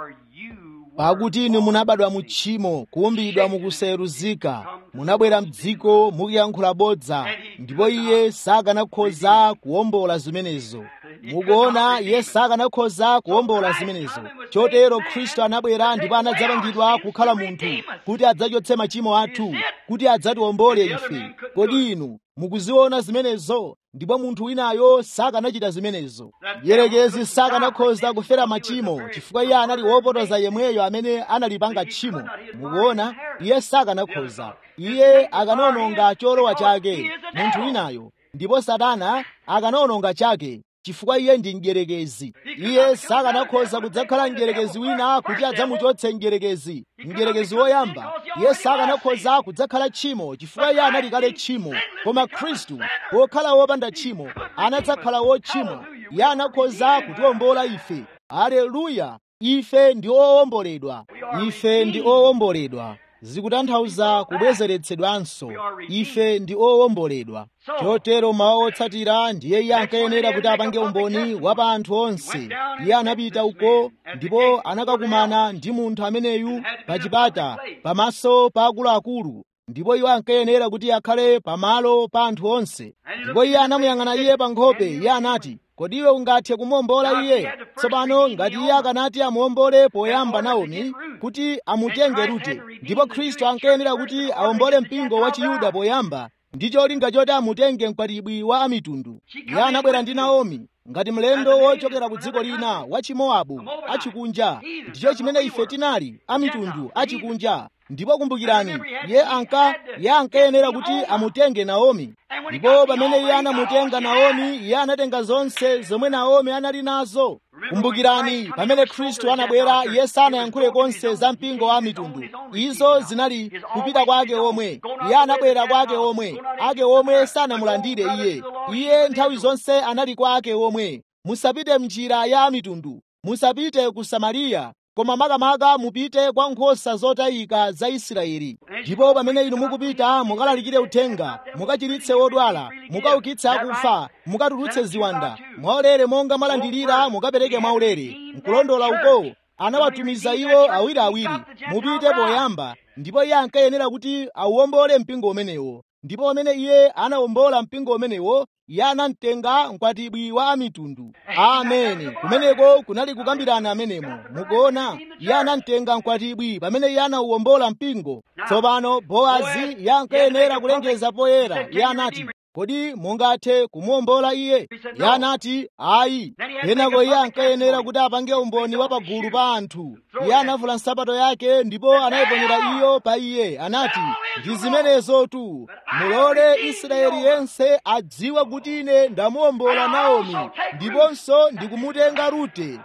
pakuti inu munabadwa mu tchimo kuumbidwa mukusayeruzika munabwera mdziko mukuyankhula bodza ndipo iye sakanakhoza kuwombola zimenezo mukuona iye sakanakhoza kuwombola zimenezo chotero khristu anabwera ndipo anadzapangidwa kukhala munthu kuti adzachotse machimo athu kuti adzatiwombole ife kodi inu mukuziona zimenezo ndipo munthu winayo sakanachita zimenezo mdierekezi sakanakhoza kufera machimo chifukwa iye anali wopotoza yemweyo amene analipanga tchimo mukuona iye sakanakhoza iye akanawononga cholowa chake munthu winayo ndipo satana akanawononga chake chifukwa iye ndi mdierekezi iye sakanakhoza kudzakhala mdierekezi wina kuti adzamuchotse mdierekezi mdierekezi woyamba iye sakanakhoza kudzakhala tchimo chifukwa iye anali kale tchimo koma khristu wokhala wopanda tchimo anadzakhala wotchimwa iye anakhoza kutiwombola ife aleluya ife ndi owomboledwa ife ndi owomboledwa zikutanthauza kubwezeretsedwanso ife ndi owomboledwa chotero mawu otsatira ndiye iye ankayenera kuti apange umboni wa pa anthu onse iye anapita uko ndipo anakakumana ndi munthu ameneyu pa chipata pamaso pa akuluakulu ndipo iwo ankayenera kuti akhale pamalo pa anthu onse ndipo iye anamuyang'ana iye pa nkhope iye anati kodi iwe ungathe kumuwombola iye tsopano ngati iye akanati amuwombole poyamba naomi kuti amutenge rute ndipo khristu ankayenera kuti awombole mpingo wa chiyuda poyamba ndi cholinga choti amutenge mkwatibwi wa amitundu iye anabwera ndi naomi ngati mlendo wochokera ku dziko lina wa chimowabu achikunja ndicho chimene ife tinali amitundu achikunja ndipo kumbukirani iye anka iye ankayenera kuti amutenge naomi ndipo pamene iye anamutenga naomi iye anatenga zonse zomwe naomi anali nazo kumbukirani pamene khristu anabwera iye sanayankhule konse za mpingo wa mitundu izo zinali kupita kwa ake omwe iye anabwera kwa ake omwe ake omwe sanamulandire iye iye nthawi zonse anali kwa ake omwe musapite mnjira ya mitundu musapite ku samariya koma makamaka mupite kwa nkhosa zotayika za israeli ndipo pamene inu mukupita mukalalikire uthenga mukachiritse wodwala mukaukitse akufa mukatulutse ziwanda mwaulere monga mwalandirira mukapereke mwaulere nkulondola uko anawatumiza iwo awiriawiri mupite poyamba ndipo iye ankayenera kuti auwombole mpingo umenewo ndipo pamene iye anawombola mpingo umenewo iye anamtenga mkwatibwi wa amitundu ameni kumeneko kunali kukambirana amenemo mukuona iye anamtenga mkwatibwi pamene iye anauwombola mpingo tsopano boazi iye ankayenera kulengeza poyera iye anati kodi mungathe kumuwombola iye iye anati ayi kenako iye ankayenera kuti apange umboni wa pagulu pa anthu iye anavula nsapato yake ndipo anayiponyera iyo pa iye anati ndi zimenezotu mulole israeli yense adziwe kuti ine ndamuwombola naomi ndiponso ndikumutenga rute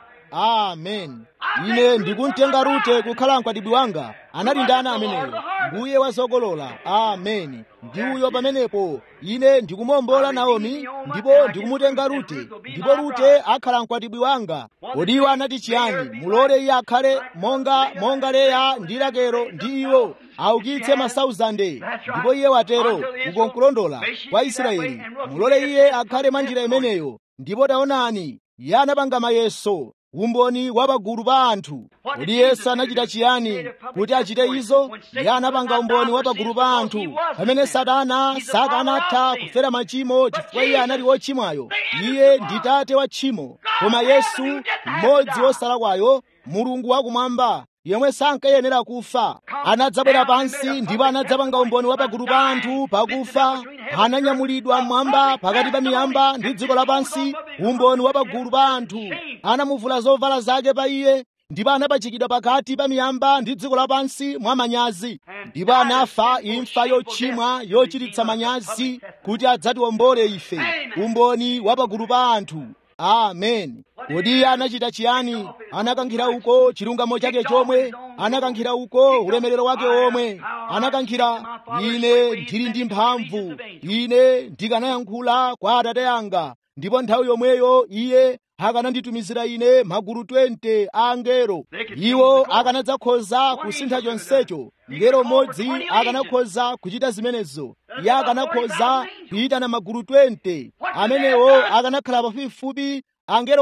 amen ine ndikumtenga rute kukhala mkwatibwi wanga anali ndani ameneyo mbuye wa zokolola ameni ndi uyo pamenepo ine ndikumuwombola naomi ndipo ndikumutenga rute ndipo rute akhala mkwatibwi wanga kodi iwo anati chiyani mulole iye akhale monga monga leya ndi rakelo ndi iwo aukitse masauzande ndipo iye watero uko nkulondola kwa israeli mulole iye akhale mwa njira imeneyo ndipo taonani iye anapanga mayeso umboni wa pagulu pa anthu kodi yesu anachita chiyani kuti achite izo iye anapanga umboni wa pagulu pa anthu pamene satana sakanatha kufera machimo chifukwa iye anali wochimwayo iye ndi tate wa tchimo koma yesu mmodzi wosalakwayo mulungu wakumwamba yemwe sankayenera kufa anadzabwera pansi ndipo anadzapanga umboni wa pagulu pa anthu pakufa ananyamulidwa mmwamba pakati pa miyamba ndi dziko lapansi umboni wa pagulu pa anthu anamuvula zovala zake pa iye ndipo anapachikidwa pakati pa miyamba ndi dziko lapansi mwa manyazi ndipo anafa imfa yochimwa yochititsa manyazi kuti adzatiwombole ife umboni wa pagulu pa anthu amen kodi iye anachita chiyani anakankhira uko chilungamo chake chomwe anakankhira uko ulemerero wake omwe anakankhira ine ndili ndi mphamvu ine ndikanayankhula kwa atate anga ndipo nthawi yomweyo iye akananditumizira ine magulu 20 a angelo iwo akanadzakhoza kusintha chonsecho ngelo mmodzi akanakhoza kuchita zimenezo iye akanakhoza kuyitana magulu 20 amenewo akanakhala pafupifupi angelo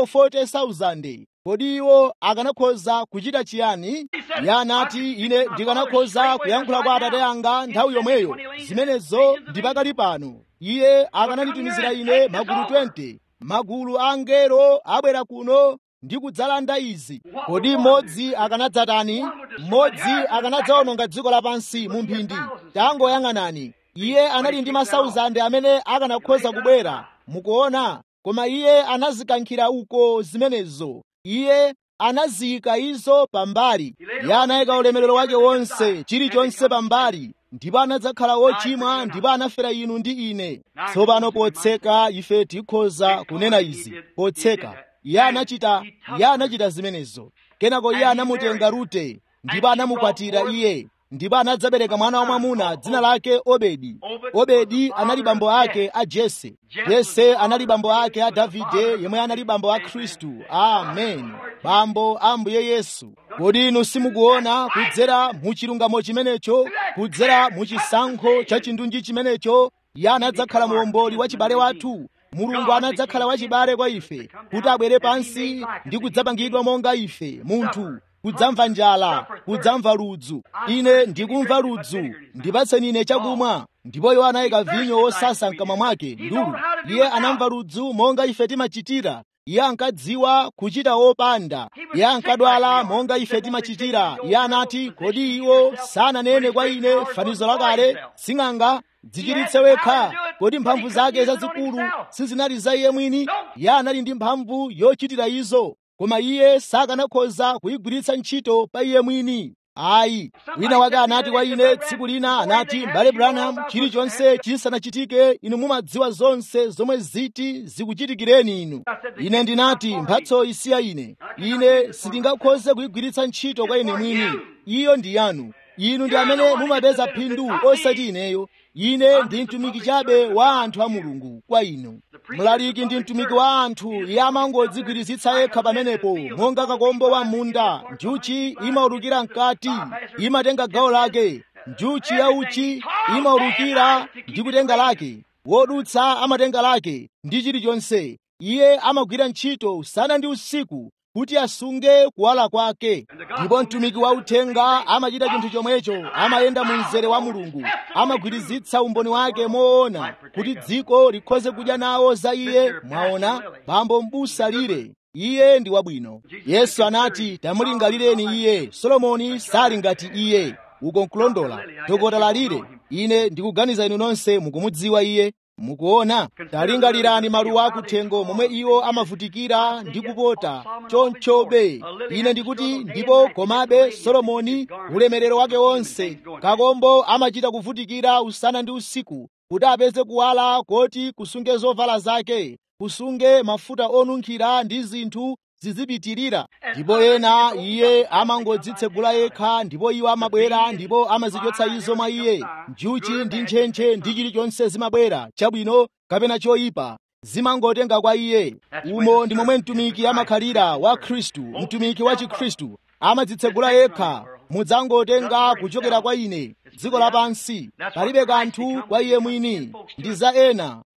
40,000 kodi iwo akanakhoza kuchita chiyani iye anati ine ndikanakhoza kuyankhula kwa atate anga nthawi yomweyo zimenezo ndi pakali pano iye akananditumizira ine magulu 20 magulu a angelo abwera kuno ndi kudzalanda izi kodi mmodzi akanadzatani mmodzi akanadzawononga dziko lapansi mu mphindi tangoyang'anani iye anali ndi masauzande amene akanakhoza kubwera mukuona koma iye anazikankhira uko zimenezo iye anaziyika izo pambali iye anayika ulemerero wake wonse chilichonse pambali ndipo anadzakhala wochimwa ndipo anafera inu ndi ine tsopano potseka ife tikhoza kunena izi potseka iye anachita iye anachita zimenezo kenako iye anamutenga rute ndipo anamukwatira iye ndipo anadzabereka mwana wamwamuna dzina lake obedi obedi anali bambo ake a jese jese anali bambo ake a davide yemwe anali bambo a khristu amen bambo a mbuye yesu kodi inu simukuona kudzera mu chilungamo chimenecho kudzera mu chisankho cha chindunji chimenecho iye anadzakhala muomboli wa chibale wathu mulungu anadzakhala wachibale kwa ife kuti abwere pansi ndi kudzapangidwa monga ife munthu kudzamva njala kudzamva ludzu ine ndikumva ludzu ndipatseni ine chakumwa ndipo iwo anayika vinyo wosasa mkamwa mwake ndulu iye anamva ludzu monga ife timachitira iye ankadziwa kuchita wopanda iye ankadwala monga ife timachitira iye anati kodi iwo sananene kwa ine fanizo lakale sing'anga dzichiritse wekha kodi mphamvu zake zazikulu sizinali za iye mwini iye anali ndi mphamvu yochitira izo koma iye sakanakhoza kuyigwiritsa ntchito pa iye mwini ayi wina wake anati kwa ine tsiku lina anati mbale branham chilichonse chisanachitike inu mumadziwa zonse zomwe ziti zikuchitikireni inu ine ndinati mphatsoyi si ya ine ine sindingakhoze kuyigwiritsa ntchito kwa ine mwini iyo ndi yanu inu ndi amene mumapeza phindu osati ineyo ine ndi mtumiki chabe wa anthu a mulungu kwa inu mlaliki ndi mtumiki wa anthu iye amangodzigwirizitsa yekha pamenepo monga kakombo wa munda njuchi imaurukira mkati imatenga gawo lake njuchi ya uchi imaurukira ndi kutenga lake wodutsa amatenga lake ndi chilichonse iye amagwira ntchito usana ndi usiku kuti asunge kuwala kwake ndipo mtumiki wa uthenga amachita chinthu chomwecho amayenda mu mzere wa mulungu amagwirizitsa umboni wake moona kuti dziko likhoze kudya nawo za iye mwaona bambo m'busa lire iye ndi wabwino yesu anati tamulingalireni iye solomoni sali ngati iye uko nkulondola dokota lalire ine ndikuganiza inu nonse mukumudziwa iye mukuona talingalirani maluwa akuthengo momwe iwo amavutikira ndi kupota chonchobe ine ndikuti ndipo komabe solomoni ulemerero wake wonse kakombo amachita kuvutikira usana ndi usiku kuti apeze kuwala koti kusunge zovala zake kusunge mafuta onunkhira ndi zinthu zizipitirira ndipo ena iye amangodzitsegula yekha ndipo iwo amabwera ndipo amazichotsa izo mwa iye njuchi ndi ntchentche ndi chilichonse zimabwera chabwino kapena choyipa zimangotenga kwa iye umo ndi momwe mtumiki amakhalira wa khristu mtumiki wa chikhristu amadzitsegula yekha mudzangotenga kuchokera kwa ine dziko lapansi palibe kanthu kwa iye mwini ndi za ena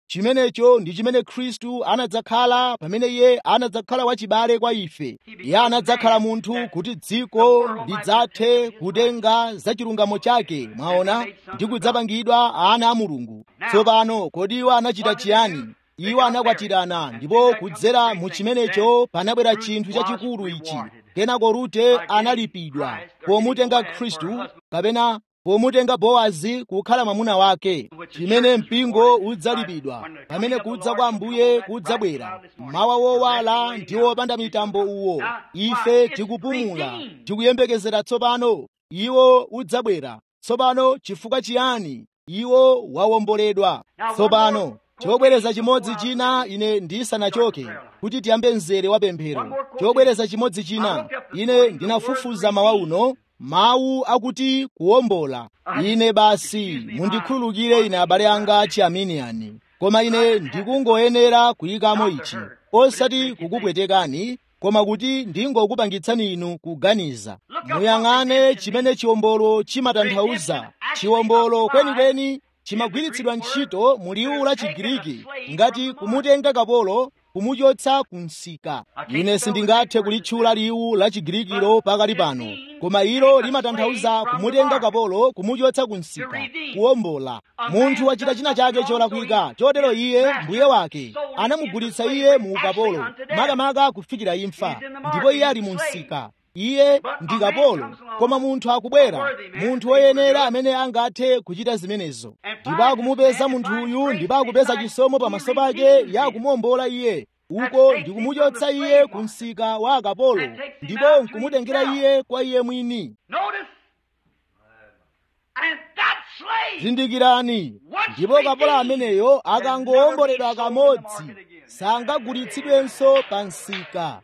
chimenecho ndi chimene khristu anadzakhala pamene iye anadzakhala wachibale kwa ife iye anadzakhala munthu kuti dziko lidzathe kutenga za chilungamo chake mwaona ndi kudzapangidwa ana a mulungu tsopano kodi iwo anachita chiyani iwo anakwatirana ndipo kudzera mu chimenecho panabwera chinthu chachikulu ichi kenako rute analipidwa pomutenga khristu kapena pomutenga bowazi kukhala mwamuna wake chimene mpingo udzalipidwa pamene kudza kwa ambuye kudzabwera mawa wowala ndi wopanda mitambo uwo ife tikupumula tikuyembekezera tsopano iwo udzabwera tsopano chifukwa chiyani iwo wawomboledwa tsopano chobwereza chimodzi china ine ndisanachoke kuti tiyambe mzere wa pemphero chobwereza chimodzi china ine ndinafufuza mawa uno mawu akuti kuwombola ine basi mundikhululukire ine abale anga chiaminiyani koma ine ndikungoyenera kuyikamo ichi osati kukupwetekani koma kuti ndingokupangitsani inu kuganiza muyang'ane chimene chiwombolo chimatanthauza chiwombolo kwenikweni chimagwiritsidwa ntchito mu liwu la chigiriki ngati kumutenga kapolo kumuchotsa ku msika ine sindingathe kulitchula liwu la chigirikilo pakali pano koma ilo limatanthauza kumutenga kapolo kumuchotsa ku msika kuwombola munthu wachita china chake cholakwika chotero iye mbuye wake anamugulitsa iye mu ukapolo makamaka kufikira imfa ndipo iye ali mu msika iye ndi kapolo koma munthu akubwera munthu woyenera amene angathe kuchita zimenezo ndipo akumupeza munthuyu ndipo akupeza chisomo pamaso pake ya kumuwombola iye uko ndikumuchotsa iye ku msika wa akapolo ndipo nkumutengera iye kwa iye mwini zindikirani ndipo kapolo ameneyo akangowomboledwa kamodzi sangagulitsidwenso pa msika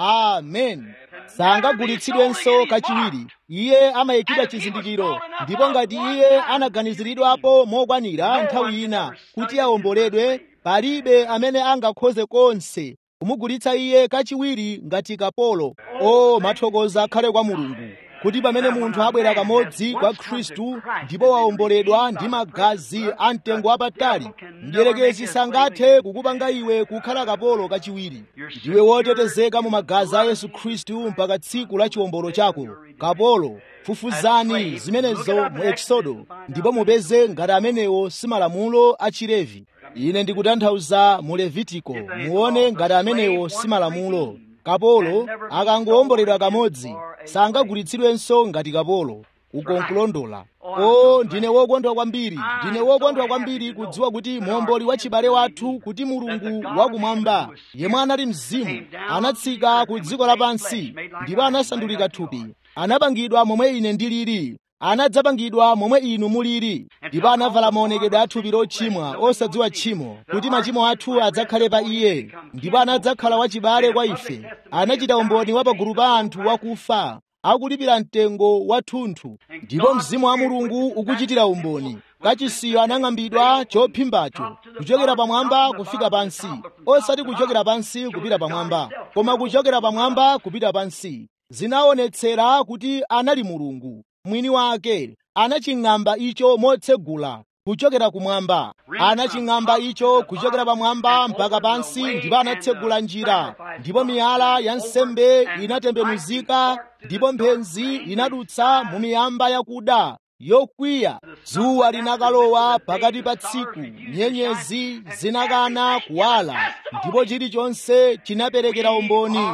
amen sangagulitsidwenso kachiwiri iye amayikidwa chizindikiro ndipo ngati iye anaganiziridwapo mokwanira nthawi ina kuti awomboledwe palibe amene angakhoze konse kumugulitsa iye kachiwiri ngati kapolo o mathokoza akhale kwa mulungu kuti pamene munthu abwera kamodzi kwa khristu ndipo wawomboledwa ndi magazi a mtengo wapatali mdierekezi sangathe kukupanga iwe kukhala kapolo kachiwiri ndiwe wotetezeka mu magazi a yesu khristu mpaka tsiku la chiwombolo chako kapolo fufuzani zimenezo mu eksodo ndipo mupeze ngati amenewo si malamulo a chilevi ine ndikutanthauza mu levitiko muone ngati amenewo si malamulo kapolo akangowomboledwa kamodzi sangagulitsidwenso ngati kapolo uko nkulondola o ndine wokondwa kwambiri ndine wokondwa kwambiri kudziwa kuti muomboli wa chibale wathu kuti mulungu wakumwamba yemwe anali mzimu anatsika ku dziko lapansi ndipo anasandulika thupi anapangidwa momwe ine ndilili anadzapangidwa momwe inu mulili ndipo anavala maonekedwe a thupi lochimwa osadziwa tchimo kuti machimo athu adzakhale pa iye ndipo anadzakhala wachibale kwa ife anachita umboni wa pagulu pa anthu wakufa akulipira mtengo wathunthu ndipo mzimu wa mulungu ukuchitira umboni kachisiyo anang'ambidwa chophimbacho kuchokera pamwamba kufika pansi osati kuchokera pansi kupita pamwamba koma kuchokera pamwamba kupita pansi zinaonetsera kuti anali mulungu mwini wake anaching'amba icho motsegula kuchokera kumwamba anaching'amba icho kuchokera pamwamba mpaka pansi ndipo anatsegula njira ndipo miyala ya nsembe inatembenuzika ndipo mphenzi inadutsa mu miyamba yakuda yokwiya dzuwa linakalowa pakati pa tsiku nyenyezi zinakana kuwala ndipo chilichonse chinaperekera umboni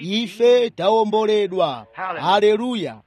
ife tawomboledwa haleluya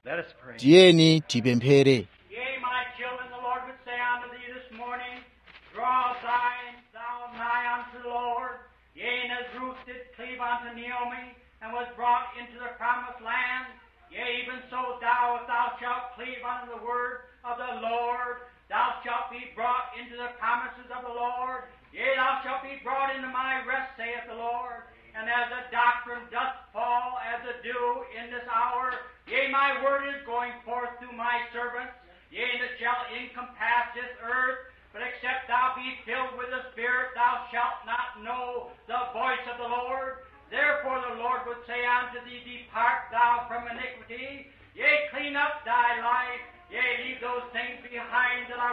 tiyeni tipemphere Yea, my children, the Lord would say unto thee this morning, Draw thine, thou nigh unto the Lord. Yea, and as Ruth did cleave unto Naomi, and was brought into the promised land, yea, even so thou, if thou shalt cleave unto the word of the Lord, thou shalt be brought into the promises of the Lord. Yea, thou shalt be brought into my rest, saith the Lord. And as the doctrine doth fall as a dew in this hour, yea, my word is going forth through my servants. Yea, and it shall encompass this earth. But except thou be filled with the Spirit, thou shalt not know the voice of the Lord. Therefore the Lord would say unto thee, Depart thou from iniquity. Yea, clean up thy life. Yea, leave those things behind that are worldly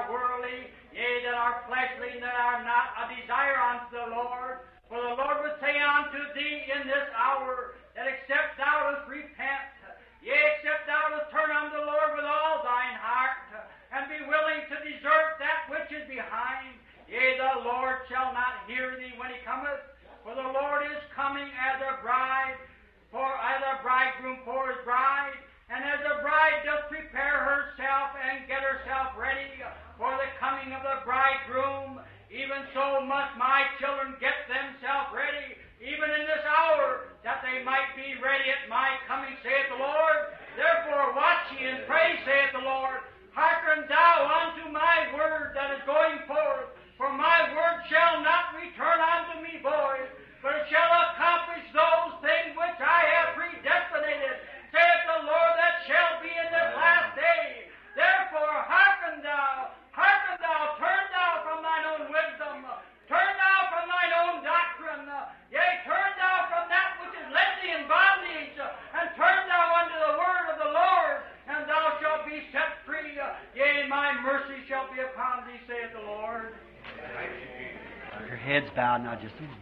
fleshly, yea, that are fleshly, and that are not a desire unto the Lord. For the Lord would say unto thee in this hour, that except thou dost repent, yea, except thou dost turn unto the Lord with all thine heart, and be willing to desert that which is behind, yea, the Lord shall not hear thee when he cometh. For the Lord is coming as a bride, for as a bridegroom for his bride, and as a bride doth prepare herself and get herself ready for the coming of the bridegroom, even so must my children get themselves ready, even in this hour, that they might be ready at my coming, saith the Lord. Therefore watch ye and pray, saith the Lord. Hearken thou unto my word that is going forth, for my word shall not return unto me void, but it shall accomplish those things which I have predestinated, saith the Lord, that shall be in this last day. Therefore hearken thou, hearken thou, turn thou from thine own wisdom, turn thou from thine own doctrine, yea, turn thou from that which has led thee in bondage, and turn thou unto the word of the Lord, and thou shalt be set free. Yea, my mercy shall be upon thee, saith the Lord. Your head's bowed now, just a moment.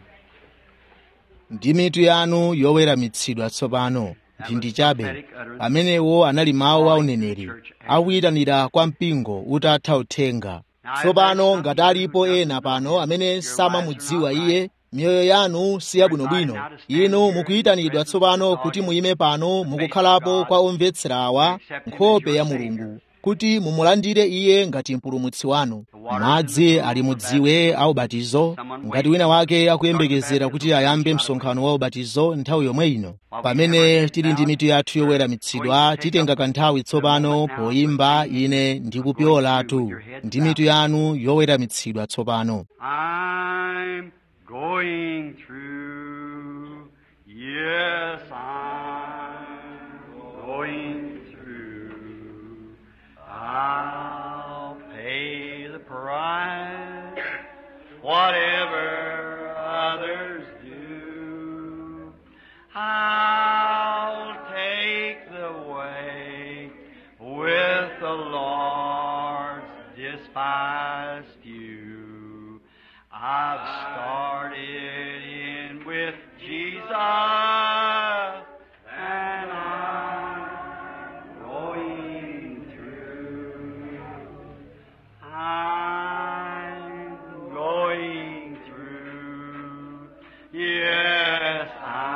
ndi mitu yanu yoweramitsidwa tsopano mphindi chabe amenewo anali mawu a uneneri akuyitanira kwa mpingo utatha uthenga tsopano ngati alipo ena pano amene samamudziwa iye miyoyo yanu si yabwinobwino inu mukuyitanidwa tsopano kuti muyime pano mukukhalapo kwa omvetsera awa nkhope ya mulungu kuti mumulandire iye ngati mpulumutsi wanu madzi ali mudziwe a ubatizo ngati wina wake akuyembekezera kuti ayambe msonkhano wa ubatizo nthawi yomwe ino pamene tili ndi mitu yathu yoweramitsidwa titenga kanthawi tsopano poyimba ine ndikupyolatu ndi mitu yanu yoweramitsidwa tsopano I'm going through. Yes, I'm going through. I'll pay the price, whatever others do. I'll take the way with the Lord's despised few. I've started in with Jesus, and I'm going through. I'm going through. Yes,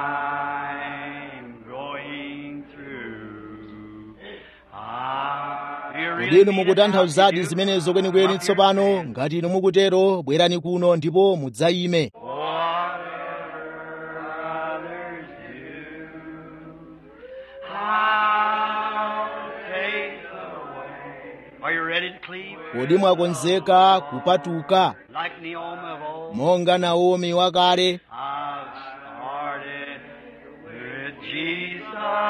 I'm going through. Ah, you really kodi inu mean it now, mukutanthauzadi you do? zimenezo kwenikweni tsopano ngati inu mukutero bwerani kuno ndipo mudzayime Whatever others do, I'll take away. Are you ready to cleave? kodi mwakonzeka kupatuka Like Naomi of old, monga naomi wakale I've started with Jesus,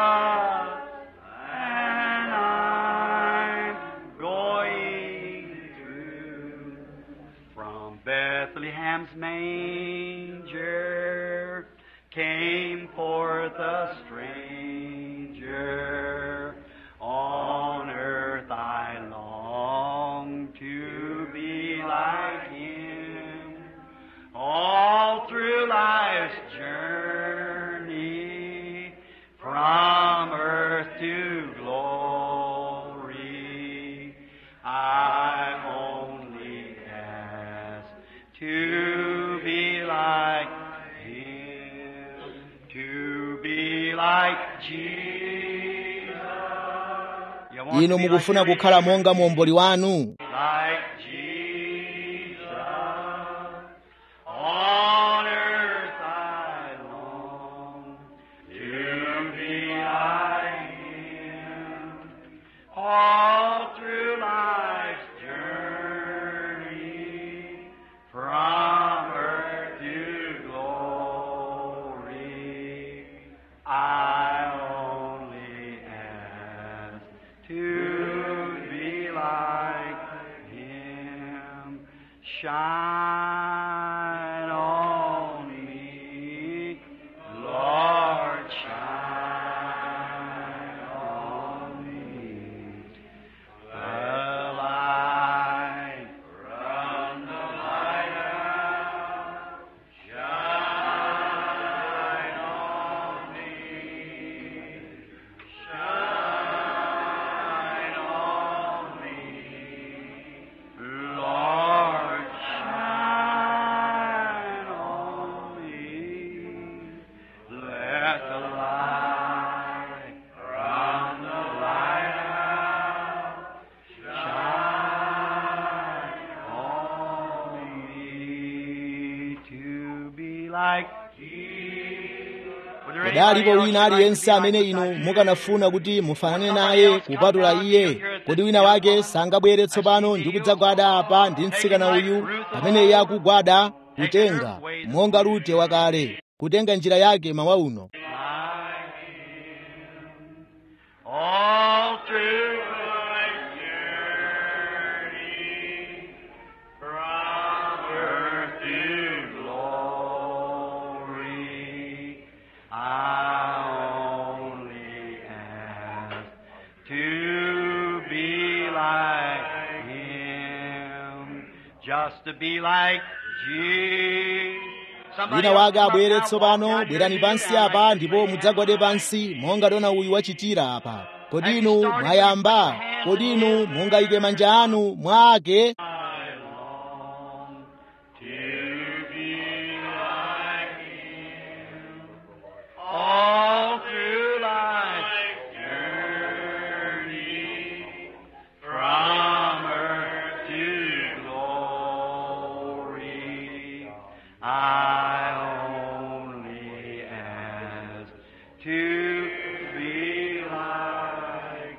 and I'm going through from Bethlehem's manger came forth a stranger. On earth I long to be like him. All through life's journey, from earth to glory, I only ask to be like Him, to be like Jesus. You want inu to be mukufuna like kukhala monga muomboli wanu like Jesus. On earth I long to be like Him. All through life's journey, from earth to glory, I only ask to be like Him. Shine on me, Lord, shine on me. Well, I like Jesus. Was there kodi anybody alipo else wina you'd like to aliyense be like amene beside inu Jesus? mukanafuna kuti mufanane naye kupatula iye kodi wina wake sangabwere tsopano ndi kudzagwada apa ndi mtsikana uyu pamene iye akugwada kutenga monga rute wakale kutenga njira yake mawa uno All through my journey from earth to glory, I only ask to be like Him, just to be like Jesus. Somebody wina else wake come up abwere now, walk tsopano down bwerani here, pansi down apa like ndipo this. mudzagwade pansi monga dona uyu wachitira apa kodi inu mwayamba kodi inu mungayike manja anu mwake I long to be like Him all through life's journey, from earth to glory. I only ask to be like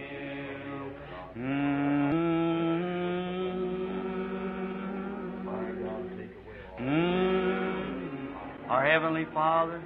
Him. Mm. Our Heavenly Father,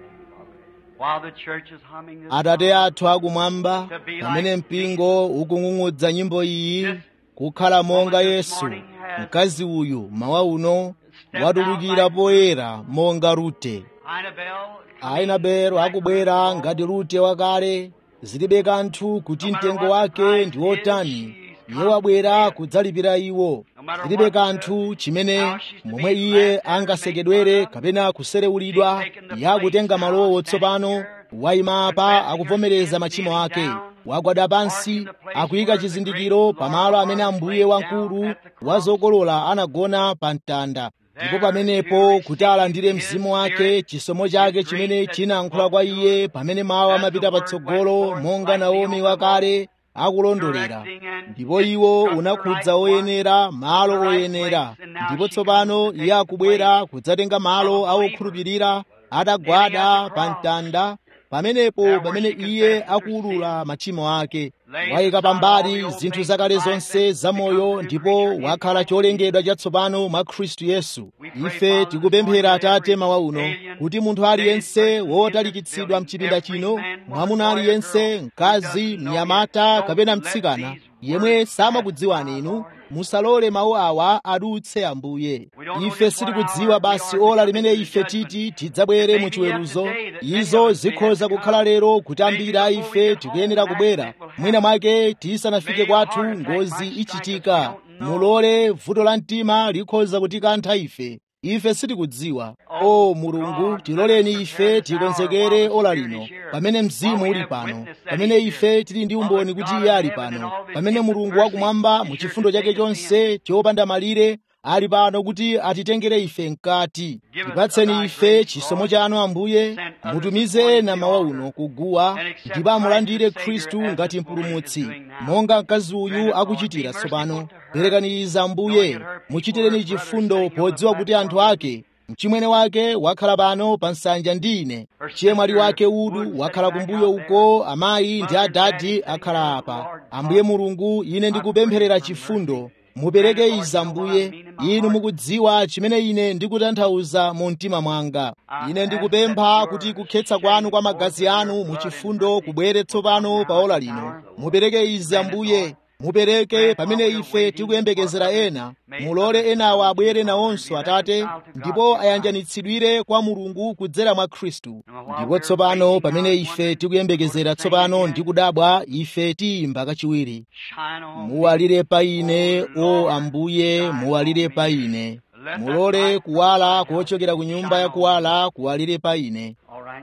while the church is humming this atate song, athu akumwamba pamene mpingo ukung'ung'udza nyimbo iyi kukhala monga yesu mkazi uyu mawa uno watulukira poyera monga rute Annabelle, ainabelo akubwera ngati rute wakale zilibe kanthu kuti mtengo wake ndi wotani iye wabwera kudzalipira iwo zilibe kanthu chimene momwe iye angasekedwere kapena kuserewulidwa iye akutenga malowo tsopano wayima apa akuvomereza machimo ake wagwada pansi akuyika chizindikiro pamalo amene ambuye wamkulu wa zokolola anagona pa mtanda ndipo pamenepo kuti alandire mzimu wake chisomo chake chimene chinayankhula kwa iye pamene mawu amapita patsogolo monga naomi wakale akulondolera ndipo iwo unakhudza oyenera malo oyenera ndipo tsopano iye akubwera kudzatenga malo awokhulupirira atagwada pa mtanda pamenepo pamene iye akuwulula machimo ake wayika pambali zinthu zakale zonse zamoyo ndipo wakhala cholengedwa chatsopano mwa khristu yesu ife tikupemphera atate mawa uno kuti munthu aliyense wotalikitsidwa mchipinda chino mwamuna aliyense mkazi mnyamata kapena mtsikana yemwe samakudziwani inu musalole mawu awa adutse ambuye ife sitikudziwa basi ola limene ife titi tidzabwere mu chiweruzo izo zikhoza kukhala lero kuti ambiri a ife tikuyenera kubwera mwina mwake tisanafike kwathu ngozi ichitika mulole vuto la mtima likhoza kutikantha ife ife sitikudziwa o mulungu tiloleni ife tikonzekere ola lino pamene mzimu uli pano pamene ife tili ndi umboni kuti iye ali pano pamene mulungu wakumwamba mu chifundo chake chonse chopanda malire ali pano kuti atitengere ife mkati tipatseni ife chisomo chanu ambuye mutumize ena mawa uno kuguwa ndipo amulandire khristu ngati mpulumutsi monga mkazi uyu akuchitira tsopano perekani izi ambuye muchitireni chifundo podziwa kuti anthu ake mchimwene wake wakhala pano pa nsanja ndi ine chiyemwali wake udu wakhala kumbuyo uko amayi ndi adadi akhala apa ambuye mulungu ine ndikupempherera chifundo mupereke izi ambuye inu mukudziwa chimene ine ndikutanthauza mu mtima mwanga ine ndikupempha kuti kukhetsa kwanu kwa magazi anu mu chifundo kubwere tsopano pa ola lino mupereke izi ambuye mupereke pamene ife tikuyembekezera ena mulole enawa abwere nawonso atate ndipo ayanjanitsidwire kwa mulungu kudzera mwa khristu ndipo tsopano pamene ife tikuyembekezera tsopano ndi kudabwa ife tiyimba kachiwiri shine on me. muwalire pa ine o ambuye muwalire pa ine mulole kuwala kochokera ku nyumba ya kuwala kuwalire pa ine All right.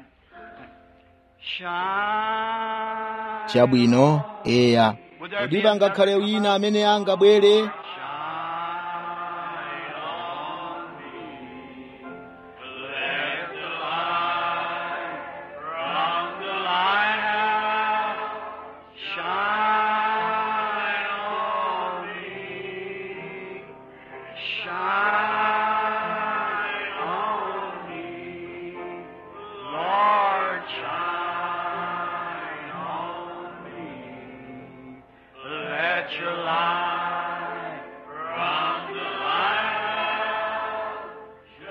Shine. chabwino eya Would there kodi be pangakhale another come wina up? amene angabwere Shine on me. Let the light from the lighthouse shine on me. Shine on me. light from the clouds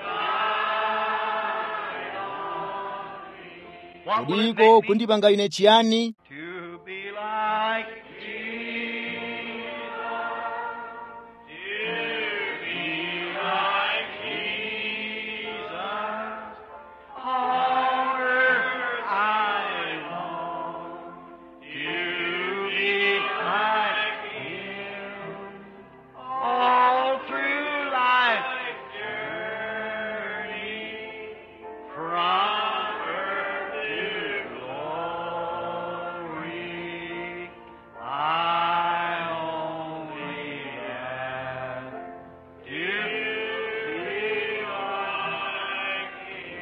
shine on me. What will it kudiko make me? kundipanga ine chiyani To be like Jesus. To be like Jesus. On earth I long to be like Him. All through life's journey from earth to glory, I only ask to be like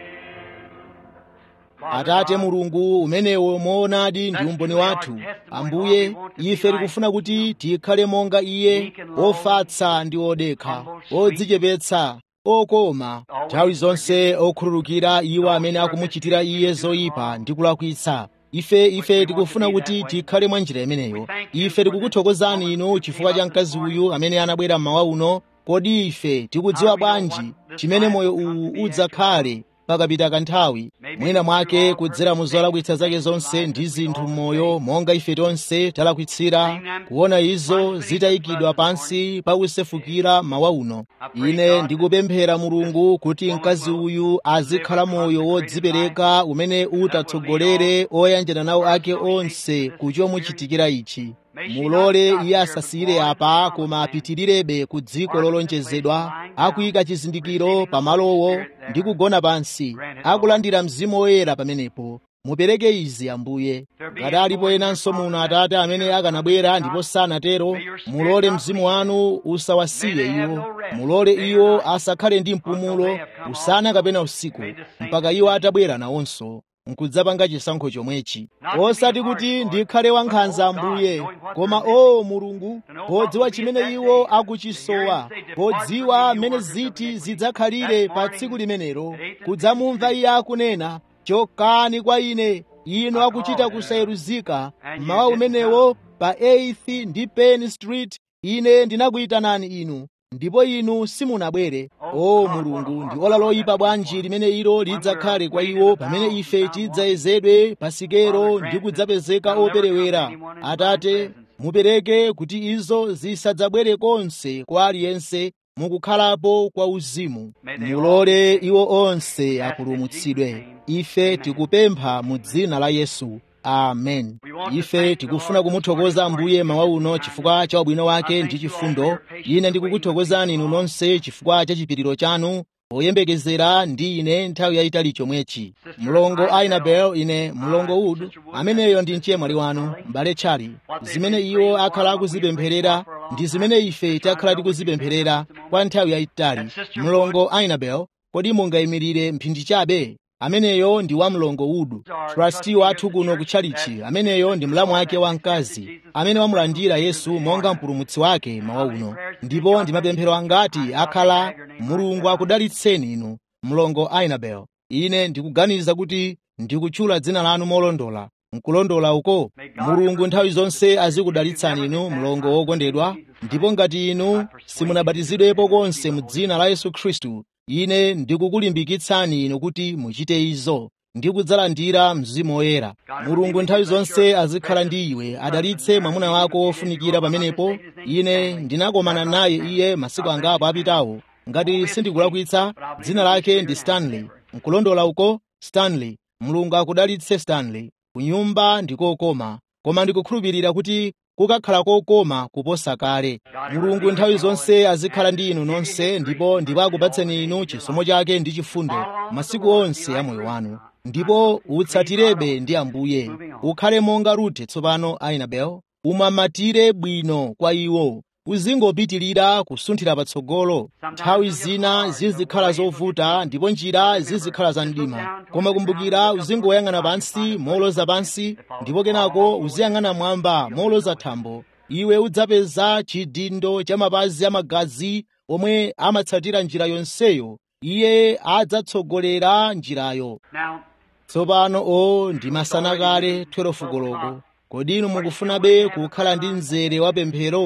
Him. atate mulungu umenewo moonadi ndi umboni wathu ambuye ife tikufuna kuti tikhale monga iye ofatsa ndi odekha odzichepetsa okoma nthawi zonse okhululukira iwo amene akumuchitira iye zoyipa ndi kulakwitsa ife ife tikufuna kuti tikhale mwa njira imeneyo ife tikukuthokozani inu chifukwa cha mkazi uyu amene anabwera mmawa uno kodi ife tikudziwa bwanji chimene moyo uwu udzakhale pakapita kanthawi mwina mwake kudzera mu zolakwitsa zake zonse ndi zinthu m'moyo monga ife tonse talakwitsira kuona izo zitayikidwa pansi pakusefukira mawa uno ine ndikupemphera mulungu kuti mkazi uyu azikhala moyo wodzipereka umene utatsogolere oyanjana nawo ake onse kuchomuchitikira ichi mulole iye asasiyire apa koma apitirirabe ku dziko lolonjezedwa akuyika chizindikiro pamalowo ndi kugona pansi akulandira mzimu woyera pamenepo mupereke izi ambuye ngati alipo enanso muno atate amene akanabwera ndipo sanatero mulole mzimu wanu usawasiye iwo mulole iwo asakhale ndi mpumulo usana kapena usiku mpaka iwo atabwera nawonso nkudzapanga chisankho chomwechi osati kuti ndikhale wankhanza ambuye koma o mulungu podziwa chimene iwo akuchisowa podziwa mmene ziti zidzakhalire pa tsiku limenelo kudzamumva iye akunena chokani kwa ine inu akuchita kusayeruzika mmawa umenewo pa 8th ndi Penn Street ine ndinakuyitanani inu ndipo inu simunabwere o mulungu ndi ola loyipa bwanji limene ilo lidzakhale kwa iwo pamene ife tidzayezedwe pasikero ndi kudzapezeka operewera atate mupereke kuti izo zisadzabwere konse kwa aliyense mukukhalapo kwa uzimu mulole iwo onse apulumutsidwe ife tikupempha mu dzina la yesu amen ife tikufuna kumuthokoza ambuye mawa uno chifukwa cha ubwino wake ndi chifundo ine ndikukuthokozani inu nonse chifukwa cha chipiriro chanu poyembekezera ndi ine nthawi yayitali chomwechi mlongo ainabel ine mlongo wood ameneyo ndi mchemwali wanu m'bale tchali zimene iwo akhala akuzipempherera ndi zimene ife takhala tikuzipempherera kwa nthawi yayitali mlongo ainabel kodi mungayimirire mphindi chabe ameneyo ndi wa mlongo udu trasti wathu kuno kutchalichi ameneyo ndi mlamu wake wamkazi amene wamulandira yesu monga mpulumutsi wake mawa uno ndipo ndi mapemphero angati akhala mulungu akudalitseni inu mlongo ainabel ine ndikuganiza kuti ndikutchula dzina lanu molondola nkulondola uko mulungu nthawi zonse azikudalitsani inu mlongo wokondedwa ndipo ngati inu simunabatizidwepo konse mu dzina la yesu khristu ine ndikukulimbikitsani inu kuti muchite izo ndi kudzalandira mzimu woyera mulungu nthawi zonse azikhala ndi iwe adalitse mwamuna wako wofunikira pamenepo ine ndinakomana naye iye masiku angapo apitawo ngati sindikulakwitsa dzina lake ndi stanley nkulondola uko stanley mulungu akudalitse stanley kunyumba ndikokoma koma ndikukhulupirira kuti kukakhala kokoma kuposa kale mulungu nthawi zonse azikhala ndi inu nonse ndipo ndipo akupatseni inu chisomo chake ndi chifundo masiku onse a moyo wanu ndipo utsatirebe ndi ambuye ukhale monga rute tsopano ainabel umamatire bwino kwa iwo uzingopitirira kusunthira patsogolo nthawi zina zizikhala zovuta ndipo njira zizikhala za mdima koma kumbukira uzingoyang'ana pansi moloza pansi ndipo kenako uziyang'ana mwamba moloza thambo iwe udzapeza chidindo cha mapazi amagazi omwe amatsatira njira yonseyo iye adzatsogolera njirayo Now, tsopano o ndi masana kale 12 koloko kodi inu mukufunabe kukhala ndi mzere wa pemphero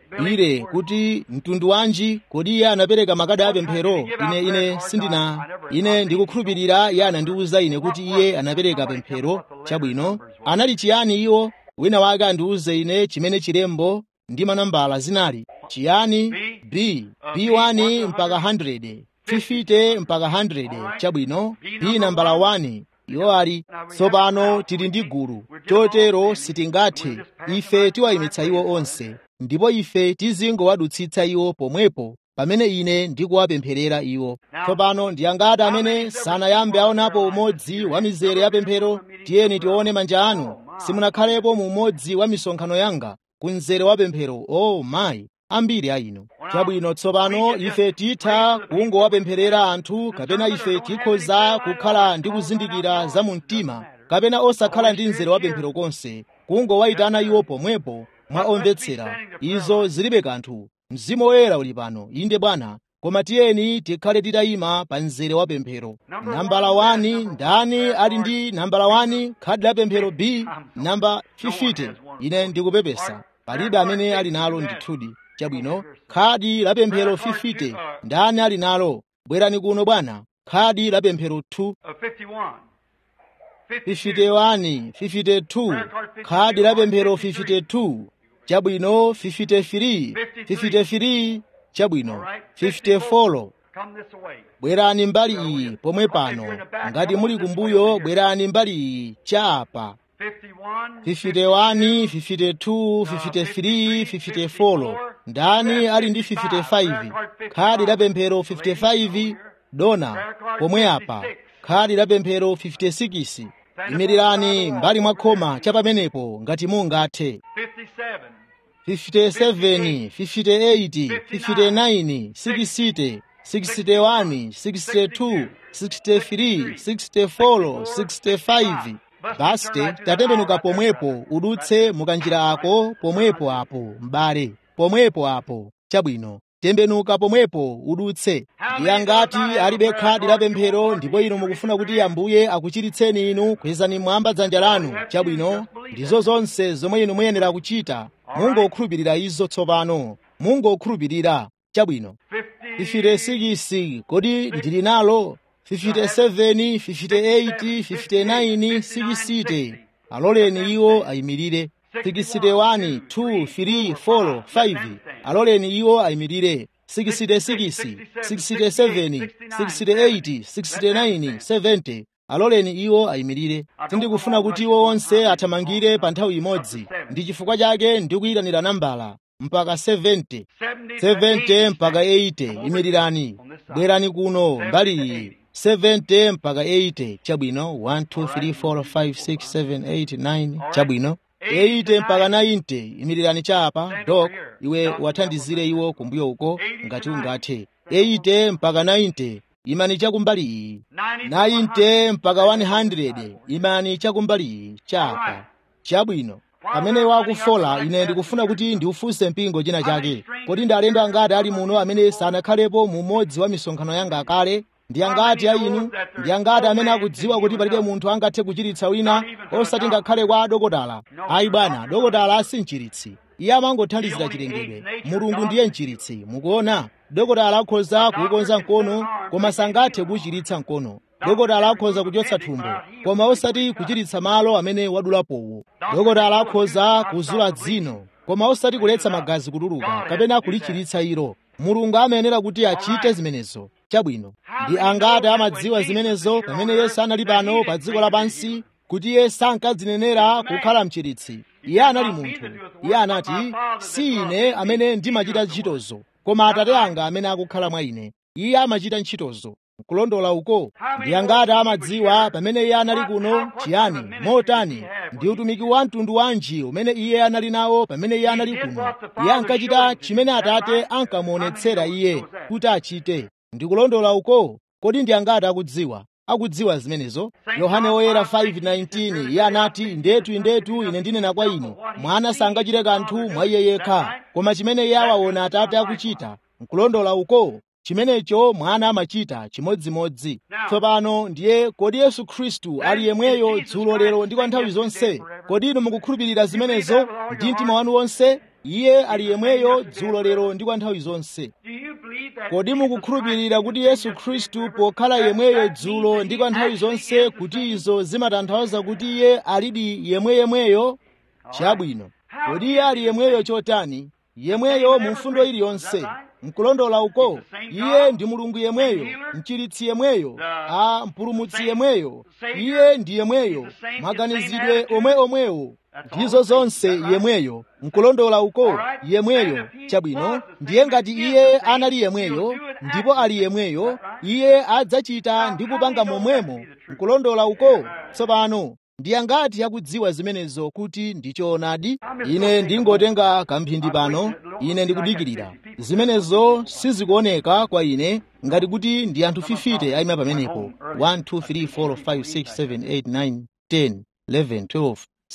ire kuti mtundu wanji kodi iye anapereka makadi apemphero ine ine sindina ine ndikukhulupirira iye anandiwuza ine kuti iye anapereka pemphero chabwino anali chiyani iwo wina wake andiwuze ine chimene chilembo ndi manambala zinali chiyani b b1 mpaka 100 50 mpaka 100 chabwino b nambala 1 iwo ali tsopano tili ndi gulu chotero sitingathe ife tiwayimitsa iwo onse ndipo ife tizingowadutsitsa iwo pomwepo pamene ine ndikuwapempherera iwo tsopano ndiyangati amene sanayambe aonapo umodzi wa mizere ya pemphero tiyeni tione manja anu simunakhalepo mu umodzi wa misonkhano yanga ku mzere wa pemphero o oh, mayi ambiri a inu chabwino tsopano ife titha kungowapempherera anthu kapena ife tikhoza kukhala ndi kuzindikira za mu mtima kapena osakhala ndi mzere wa pemphero konse kungowayitana iwo pomwepo mwa omvetsera izo zilibe kanthu mzimu woyera uli pano inde bwana koma tiyeni tikhale titayima pa mzere wa pemphero nambala 1 ndani ali ndi nambala 1 khadi la pemphero b namba 50 ine ndikupepesa palibe amene ali nalo ndithudi chabwino khadi la pemphero 50 ndani ali nalo bwerani kuno bwana khadi la pemphero 2 51 52 khadi la pemphero 52 chabwino 53 53 chabwino 54 bwerani mbali iyi pomwe pano ngati muli kumbuyo bwerani mbali iyi chapa 51 52 53 54 ndani ali ndi 55 khadi la pemphero 55 dona pomwe apa khadi la pemphero 56 imirirani mbali mwa khoma cha pamenepo ngati mungathe 57 58 59 60 61 62 63 64 65 basite tatembenuka pomwepo udutse mukanjira ako pomwepo apo m'bale pomwepo apo chabwino tembenuka pomwepo udutse ndiye ngati alibe khadi la pemphero ndipo inu mukufuna kuti ambuye akuchiritseni inu kwezani mwamba dzanja lanu chabwino ndizo zonse zomwe inu muyenera kuchita mungokhulupirira izo tsopano mungokhulupirira chabwino 56 kodi ndili nalo 57 58 59 60 aloleni iwo ayimirire 61 2 3 4 5 aloleni iwo ayimirire 66 67 68 69 70 aloleni iwo ayimirire sindikufuna kuti iwo onse athamangire pa nthawi imodzi ndi chifukwa chake ndikuyitanira nambala mpaka 70 70 mpaka 80 imirirani bwerani kuno mbali iyi 70 mpaka 80 chabwino 1 2 3 4 5 6 7 8 9 chabwino 80 mpaka 90 imirirani chapa dok iwe wathandizire iwo kumbuyo uko ngati ungathe 80 mpaka 90 imani chakumbali iyi 90 mpaka 100 imani chakumbali iyi chapa chabwino amene wakufola ine ndikufuna kuti ndiufunse mpingo china chake kodi ndi alendo angati ali muno amene sanakhalepo mu umodzi wa misonkhano yanga akale ndi angati a inu ndi angati amene akudziwa kuti palibe munthu angathe kuchiritsa wina osati ngakhale kwa adokotala ayi bwana dokotala si mchiritsi iye amangothandizira chilengedwe mulungu ndiye mchiritsi mukuona dokotala akhoza kuukonza mkono koma sangathe kuchiritsa mkono dokotala akhoza kuchotsa thumbo koma osati kuchiritsa malo amene wadulapowo dokotala akhoza kuzula dzino koma osati kuletsa magazi kutuluka kapena kulichiritsa ilo mulungu amayenera kuti achite zimenezo chabwino ndi angati amadziwa zimenezo pamene yesu anali pano pa dziko lapansi kuti iye sankadzinenera kukhala mchiritsi iye anali munthu iye anati si ine amene ndimachita ntchitozo koma atate anga amene akukhala mwa ine iye amachita ntchitozo kulondola uko ndi angati amadziwa pamene iye anali kuno chiyani motani ndi utumiki wa mtundu wanji umene iye anali nawo pamene iye anali kuno iye ankachita chimene atate ankamuonetsera iye kuti achite ndikulondola uko kodi ndi angati akudziwa akudziwa zimenezo yohane woyera 5:19 iye anati ndetu indetu ine ndinena kwa inu mwana sangachite kanthu mwa iye yekha koma chimene iye awaona atate akuchita nkulondola uko chimenecho mwana amachita chimodzimodzi tsopano ndiye kodi yesu khristu ali yemweyo dzulo lero ndi kwa nthawi zonse kodi inu mukukhulupirira zimenezo ndi mtima wanu wonse iye ali yemweyo dzulo lero ndi kwa nthawi zonse Do you believe that kodi Jesus mukukhulupirira Christ kuti is yesu just khristu forever? pokhala That- yemweyo that dzulo means ndi that kwa he nthawi actually zonse is the kuti same. izo zimatanthauza kuti iye alidi yemweyemweyo chabwino kodi iye ali yemweyo chotani yemweyo mu mfundo iliyonse mkulondola uko iye ndi mulungu yemweyo mchiritsi yemweyo a mpulumutsi yemweyo iye ndi yemweyo maganizidwe omwe omwewo ndizo zonse yemweyo mkulondola uko yemweyo chabwino ndiye ngati iye anali yemweyo ndipo ali yemweyo iye adzachita ndi kupanga momwemo mkulondola uko tsopano ndiye ngati akudziwa zimenezo kuti ndi choonadi ine ndingotenga kamphindi pano ine ndikudikirira zimenezo sizikuoneka kwa ine ngati kuti ndi anthu 50 ayima pamenepo 1 2 3 4 5 6 7 8 9 10 11 12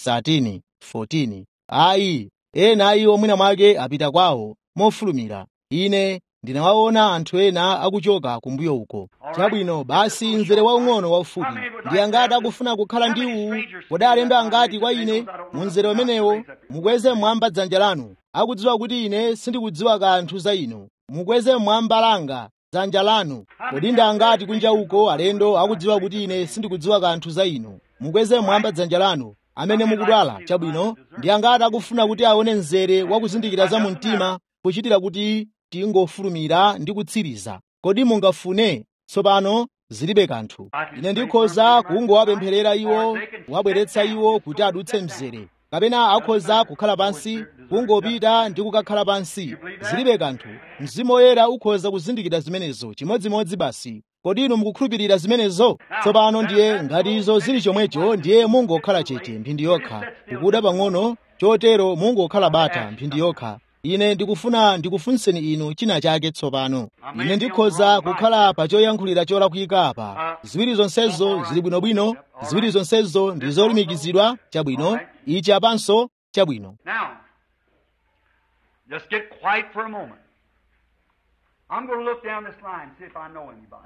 13 14 ayi ena a iwo mwina mwake apita kwawo mofulumira ine ndinawaona anthu ena akuchoka kumbuyo uko chabwino basi mzere waung'ono waufupi ndi angati akufuna kukhala ndi uwu kodi alendo angati kwa ine mu mzere umenewo mukweze mmwamba dzanja lanu akudziwa kuti ine sindikudziwa kanthu za inu mukweze mmwamba langa dzanja lanu kodi ndi angati kunja uko alendo akudziwa kuti ine sindikudziwa kanthu za inu mukweze mmwamba dzanja lanu amene mukudwala chabwino ndi angati akufuna kuti aone mzere wakuzindikira za mumtima kuchitira kuti tingofulumira ndi kutsiriza kodi mungafune tsopano zilibe kanthu ine ndikhoza kungowapempherera iwo wabweretsa iwo kuti adutse mzere kapena akhoza kukhala pansi kungopita ndi kukakhala pansi zilibe kanthu mzimu woyera ukhoza kuzindikira zimenezo chimodzimodzi basi kodi inu mukukhulupirira zimenezo tsopano ndiye ngati izo zili chomwecho ndiye mungokhala chete mphindi yokha kukuda pang'ono chotero mungokhala bata mphindi yokha ine ndikufuna ndikufunseni inu china chake tsopano ine ndikhoza kukhala pa choyankhulira cholakwika apa ziwiri zonsezo zili bwinobwino ziwiri zonsezo ndi zolumikizidwa chabwino ichi apanso chabwino Now, just get quiet for a moment. I'm going to look down this line and see if I know anybody.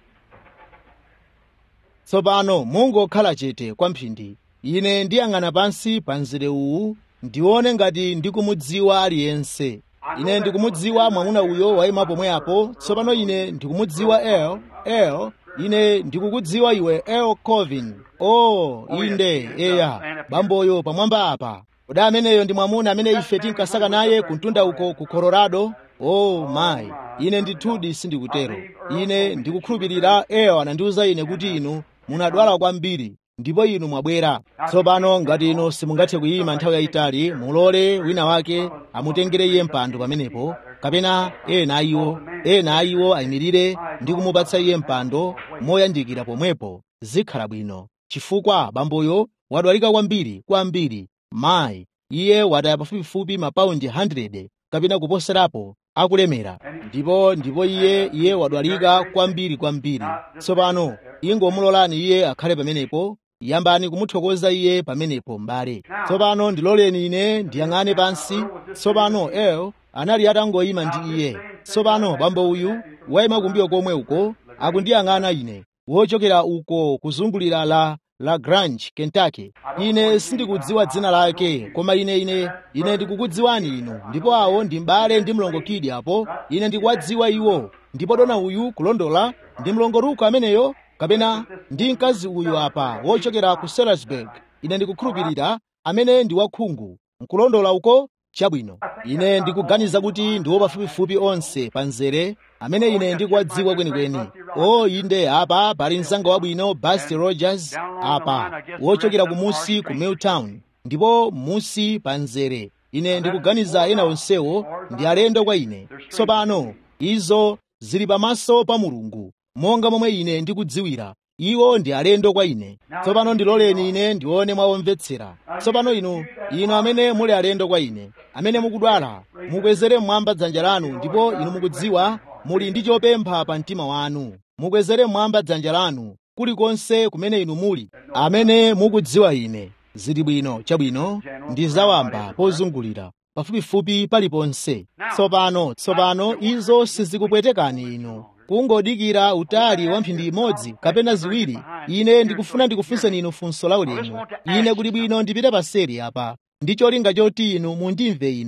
tsopano mungokhala chete kwamphindi ine ndiyang'ana pansi pa mzere uwu ndione ngati ndikumudziwa aliyense ine ndikumudziwa mwamuna uyo wayima pomwe apo tsopano ine ndikumudziwa el el ine ndikukudziwa iwe el covin o inde eya bamboyo pamwamba apa kodi ameneyo ndi mwamuna amene ife tinkasaka naye kuntunda uko ku colorado o mayi ine ndithudi sindikutero ine ndikukhulupirira el anandiwuza ine kuti inu munadwala kwambiri ndipo inu mwabwera tsopano ngati inu simungathe kuyima nthawi yayitali mulole wina wake amutengere iye mpando pamenepo kapena ena ayiwo ena ayiwo ayimirire ndi kumupatsa iye mpando moyandikira pomwepo zikhala bwino chifukwa bamboyo wadwalika kwambiri kwambiri mayi iye wataya pafupifupi mapaundi 100 kapena kuposerapo akulemera ndipo ndipo iye iye wadwalika kwambiri kwambiri tsopano ingomulolani iye akhale pamenepo yambani kumuthokoza iye pamenepo m'bale tsopano ndiloleni ine ndiyang'ane pansi tsopano el anali atangoyima ndi iye tsopano bambo uyu wayima kumbuyo komwe uko akundiyang'ana ine wochokera uko kuzungulira la la grange kentucky ine sindikudziwa dzina lake koma ine ine ine ndikukudziwani inu ndipo awo ndi m'bale ndi mlongokidi apo ine ndikuwadziwa iwo ndipo dona uyu kulondola ndi mlongoruko ameneyo kapena ndi mkazi uyu apa wochokera ku Salisbury ine ndikukhulupirira amene ndi wakhungu nkulondola uko chabwino ine ndikuganiza kuti ndiwo pafupifupi onse pa mzere amene ine ndikuwadziwa kwenikweni o inde apa pali mzanga wabwino Buster Rogers apa wochokera kumusi ku Milltown ndipo musi pa mzere ine ndikuganiza ena onsewo ndi alendo kwa ine tsopano izo zili pamaso pa mulungu monga momwe ine ndikudziwira iwo ndi alendo kwa ine tsopano ndiloleni ine ndione mwawomvetsera tsopano inu inu amene muli alendo kwa ine amene mukudwala mukwezere mmwamba dzanja lanu ndipo inu mukudziwa muli ndi chopempha pa mtima wanu mukwezere mmwamba dzanja lanu kulikonse kumene inu muli amene mukudziwa ine zili bwino chabwino ndi zawamba pozungulira pafupifupi paliponse tsopano tsopano izo sizikupwetekani inu kungodikira utali wa mphindi imodzi kapena ziwiri ine ndikufuna ndikufunseni inu funso la ulemu ine kuti bwino ndipite paseri apa ndi cholinga choti inu mundimve ine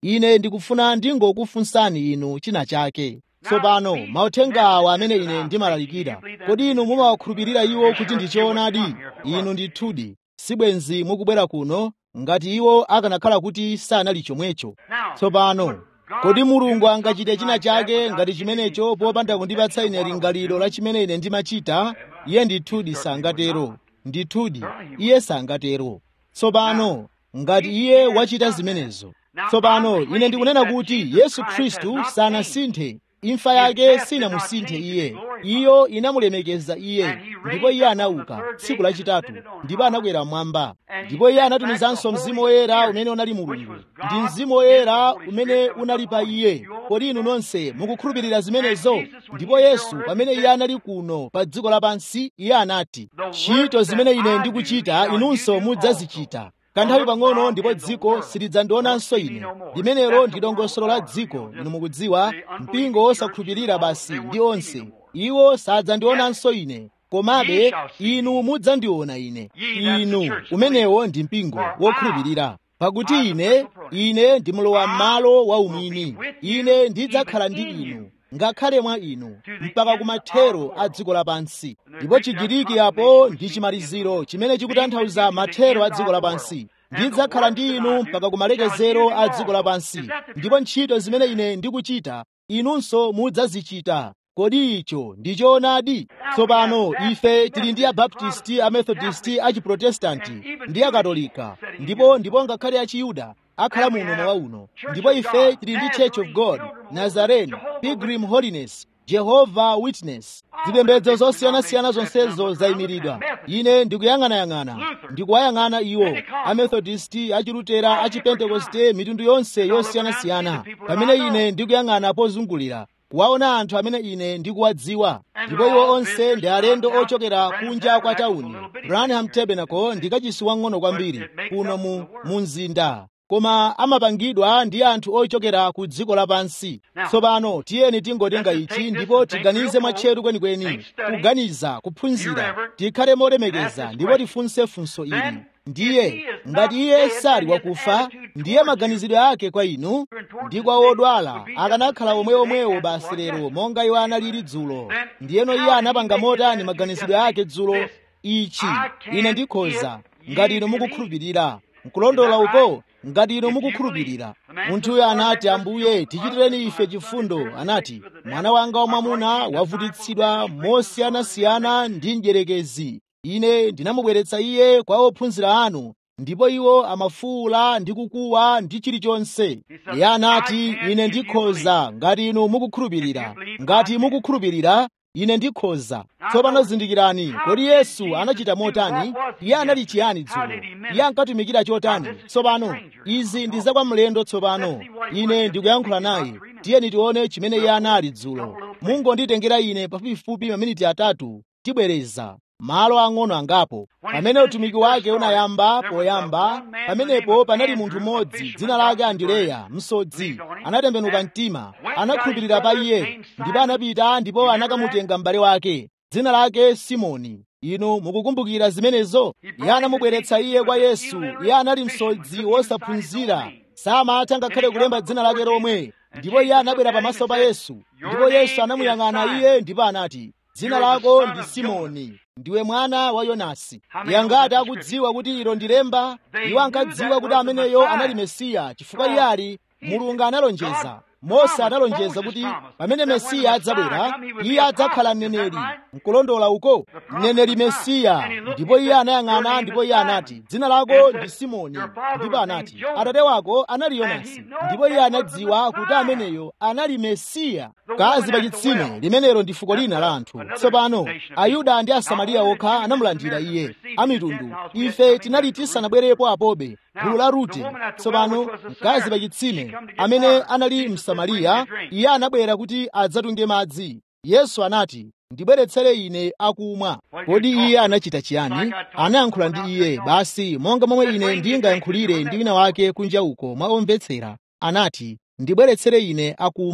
ine ndikufuna ndingokufunsani inu china chake tsopano mauthenga awa amene ine ndimalalikira kodi inu mumawakhulupirira iwo kuti ndi choonadi inu ndithudi sibwenzi mukubwera kuno ngati iwo akanakhala kuti sanali chomwecho tsopano kodi mulungu angachite china chake ngati chimenecho popanda kundipatsa ine lingaliro la chimene ine ndimachita iye ndithudi sangatero ndithudi iye sangatero tsopano ngati iye wachita zimenezo tsopano ine ndikunena kuti yesu khristu sanasinthe imfa yake sinamusinthe iye iyo inamulemekeza iye ndipo iye anauka tsiku lachitatu ndipo anakwera mmwamba ndipo iye anatumizanso mzimu woyera umene unali mulungu ndi mzimu woyera umene unali pa iye kodi inu nonse mukukhulupirira zimenezo ndipo yesu pamene iye anali kuno pa dziko lapansi iye anati ntchito zimene ine ndikuchita inunso mudzazichita kanthawi pang'ono ndipo dziko silidzandionanso ine limenelo ndi dongosolo la dziko inu mukudziwa mpingo wosakhulupirira basi ndi onse iwo sadzandionanso ine komabe inu mudzandiona ine inu umenewo ndi mpingo wokhulupirira pakuti ine ine ndimlowa m'malo wa umwini ine ndidzakhala ndi inu ngakhale mwa inu mpaka kumathero a dziko lapansi ndipo chigiriki apo ndi chimaliziro chimene chikutanthauza mathero a dziko lapansi ndidzakhala ndi inu mpaka kumalekezero a dziko lapansi ndipo ntchito zimene ine ndikuchita inunso mudzazichita kodi icho ndi choonadi tsopano ife tili ndi abaptisti amethodisti achiprotestanti ndi akatolika ndipo ndipo ngakhale achiyuda akhala muno mawa uno ndipo ife tili ndi church of god nazarene pilgrim holiness jehovah witness zipembedzo zosiyanasiyana zonsezo zayimiridwa ine ndikuyang'anayang'ana ndikuwayang'ana iwo amethodisti achilutera achipentekoste mitundu yonse yosiyanasiyana pamene ine ndikuyang'ana pozungulira kuwaona anthu amene ine ndikuwadziwa ndipo iwo onse ndi alendo ochokera kunja kwa tawuni branham tabernacle ndi kachisi wang'ono kwambiri kuno mu, mu mzinda koma amapangidwa ndi anthu ochokera ku dziko lapansi tsopano tiyeni tingotenga ichi ndipo tiganize mwatcheru kwenikweni kuganiza kuphunzira tikhale molemekeza ndipo tifunse funso ili ndiye ngati iye sali wakufa ndiye maganizidwe ake kwa inu ndi kwa odwala akanakhala omweomwewo basi lero monga iwo analili dzulo ndiyeno iye anapanga motani maganizidwe ake dzulo ichi ine ndikhoza ngati inu mukukhulupirira nkulondola uko ngati inu mukukhulupirira munthuyo anati ambuye tichitireni ife chifundo anati mwana wanga wamwamuna wavutitsidwa mosiyanasiyana ndi mdierekezi ine ndinamubweretsa iye kwa ophunzira anu ndipo iwo amafuwula ndi kukuwa ndi chilichonse iye anati ine ndikhoza ngati inu mukukhulupirira ngati mukukhulupirira ine ndikhoza tsopano zindikirani kodi yesu anachita motani iye anali chiyani dzulo iye ankatumikira chotani tsopano izi ndi zakwa mlendo tsopano ine ndikuyankhula naye tiyeni tione chimene iye anali dzulo mungonditengera ine pafupifupi maminiti atatu tibwereza malo ang'ono angapo pamene utumiki wake unayamba poyamba pamenepo panali munthu mmodzi dzina lake andileya msodzi anatembenuka mtima anakhulupirira pa iye ndipo anapita ndipo anakamutenga m'bale wake dzina lake simoni inu mukukumbukira zimenezo iye anamubweretsa iye kwa yesu iye anali msodzi wosaphunzira samatha ngakhale kulemba dzina lake lomwe ndipo iye anabwera pamaso pa yesu ndipo yesu anamuyang'ana iye ndipo anati dzina lako ndi simoni ndiwe mwana wa yonasi yangati akudziwa kuti ilo ndi lemba iwo ankadziwa kuti ameneyo anali mesiya chifukwa iye ali mulungu analonjeza mose analonjeza kuti pamene mesiya adzabwera iye adzakhala mneneri nkulondola uko mneneri mesiya ndipo iye anayang'ana ndipo iye anati dzina lako ndi simoni ndipo anati atate wako anali yonasi ndipo iye anadziwa kuti ameneyo anali mesiya kazi pa chitsime limenelo ndi fuko lina la anthu tsopano ayuda ndi asamariya okha anamulandira iye amitundu ife tinali tisanabwerepo apobe gulu la rute tsopano mkazi pa chitsime amene anali msamariya iye anabwera kuti adzatunge madzi yesu anati ndibweretsere ine akumwa kodi iye anachita chiyani anayankhula ndi iye basi monga momwe ine ndingayankhulire ndi wina wake kunja uko mwa omvetsera anati ndibweretsere ine akumwa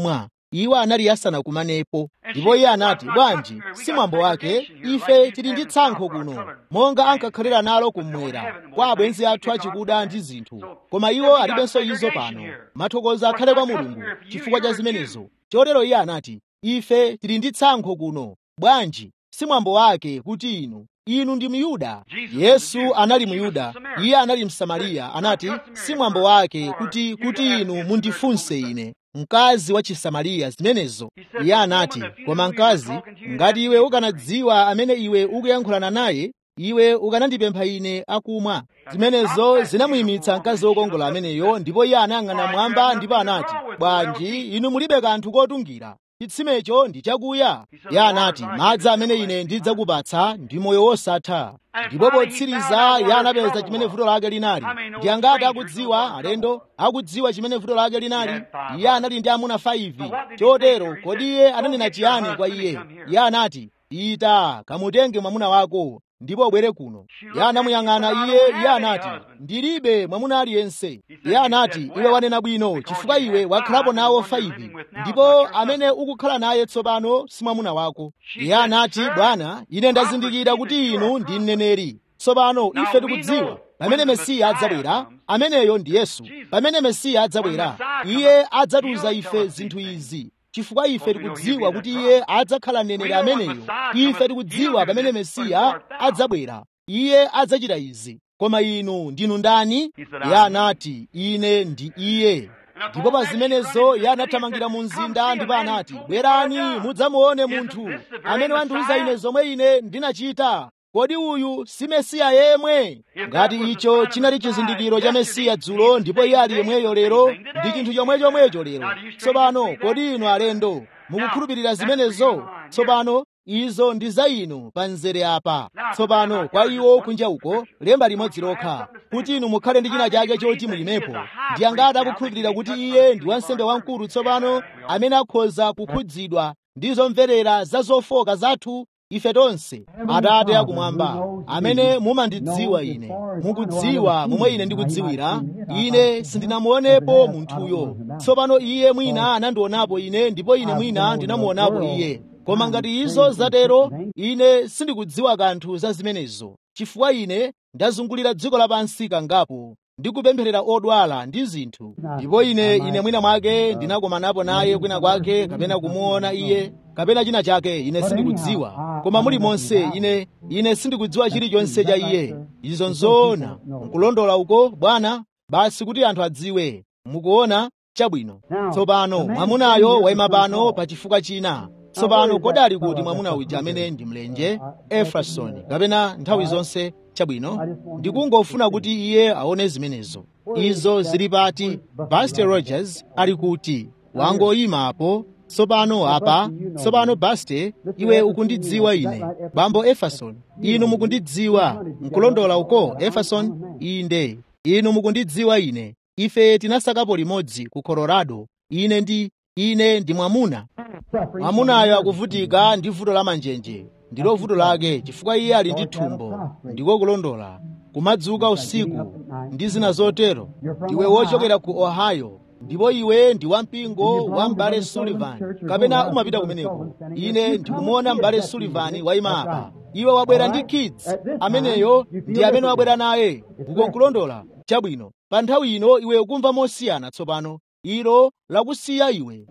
iwo anali asanakumanepo ndipo iye anati bwanji si mwambo wake ife tili ndi tsankho kuno monga ankakhalira nalo kummwera kwa abwenzi athu achikuda ndi zinthu koma iwo alibenso izo pano mathokozo akhale kwa mulungu chifukwa cha zimenezo chotero iye anati ife tili ndi tsankho kuno bwanji si mwambo wake kuti inu inu ndi myuda yesu anali myuda iye anali msamariya anati si mwambo wake kuti kuti inu mundifunse ine mkazi wa chisamariya zimenezo iye anati koma mkazi ngati iwe ukanadziwa amene iwe ukuyankhulana naye iwe ukanandipempha ine akumwa zimenezo zinamuyimitsa mkazi wokongola ameneyo ndipo iye anayang'ana mwamba ndipo anati bwanji inu mulibe kanthu kotungira chitsimecho ndi chakuya iye anati madzi amene ine ndidzakupatsa ndi moyo wosatha ndipo potsiriza iye anapeza chimene vuto lake linali ndi angati akudziwa alendo akudziwa chimene vuto lake linali iye anali ndi amuna 5 chotero kodi iye ananena chiyani kwa iye iye anati ita kamutenge mwamuna wako ndipo ubwere kuno iye anamuyang'ana iye iye anati ndilibe mwamuna aliyense iye anati iwe wanena bwino chifukwa iwe wakhalapo nawo 5 ndipo amene ukukhala naye tsopano si mwamuna wako iye anati bwana ine ndazindikira kuti inu ndi mneneri tsopano ife tikudziwa pamene mesiya adzabwera ameneyo ndi yesu pamene mesiya adzabwera iye adzatiuza ife zinthu izi chifukwa ife tikudziwa kuti iye adzakhala mneneri ameneyo ife tikudziwa pamene mesiya adzabwera iye adzachita izi koma inu ndinu ndani iye anati ine ndi iye ndipo pa zimenezo iye anathamangira mu mzinda ndipo anati bwerani mudzamuone munthu amene wandiuza ine zomwe ine ndinachita kodi uyu si mesiya yemwe ngati icho chinali chizindikiro cha mesiya dzulo ndipo iye ali yemweyo lero ndi chinthu chomwechomwecho lero tsopano kodi inu alendo mukukhulupirira zimenezo tsopano izo ndi za inu pa mzere apa tsopano kwa iwo kunja uko lemba limodzi lokha kuti inu mukhale ndi china chake choti mulimepo ndi angati akukhulupirira kuti iye ndi wansembe wamkulu tsopano amene akhoza kukhudzidwa ndi zomverera za zofoka zathu ife tonse atate akumwamba amene mumandidziwa ine mukudziwa momwe ine ndikudziwira ine sindinamuonepo munthuyo tsopano iye mwina anandionapo ine ndipo ine mwina ndinamuonapo iye koma ngati izo zatero ine sindikudziwa kanthu za zimenezo chifukwa ine ndazungulira dziko lapansi kangapo ndikupempherera odwala ndi zinthu ndipo ine ine mwina mwake ndinakomanapo naye kwina kwake kapena kumuona iye kapena china chake ine sindikudziwa koma muli monse ine ine sindikudziwa chilichonse cha iye izo nzoona nkulondola uko bwana basi kuti anthu adziwe mukuona chabwino tsopano mwamunayo wayima pano pa chifukwa china tsopano kodali kuti mwamuna uja amene ndi mlenje efrasoni kapena nthawi zonse chabwino ndikungofuna kuti iye aone zimenezo izo zili pati buster rogers ali kuti wangoyimapo tsopano apa tsopano baste iwe ukundidziwa ine bambo eferson inu mukundidziwa nkulondola uko eferson inde inu mukundidziwa ine ife tinasakapo limodzi ku colorado ine ndi ine ndi mwamuna mwamunayo akuvutika ndi vuto la manjenje ndilo vuto lake chifukwa iye ali ndi thumbo ndiko kulondola kumadzuka usiku ndi zina zotero ndiwe wochokera ku ohio ndipo iwe ndi wampingo wa m'bale sullivan kapena umapita kumeneko ine ndikumuona m'bale sullivan wayima apa iwe wabwera ndi kids ameneyo ndi amene wabwera naye uko nkulondola chabwino pa nthawi ino iwe ukumva mosiyana tsopano ilo lakusiya iwe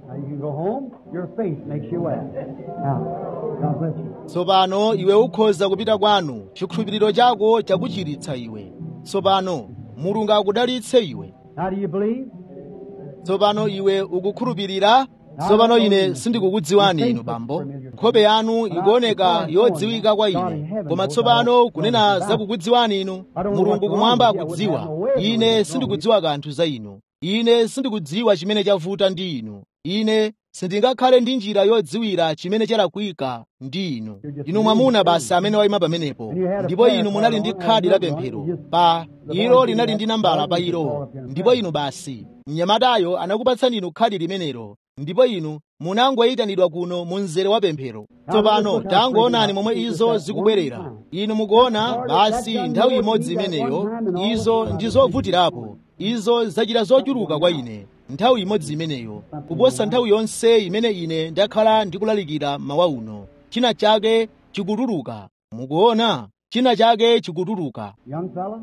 tsopano iwe ukhoza kupita kwanu chikhulupiriro chako chakuchiritsa iwe tsopano mulungu akudalitse iwe tsopano iwe ukukhulupirira tsopano ine sindikukudziwani inu bambo nkhope yanu ikuoneka yodziwika kwa ine koma tsopano kunena zakukudziwani inu mulungu kumwamba akudziwa ine sindikudziwa kanthu za inu ine sindikudziwa chimene chavuta ndi inu ine sindingakhale ndi njira yodziwira chimene chalakwika ndi inu inu mwamuna basi amene wayima pamenepo ndipo inu munali ndi khadi la pemphero pa ilo linali ndi nambala pa ilo ndipo inu basi mnyamatayo anakupatsani inu khadi limenelo ndipo inu munangoyitanidwa kuno mu mzere wa pemphero tsopano tangoonani momwe izo zikubwerera inu mukuona basi nthawi imodzi imeneyo izo ndi zovutirapo izo zachita zochuluka kwa ine nthawi imodzi imeneyo kuposa nthawi yonse imene ine ndakhala ndikulalikira mawa uno china chake chikutuluka mukuona china chake chikutuluka Young fella,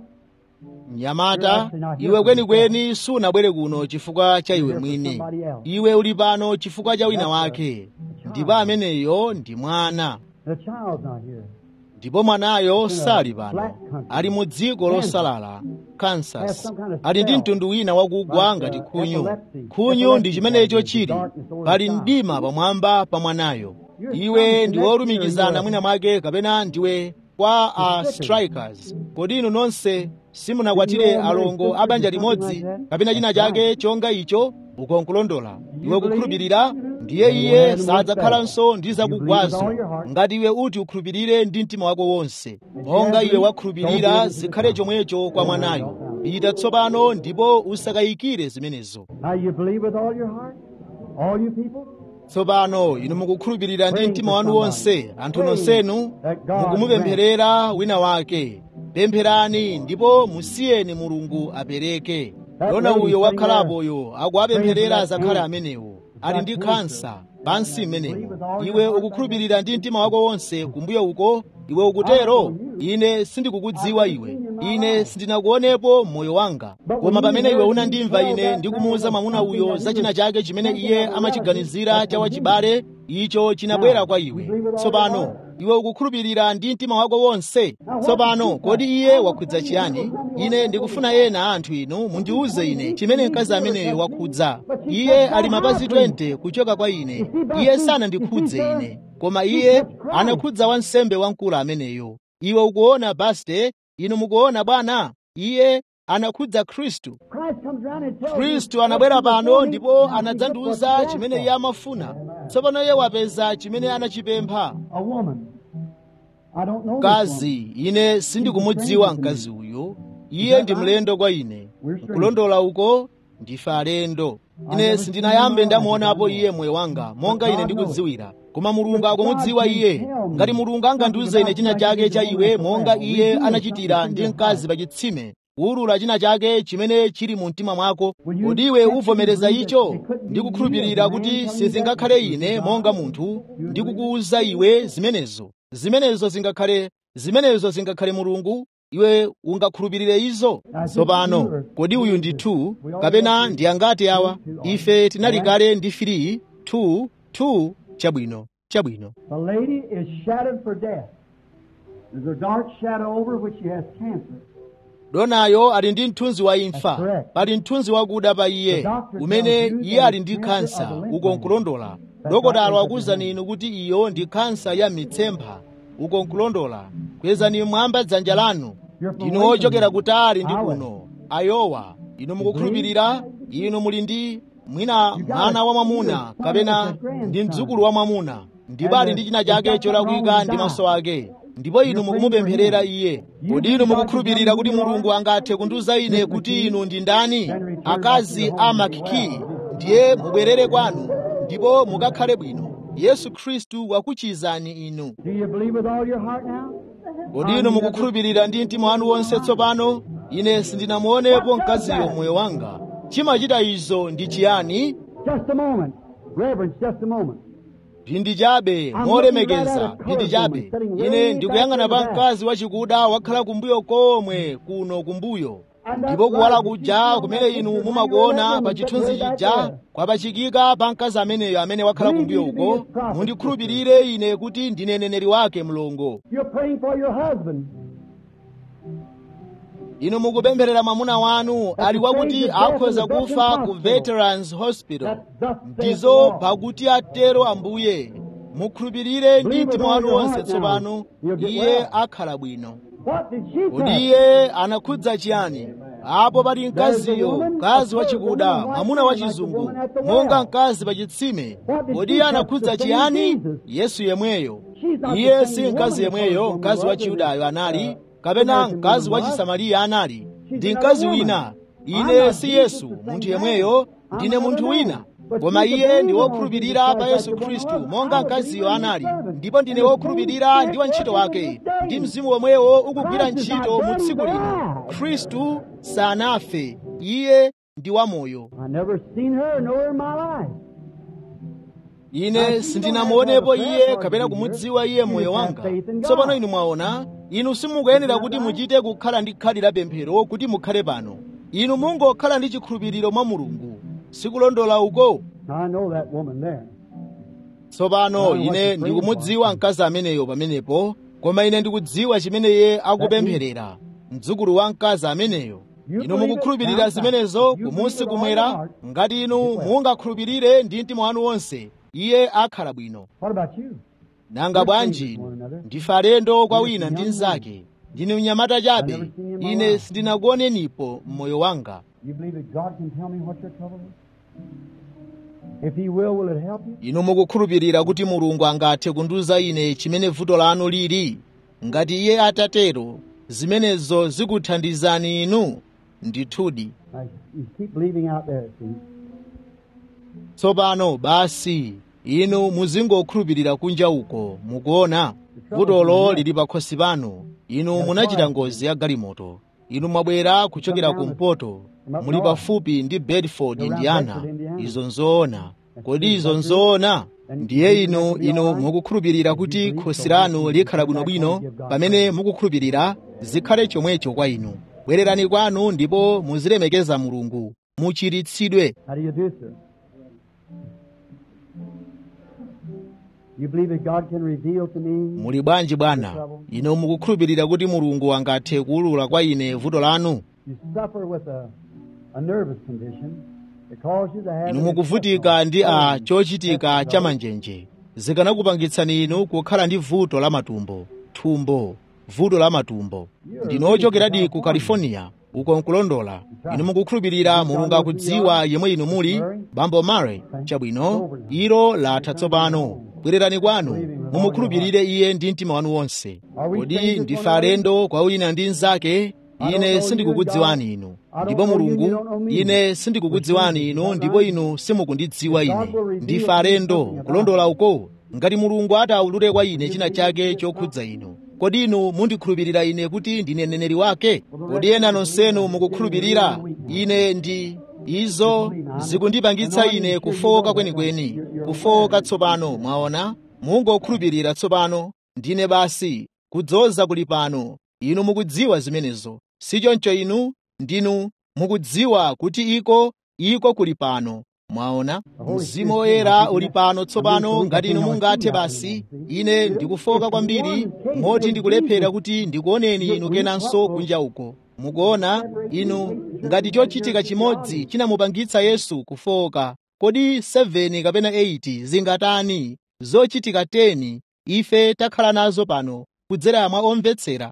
mnyamata iwe kwenikweni sunabwere kuno chifukwa cha iwe mwini iwe uli pano chifukwa cha wina wake ndipo ameneyo ndi mwana the child's not here. ndipo mwanayo sali pano ali mu dziko losalala kansas ali ndi mtundu wina wakugwa ngati khunyu khunyu ndi chimenecho chili pali mdima pamwamba pa mwanayo iwe ndi wolumikizana mwina mwake kapena ndiwe kwa a strikers kodi inu nonse simunakwatire alongo a banja limodzi kapena china chake chonga icho ukonkulondola iwe kukhulupirira ndiye iye sadzakhalanso ndi zakugwazo ngati iwe uti ukhulupirire ndi mtima wako wonse monga iwe wakhulupirira zikhale chomwecho kwa mwanayo pita tsopano ndipo usakayikire zimenezo Now you believe with all your heart? All you people? tsopano inu mukukhulupirira ndi mtima wanu wonse anthu nonsenu mukumupempherera wina wake pempherani ndipo musiyeni mulungu apereke yona uyo wakhalapoyo akuwapempherera azakhale amenewo ali ndi khansa pansi mmenemo iwe ukukhulupirira ndi mtima wako wonse kumbuyo uko iwe ukutero ine sindikukudziwa iwe ine sindinakuonepo moyo wanga koma pamene iwe unandimva ine ndikumuwuza mwamuna uyo za china chake chimene iye amachiganizira cha wachibale icho chinabwera kwa iwe tsopano iwe ukukhulupirira ndi mtima wako wonse tsopano kodi iye wakhudza chiyani ine ndikufuna ena anthu inu mundiwuze ine chimene mkazi ameneyo wakhudza iye ali mapazi 20 kuchoka kwa ine iye sanandikhudze ine koma iye anakhudza wansembe wamkulu ameneyo iwe ukuona baste inu mukuona bwana iye anakhudza khristu Christ comes around and tells khristu anabwera pano ndipo anadzandiwuza chimene iye amafuna tsopano iye wapeza chimene anachipempha a woman. I don't know this woman. mkazi ine sindikumudziwa mkazi uyu iye ndi mlendo kwa ine kulondola uko ndife alendo ine sindinayambe ndamuonapo iye moyo wanga monga ine ndikudziwira koma mulungu akumudziwa iye ngati mulungu angandiuze ine china chake cha iwe monga iye anachitira ndi mkazi pa chitsime kuwulula china chake chimene chili mu mtima mwako kodi iwe uvomereza icho ndikukhulupirira kuti sizingakhale ine monga munthu ndikukuwuza iwe zimenezo zimenezo zingakhale zimenezo zingakhale mulungu iwe ungakhulupirire izo tsopano kodi uyu ndi 2 kapena ndi angati awa ife tinali kale ndi 3 2 2 chabwino chabwino The lady is shadowed for death. There's a dark shadow over which she has cancer. donayo ali ndi mthunzi wa imfa That's correct. pali mthunzi wakuda pa iye The doctor umene tells you iye that ali ndi cancer khansa of the lymph uko node. nkulondola That's dokotalo right. akuwuzani inu kuti iyo ndi khansa ya mitsempha uko nkulondola kwezani mwamba dzanja lanu You're from ndinu Lincoln. ochokera kutali ndi Iowa. kuno ayowa inu mukukhulupirira inu muli ndi mwina mwana wa mwamuna kapena ndi mdzukulu wa mwamuna ndipo ali ndi china chake cholakwika ndi maso ake ndipo inu mukumupempherera iye kodi inu mukukhulupirira kuti mulungu angathe kundiwuza ine kuti inu ndi ndani akazi a makiki ndiye mubwerere kwanu ndipo mukakhale bwino yesu khristu wakuchizani inu Do you believe with all your heart now? kodi inu mukukhulupirira ndi mtima wanu wonse tsopano ine sindinamuonepo mkaziyo moyo wanga chimachita izo ndi chiyani Just a moment. Reverence, just a moment. phindi chabe molemekeza phindi chabe ine ndikuyang'ana pa mkazi wachikuda wakhala kumbuyo komwe kuno kumbuyo ndipo kuwala kuja kumene inu mumakuona pa chithunzi chija kwapachikika pa mkazi ameneyo amene wakhala kumbuyo uko mundikhulupirire ine kuti ndine neneri wake mlongo You're praying for your husband. inu mukupempherera mwamuna wanu ali wakuti akhoza kufa ku veterans hospital ndizo pakuti atero ambuye mukhulupirire ndi mtima wanu wonse tsopano iye akhala bwino What did she kodi say? iye anakhudza chiyani apo pali mkaziyo mkazi wachikuda mwamuna wachizungu monga mkazi pa chitsime kodi iye anakhudza chiyani yesu yemweyo iye si mkazi yemweyo mkazi wa chiyudayo anali kapena mkazi wa chisamariya anali ndi mkazi wina ine si yesu munthu yemweyo ndine munthu wina koma iye ndi wokhulupirira pa yesu khristu monga mkaziyo anali ndipo ndine wokhulupirira ndi wantchito wake ndi mzimu womwewo ukugwira ntchito mu tsiku lino khristu sanafe iye ndi wamoyo I never seen her nor in my life. ine sindinamuonepo iye kapena kumudziwa iye moyo wanga tsopano inu mwaona inu simukuyenera kuti muchite kukhala ndi khadi la pemphero kuti mukhale pano inu mungokhala ndi chikhulupiriro mwa mulungu sikulondola uko I know that woman there. tsopano ine ndikumudziwa mkazi ameneyo pamenepo koma ine ndikudziwa chimene iye akupempherera mdzukulu wa mkazi ameneyo inu mukukhulupirira zimenezo kumunsi kumwera ngati inu mungakhulupirire ndi mtima wanu wonse iye akhala bwino What about you? nanga bwanji ndife alendo kwa wina ndi mnzake ndine mnyamata chabe ine sindinakuonenipo mmoyo wanga You believe that God can tell me what your trouble is? If He will, will it help you? inu mukukhulupirira kuti mulungu angathe kundiwuza ine chimene vuto lanu lili ngati iye atatero zimenezo zikuthandizani inu ndithudi Now, you keep believing out there, see. tsopano basi inu muzingokhulupirira kunja uko mukuona vutolo lili pakhosi panu inu munachita ngozi ya galimoto inu mwabwera kuchokera kumpoto muli pafupi ndi bedford indiana izo nzoona kodi izo nzoona ndiye inu inu mukukhulupirira kuti khosi lanu likhala bwinobwino pamene mukukhulupirira zikhale chomwecho kwa inu bwererani kwanu ndipo muzilemekeza mulungu muchiritsidwe How do you do, sir? You believe that God can reveal to me? muli bwanji bwana inu mukukhulupirira kuti mulungu angathe kuwulula kwa ine vuto lanu You suffer with a, a nervous condition that causes you to have inu an mukuvutika ndi a exceptional chochitika pain. cha manjenje zikanakupangitsani inu kukhala ndi vuto la matumbo thumbo vuto la matumbo ndinu ochokeradi ku california uko nkulondola inu mukukhulupirira mulungu akudziwa yemwe inu muli bambo mare chabwino ilo latha tsopano bwererani kwanu mumukhulupirire iye ndi mtima wanu wonse kodi ndife alendo kwa wina ndi mnzake ine sindikukudziwani inu ndipo mulungu ine sindikukudziwani inu ndipo inu simukundidziwa ine ndife alendo kulondola uko ngati mulungu atawulule kwa ine china chake chokhudza inu kodi inu mundikhulupirira ine kuti ndine mneneri wake kodi ena nonsenu mukukhulupirira ine ndi izo zikundipangitsa ine kufoka kwenikweni kufoka tsopano mwaona mungokhulupirira tsopano ndine basi kudzoza kuli pano inu mukudziwa zimenezo sichoncho inu ndinu mukudziwa kuti iko iko kuli pano mwaona mzimu woyera uli pano tsopano ngati inu mungathe basi ine ndikufoka kwambiri moti ndikulephera kuti ndikuoneni inu kenanso kunja uko mukuona inu ngati chochitika chimodzi chinamupangitsa yesu kufoka kodi 7 kapena 8 zingatani zochitika 10 ife takhala nazo pano kudzera mwa omvetsera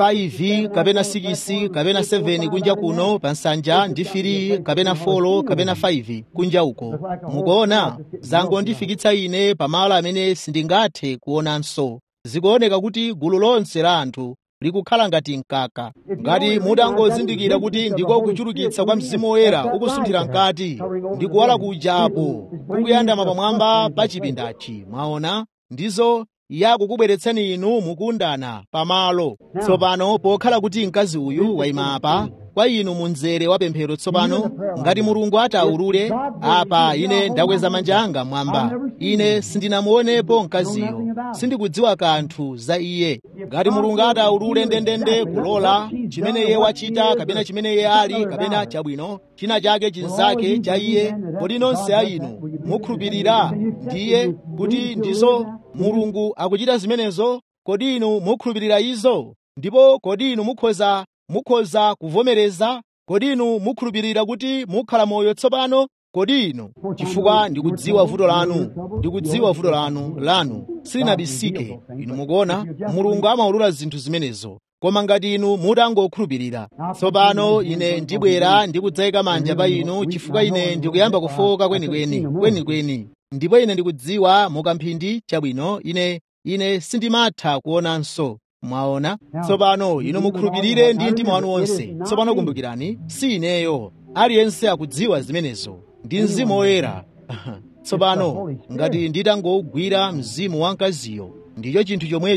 5 kapena 6 kapena 7 kunja kuno pa nsanja ndi 3 kapena 4 kapena 5 kunja uko mukuona zangondifikitsa ine pamalo amene sindingathe kuonanso zikuoneka kuti gulu lonse la anthu likukhala ngati mkaka ngati mutangozindikira kuti ndiko kuchulukitsa kwa mzimu woyera ukusunthira mkati ndi kuwala kuja apo kukuyandama pamwamba pa chipindachi mwaona ndizo yakukubweretsani inu mukundana pamalo tsopano pokhala kuti mkazi uyu wayima apa kwa inu munzere wa pemphero tsopano ngati mulungu atawulule apa ine ndakweza manja anga mwamba ine sindinamuonepo mkaziyo sindikudziwa kanthu za iye ngati mulungu atawulule ndendende kulola chimene iye wachita kapena chimene iye ali kapena chabwino china chake chinzake cha iye kodi nonse a inu mukhulupirira ndiye kuti ndizo mulungu akuchita zimenezo kodi inu mukhulupirira izo ndipo kodi inu mukhoza mukhoza kuvomereza kodi inu mukhulupirira kuti mukhala moyo tsopano kodi inu chifukwa ndikudziwa vuto lanu ndikudziwa vuto lanu lanu silinabisike inu mukuona mulungu amawulula zinthu zimenezo koma ngati inu mutangokhulupirira tsopano ine ndibwera ndikudzayika manja pa inu chifukwa ine ndikuyamba kufoka kwenikweni kwenikweni ndipo ine ndikudziwa mukamphindi chabwino ine ine sindimatha kuonanso mwaona tsopano inu mukhulupirire ndi mtima wanu wonse tsopano kumbukirani si ineyo aliyense akudziwa zimenezo ndi mzimu woyera tsopano ngati nditangogwira mzimu wa mkaziyo ndicho chinthu chomwecho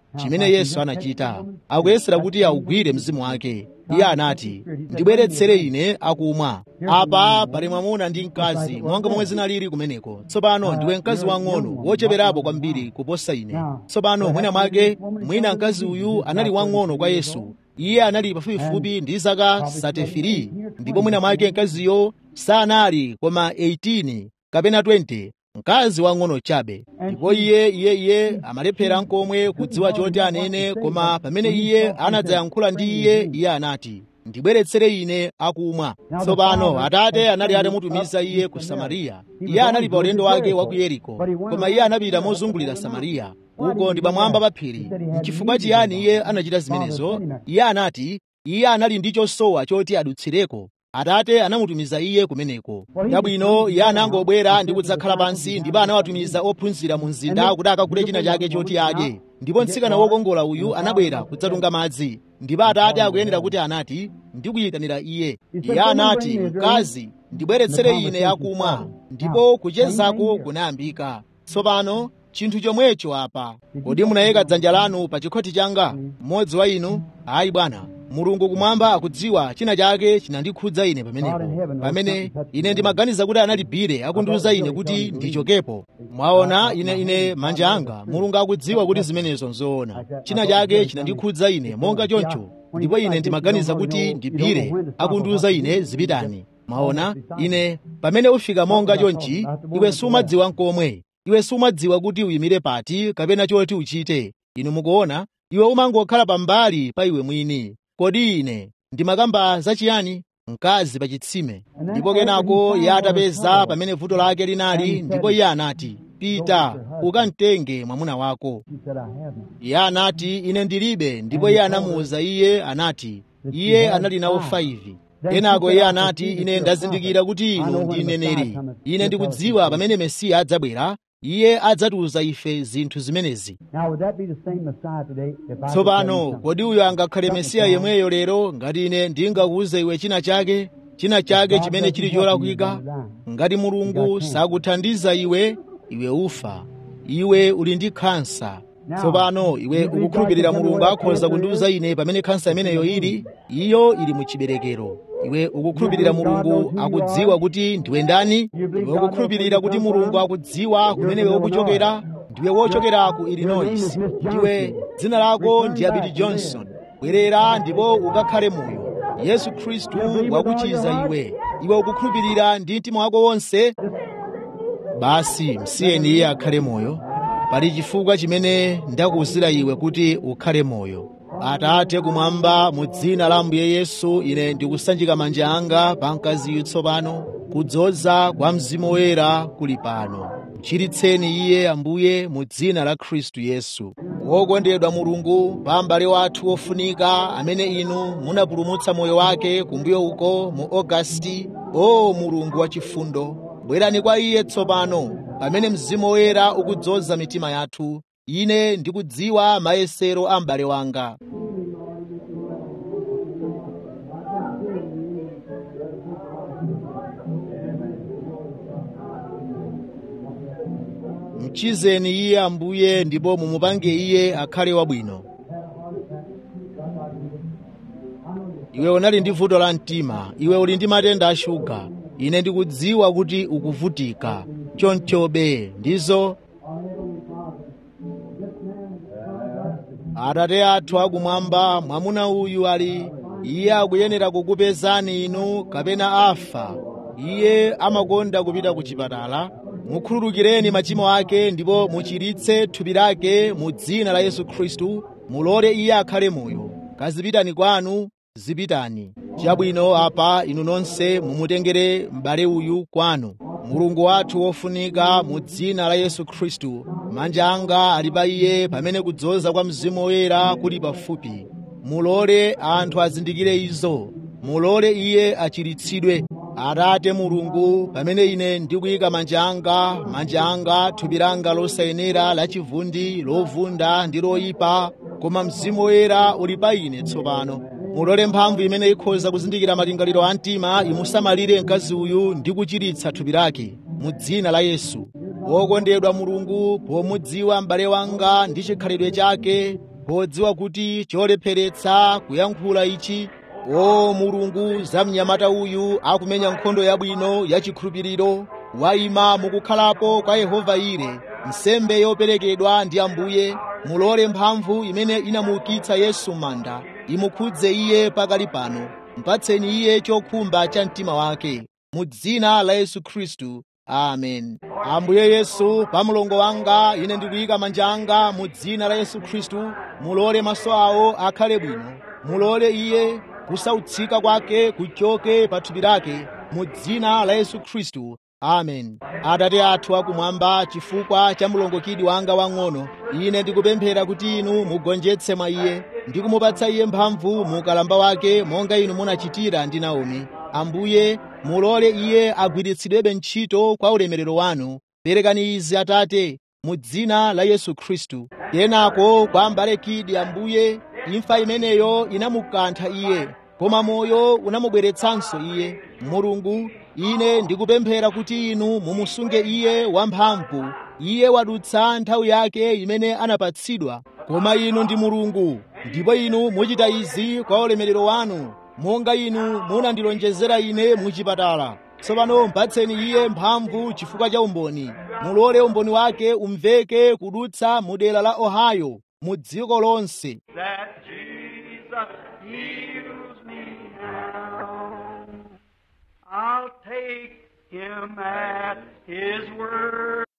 chimene yesu anachita akuyesera kuti augwire mzimu wake iye anati ndibweretsere ine akumwa apa pali mwamuna ndi mkazi monga momwe zinalili kumeneko tsopano ndiwe mkazi wang'ono wocheperapo kwambiri kuposa ine tsopano mwina mwake mwina mkazi uyu anali wang'ono kwa yesu iye anali pafupifupi ndi zaka 33 ndipo mwina mwake mkaziyo sanali koma 18 kapena 20 mkazi wang'ono chabe ndipo iye iye iye amalephera nkomwe kudziwa choti anene koma pamene iye anadzayankhula ndi iye iye anati ndibweretsere ine akumwa tsopano atate anali atamutumiza iye ku samariya iye anali pa ulendo wake wa ku yeriko koma iye anapita mozungulira samariya uko ndi pamwamba pa phiri n'chifukwa chiyani iye anachita zimenezo iye anati iye anali ndi chosowa choti adutsireko atate anamutumiza iye kumeneko chabwino iye anangobwera ndi kudzakhala pansi ndipo anawatumiza ophunzira mu mzinda kuti akagule china chake choti adye ndipo mtsikana wokongola uyu anabwera kudzatunga madzi ndipo atate akuyenera kuti anati ndikuyitanira iye iye anati mkazi ndibweretsere ine akumwa ndipo kuchezako kunayambika tsopano chinthu chomwecho apa kodi munayika dzanja lanu pa chikhoti changa mmodzi wa inu ayi bwana mulungu kumwamba akudziwa china chake chinandikhudza ine pamenepo pamene ine ndimaganiza kuti analibhire akundiwuza ine kuti ndichokepo mwaona ine ine manja anga mulungu akudziwa kuti zimenezo nzoona china chake chinandikhudza ine monga choncho ndipo ine ndimaganiza kuti ndibhire akundiwuza ine zipitani mwaona ine pamene ufika monga chonchi iwe sumadziwa nkomwe iwe sumadziwa kuti uyimire pati kapena choti uchite inu mukuona iwe umangokhala pambali pa iwe mwini kodi ine ndimakamba zachiyani mkazi pa chitsime ndipo kenako iye atapeza pamene vuto lake linali ndipo iye anati pita ukamtenge mwamuna wako iye anati ine ndilibe ndipo iye anamuwuza iye anati iye anali nawo 5 kenako iye anati ine ndazindikira kuti inu ndi mneneri ine ndikudziwa pamene mesiya adzabwera iye adzatiuza ife zinthu zimenezi tsopano kodi uyo angakhale mesiya yemweyo lero ngati ine ndingakuwuze iwe china chake china chake chimene chili cholakwika ngati mulungu sakuthandiza iwe iwe ufa iwe uli ndi khansa tsopano iwe ukukhulupirira mulungu akhoza kundiwuza ine pamene khansa imeneyo ili iyo ili mu chiberekero iwe ukukhulupirira mulungu akudziwa kuti ndiwe ndani iwe ukukhulupirira kuti mulungu akudziwa kumene iwe ukuchokera ndiwe wochokera ku illinois ndiwe dzina lako ndi abidi johnson bwerera ndipo ukakhale moyo yesu khristu wakuchiza iwe iwe ukukhulupirira ndi mtima wako wonse basi msiyeni iye akhale moyo pali chifukwa chimene ndakuwuzira iwe kuti ukhale moyo atate kumwamba mu dzina la ambuye yesu ine ndikusanjika manja anga pa mkaziyu tsopano kudzoza kwa mzimu woyera kuli pano mchiritseni iye ambuye mu dzina la khristu yesu wokondedwa mulungu pa m'bale wathu wofunika amene inu munapulumutsa moyo wake kumbuyo uko mu ogasiti o mulungu wachifundo bwerani kwa iye tsopano pamene mzimu woyera ukudzoza mitima yathu ine ndikudziwa mayesero a m'bale wanga mchizeni iye ambuye ndipo mumupange iye akhale wabwino iwe unali ndi vuto la mtima iwe uli ndi matenda a shuga ine ndikudziwa kuti ukuvutika chonchobe ndizo atate athu akumwamba mwamuna uyu ali iye akuyenera kukupezani inu kapena afa iye amakonda kupita ku chipatala mukhululukireni machimo ake ndipo muchiritse thupi lake mu dzina la yesu khristu mulole iye akhale moyo kazipitani kwanu zipitani chabwino apa inu nonse mumutengere m'bale uyu kwanu mulungu wathu wofunika mu dzina la yesu khristu manja anga ali pa iye pamene kudzoza kwa mzimu woyera kuli pafupi mulole anthu azindikire izo mulole iye achiritsidwe atate mulungu pamene ine ndikuyika manja anga manja anga thupi langa losayenera lachivundi lovunda ndi loyipa koma mzimu woyera uli pa ine tsopano mulole mphamvu imene ikhoza kuzindikira malingaliro a mtima imusamalire mkazi uyu ndi kuchiritsa thupi lake mu dzina la yesu wokondedwa mulungu pomudziwa m'bale wanga ndi chikhalidwe chake podziwa kuti cholepheretsa kuyankhula ichi o mulungu za mnyamata uyu akumenya nkhondo yabwino yachikhulupiriro wayima mukukhalapo kwa yehova ire nsembe yoperekedwa ndi ambuye mulole mphamvu imene inamuukitsa yesu manda imukhudze iye pakali pano mpatseni iye chokhumba cha mtima wake mu dzina la yesu khristu amen ambuye yesu pa mlongo wanga ine ndikuyika manja anga mu dzina la yesu khristu mulole maso awo akhale bwino mulole iye kusautsika kwake kuchoke pa thupi lake mu dzina la yesu khristu amen atate athu akumwamba chifukwa cha mlongokidi wanga wang'ono ine ndikupemphera kuti inu mugonjetse mwa iye ndi kumupatsa iye mphamvu mu ukalamba wake monga inu munachitira ndi naomi ambuye mulole iye agwiritsidwebe ntchito kwa ulemerero wanu perekani izi atate mu dzina la yesu khristu kenako kwa mbalekidi ambuye imfa imeneyo inamukantha iye koma moyo unamubweretsanso iye mulungu ine ndikupemphera kuti inu mumusunge iye wamphamvu iye wadutsa nthawi yake imene anapatsidwa koma inu ndi mulungu ndipo inu muchita izi kwa ulemerero wanu monga inu munandilonjezera ine muchipatala tsopano mpatseni iye mphamvu chifukwa cha umboni mulole umboni wake umveke kudutsa mu dera la ohio mu dziko lonse that Jesus heals me now. I'll take him at his word.